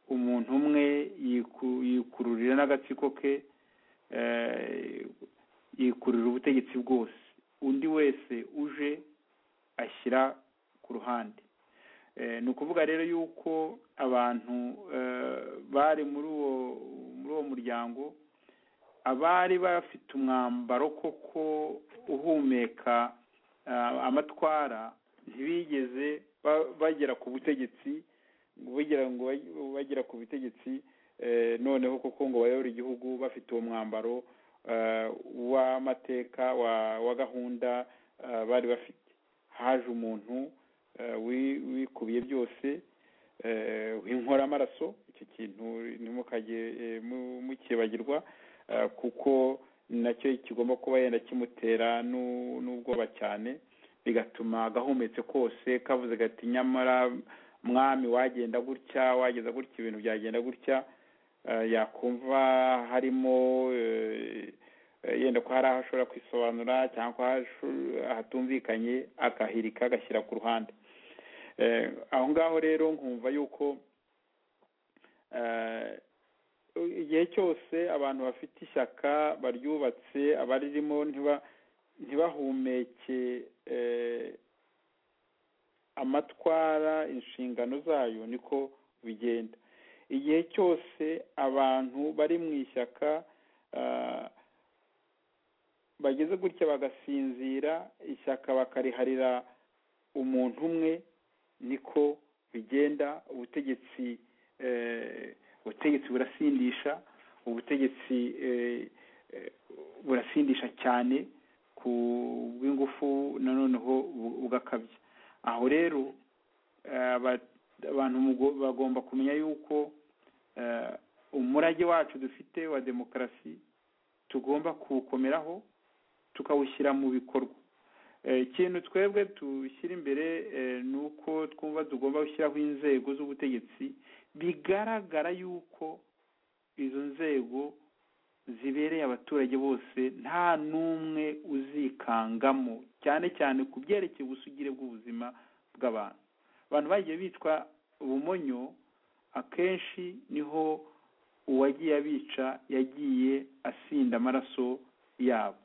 umuntu umwe yiku- yikururira n'agatsiko ke eh, yikururira ubutegetsi bwose undi wese uje ashyira ku ruhande Eh, ni ukuvuga rero yuko abantu eh, bari muri uwo muri uwo muryango abari bafite umwambaro koko uhumeka ah, amatwara ntibigeze ba- bagera ku butegetsi ngo bagera ngo bag- bagera ku butegetsi eh, noneho koko ngo bayobore igihugu bafite uwo mwambaro eh, w'amateka wa- wa gahunda eh, bari bafite haje umuntu eh, wi- wikubiye byose eh, w'inkora amaraso icyo kintu ntimukajye eh, mu- mukibagirwa eh, kuko nacyo kigomba kuba yenda kimutera n'u- n'ubwoba cyane bigatuma agahumetse kose kavuze gati nyamara mwami wagenda gutya wageza gutya ibintu byagenda gutya eh, yakumva harimo eh, eh, yenda ko hari aho ashobora kwisobanura cyangwa ko hasho- hatumvikanye akahirika agashyira ku ruhande eh, aho ngaho rero nkumva yuko eh, igihe cyose abantu bafite ishyaka baryubatse abaririmo ntiba ntibahumeke eh, amatwara inshingano zayo niko bigenda igihe cyose abantu bari mu ishyaka ah, bageze gutya bagasinzira ishyaka bakariharira umuntu umwe niko bigenda ubutegetsi eh, ubutegetsi burasindisha ubutegetsi eh, eh, burasindisha cyane ku bw'ingufu nanoneho bu- bugakabya aho rero eh, aba- abantu mugo- bagomba kumenya yuko eh, umurage wacu dufite wa demokarasi tugomba kuwukomeraho tukawushyira mu bikorwa Eh, ikintu twebwe dushyira imbere eh, ni uko twumva tugomba gushyiraho inzego z'ubutegetsi bigaragara yuko izo nzego zibereye abaturage bose nta n'umwe uzikangamo cyane cyane ku byerekeye ubusugire bw'ubuzima bw'abantu abantu bagiye bitwa ubumonyo akenshi niho uwagiye abica yagiye asinda amaraso yabo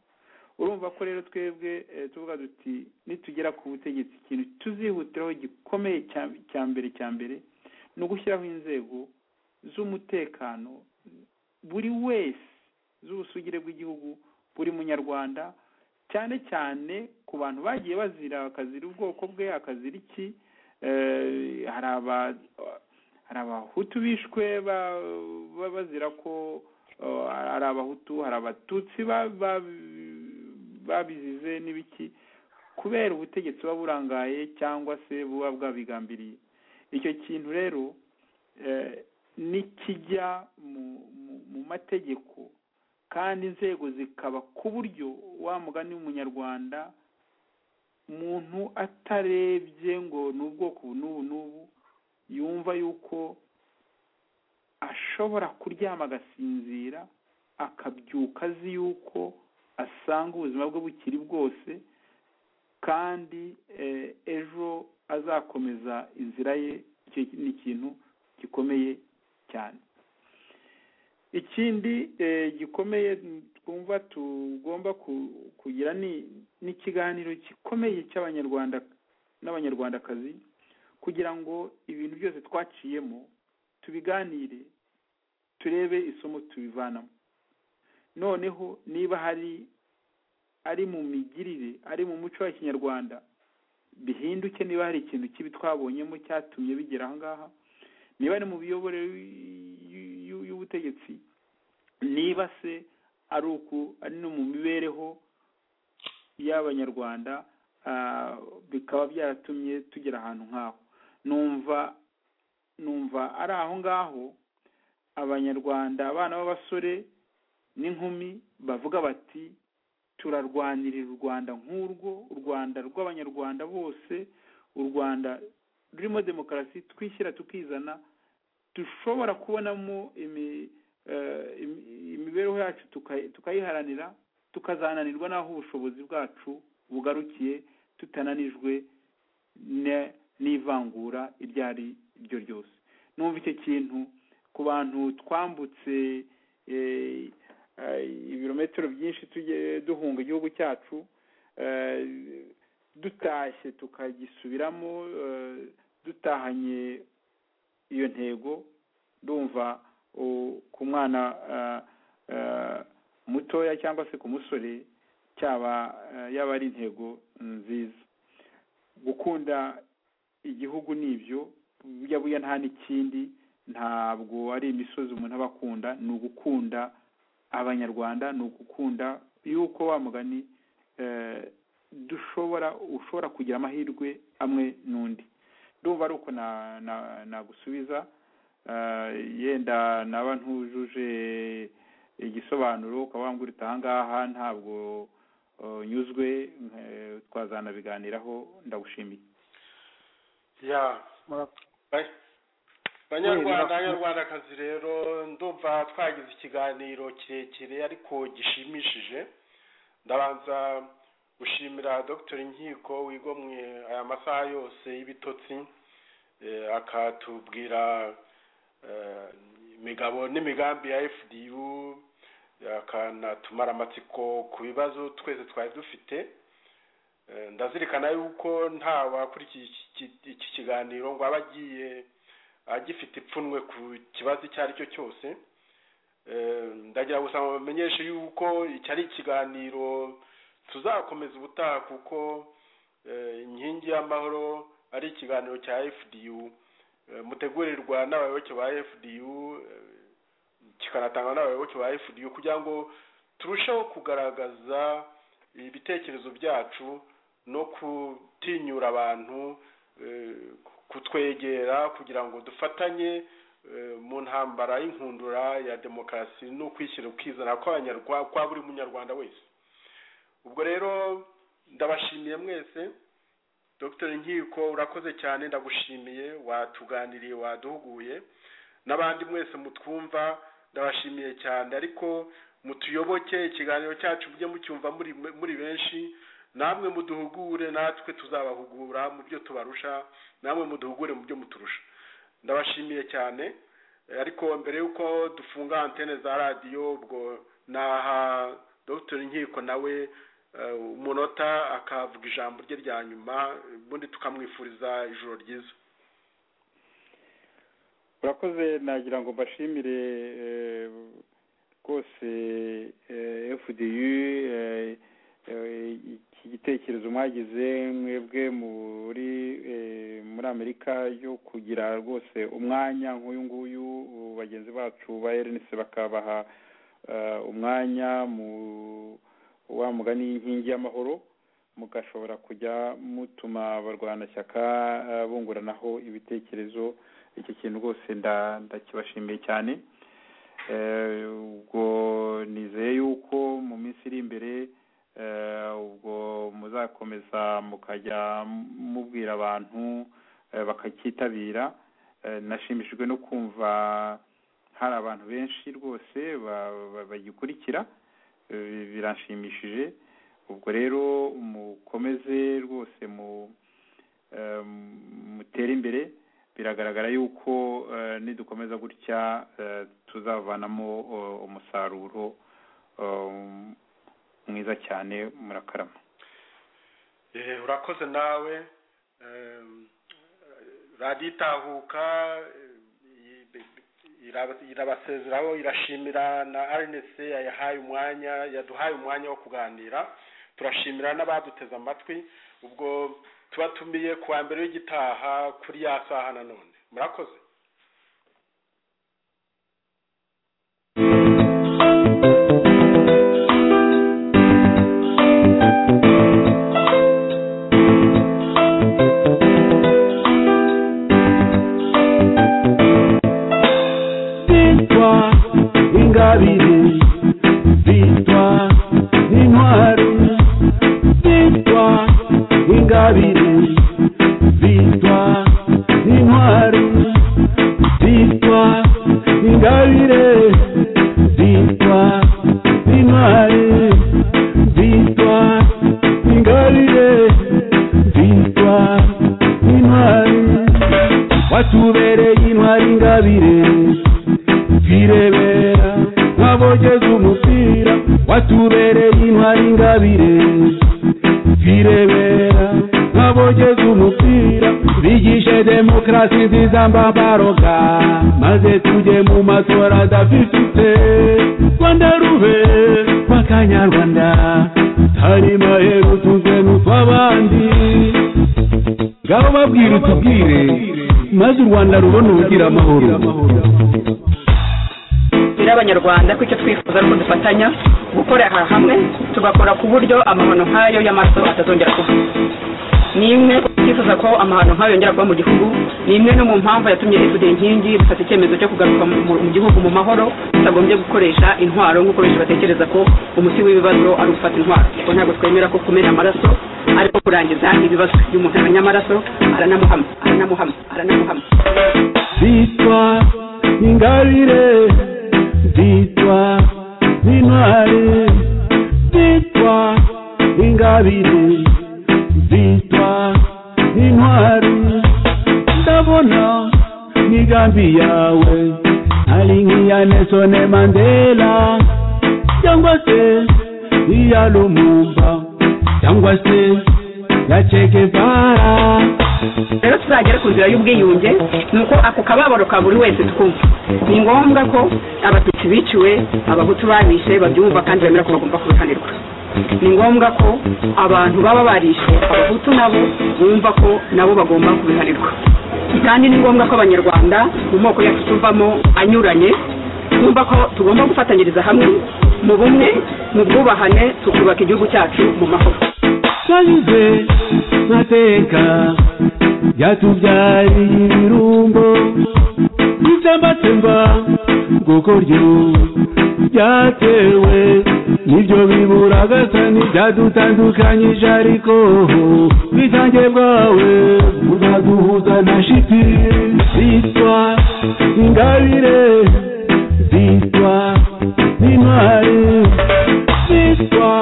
urumva ko rero twebwe eh, tuvuga duti nitugera ku butegetsi ikintu tuzihutiraho gikomeye cya- cya mbere cya mbere ni ugushyiraho inzego z'umutekano buri wese z'ubusugire bw'igihugu buri munyarwanda cyane cyane ku bantu bagiye bazira akazira ubwoko bwe akazira iki eh, hari aba- hari abahutu bishwe ba- ba- bazira ko eh, hari abahutu hari abatutsi ba- ba- babizize n'ibiki kubera ubutegetsi buba burangaye cyangwa se buba bwabigambiriye icyo kintu rero eh, nikijya mu, mu, mu mategeko kandi inzego zikaba ku buryo wa mugani w'umunyarwanda muntu atarebye ngo ni ubwoko ubu n'ubu n'ubu yumva yuko ashobora kuryama agasinzira akabyuka azi yuko asanga ubuzima bwe bukiri bwose kandi eh, ejo azakomeza inzira ye icyo ni ikintu gikomeye cyane ikindi eh, gikomeye twumva tugomba ku- kugira ni n'ikiganiro gikomeye cy'abanyarwanda n'abanyarwandakazi kugira ngo ibintu byose twaciyemo tubiganire turebe isomo tubivanamo noneho niba hari ari mu migirire ari mu muco wa kinyarwanda bihinduke niba hari ikintu kibi twabonyemo cyatumye bigera aha ngaha niba ari mu miyoborere y'u- y'u- y'ubutegetsi niba se ari uku ari no mu mibereho y'abanyarwanda ah, bikaba byaratumye tugera ahantu nk'aho numva numva ari aho ngaho abanyarwanda abana b'abasore n'inkumi bavuga bati turarwanirira u rwanda nk'urwo u rwanda rw'abanyarwanda bose u rwanda rurimo demokarasi twishyira tukizana dushobora kubonamo imi- eh, imi- imibereho yacu tuka- tukayiharanira tukazananirwa n'aho ubushobozi bwacu bugarukiye tutananijwe ne- n'ivangura iryo ari ryo ryose numva icyo kintu ku bantu twambutse eh, eh, ibirometero byinshi tujye duhunga igihugu cyacu eh, dutashye tukagisubiramo eh, dutahanye iyo ntego ndumva u- ku mwana ah, ah, mutoya cyangwa se ku musore cyaba ah, yaba ari intego nziza gukunda igihugu ni ibyo buya buya nta n'ikindi ntabwo ari imisozi umuntu aba akunda ni ugukunda abanyarwanda ni ugukunda yuko wa mugani eh, dushobora ushobora kugira amahirwe amwe n'undi ndumva ari uko na- na- nagusubiza eh, yenda naba ntujuje igisobanuro ukaba wambwira uti aha ngaha ntabwo eh, nyuzwe eh, twazanabiganiraho ndagushimiye ya Ba- Kubera banyarwanda ko- banyarwandakazi rero ndumva twagize ikiganiro kirekire ariko gishimishije ndabanza gushimira dr nkiko wigomwe aya masaha yose y'ibitotsi eh, akatubwira eh, imigabo n'imigambi ya fdu akanatumara amatsiko ku bibazo twese twari dufite Eh, ndazirikana yuko nta wakurikiye iki- iki- iki kiganiro ngo aba agiye agifite ipfunwe ku kibazo icyo ari cyo cyose Eh, ndagira gusa bamenyeshe yuko iki ari ikiganiro tuzakomeza ubutaha kuko eh, inkingi y'amahoro ari ikiganiro cya fdu eh, mutegurirwa n'abayoboke ba fdu eh, kikanatangwa n'abayoboke ba fdu kugira ngo turusheho kugaragaza ibitekerezo byacu no gutinyura abantu eh, kutwegera kugira ngo dufatanye eh, mu ntambara y'inkundura ya demokarasi no kwishyira ukizana kw'abanyarwa- kwa buri munyarwanda wese ubwo rero ndabashimiye mwese dr nkiko urakoze cyane ndagushimiye watuganiriye waduhuguye n'abandi mwese mutwumva ndabashimiye cyane ariko mutuyoboke ikiganiro cyacu mujye mucyumva muri muri benshi namwe muduhugure natwe tuzabahugura mu byo tubarusha namwe muduhugure mu byo muturusha ndabashimiye cyane Eh, ariko mbere y'uko dufunga antene za radiyo ubwo naha dr nkiko nawe eh, umunota akavuga ijambo rye rya nyuma ubundi tukamwifuriza ijoro ryiza urakoze nagira ngo mbashimire eh, rwose eh, fdu eh, eh, iki gitekerezo mwagize mwebwe muri eh, muri amerika yo kugira rwose umwanya nk'uyu nguyu uh, bagenzi bacu ba rnc bakabaha eh, umwanya mu wa mugani y'inkingi y'amahoro mugashobora kujya mutuma abarwanashyaka eh, bunguranaho ibitekerezo iki kintu rwose nda- ndakibashimiye cyane Eh, ubwo nizeye yuko mu minsi iri imbere eh, ubwo muzakomeza mukajya mubwira abantu eh, bakacyitabira Eh, nashimishijwe no kumva hari abantu benshi rwose ba- ba- bagikurikira Eh, biranshimishije ubwo rero mukomeze rwose mu eh, mutere imbere biragaragara yuko eh, nidukomeza gutya eh, tuzavanamo eh, umusaruro eh, mwiza cyane murakarama Eh, urakoze nawe Em, radiyo itahuka eh, i- ira- irabasezeraho irashimira na rnc yayahaye umwanya yaduhaye umwanya wo kuganira turashimira n'abaduteze amatwi ubwo tubatumiye ku wa mbere w'igitaha kuri ya saha na none murakoze bitwa ingabire bitwa intwari bitwa ingabire bitwa intwari bitwa ingabire bitwa intwari bitwa ingabire bitwa intwari watubereye intwari ingabire twirebera nk'abogeza umupira watubereye intwari ingabire twirebera nk'abogeza umupira bigishe demokarasi nziza mbabaroga maze tujye mu matora adafifite rwanda rube rw'akanyarwanda tari maheru tuzwe n'utw'abandi ngabo babwire utubwire maze u rwanda rubone ubugira amahoro tubwire abanyarwanda ko icyo twifuza ari uko dufatanya gukorera hamwe tugakora ku buryo amahano nk'ayo y'amaso atazongera kuba ni imwe twifuza ko amahano nk'ayo yongera kuba mu gihugu ni imwe no mu mpamvu yatumye ifude inkingi dufata icyemezo cyo kugaruka mu mu- mu gihugu mu mahoro tutagombye gukoresha intwaro nk'uko benshi batekereza ko umuti w'ibibazo ari ugufata intwaro kuko ntabwo twemera ko kumena amaraso ariko kurangiza ibibazo iyo umuntu amenya amaraso aranamuhama aranamuhama aranamuhama bitwa ingabire bitwa intwari bitwa ingabire bitwa intwari ndabona migambi yawe ari nk'iya nesone mandela cyangwa se iya lumumba cyangwa se ya chekevara rero tuzagere ku nzira y'ubwiyunge ni uko ako kababaro ka buri wese twumva ni ngombwa ko abatutsi biciwe abahutu babishe babyumva kandi bemera ko bagomba kubihanirwa ni ngombwa ko abantu baba barishe abahutu nabo bumva ko nabo bagomba kubihanirwa kandi ni ngombwa ko abanyarwanda mu moko yacu tuvamo anyuranye twumva ko tugomba gufatanyiriza hamwe mu bumwe mu bwubahane tukubaka igihugu cyacu mu mahoro yanyuze mateka yatubyariye ibirumbo bitsembatsemba nguko ryo byatewe nibyo bibura gasani byadutandukanyije ariko bitange bwawe buraduhuza na shiti bitwa ingabire bitwa intwari bitwa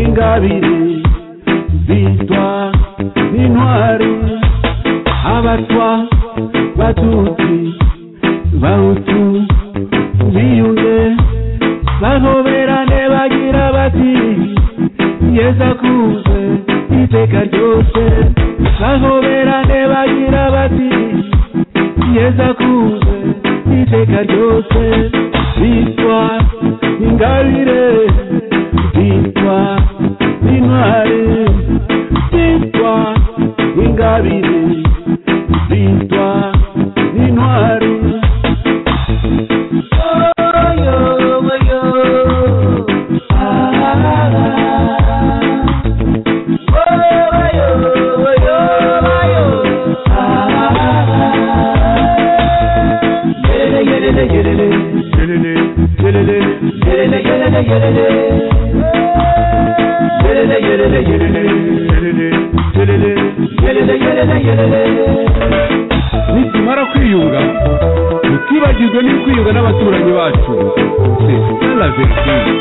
ingabire bitwa intwari abatwa batutsi bahutu biyunge bahoberane bagira bati yeza kuze iteka ryose bahoberane bagira bati yeza kuze iteka ryose bitwa ingabire bitwa intwari bitwa ingabire bitwa intwari nitumara kwiyunga tutibagirwe n'ukwiyunga n'abaturanyi bacu ndetse na verisiyo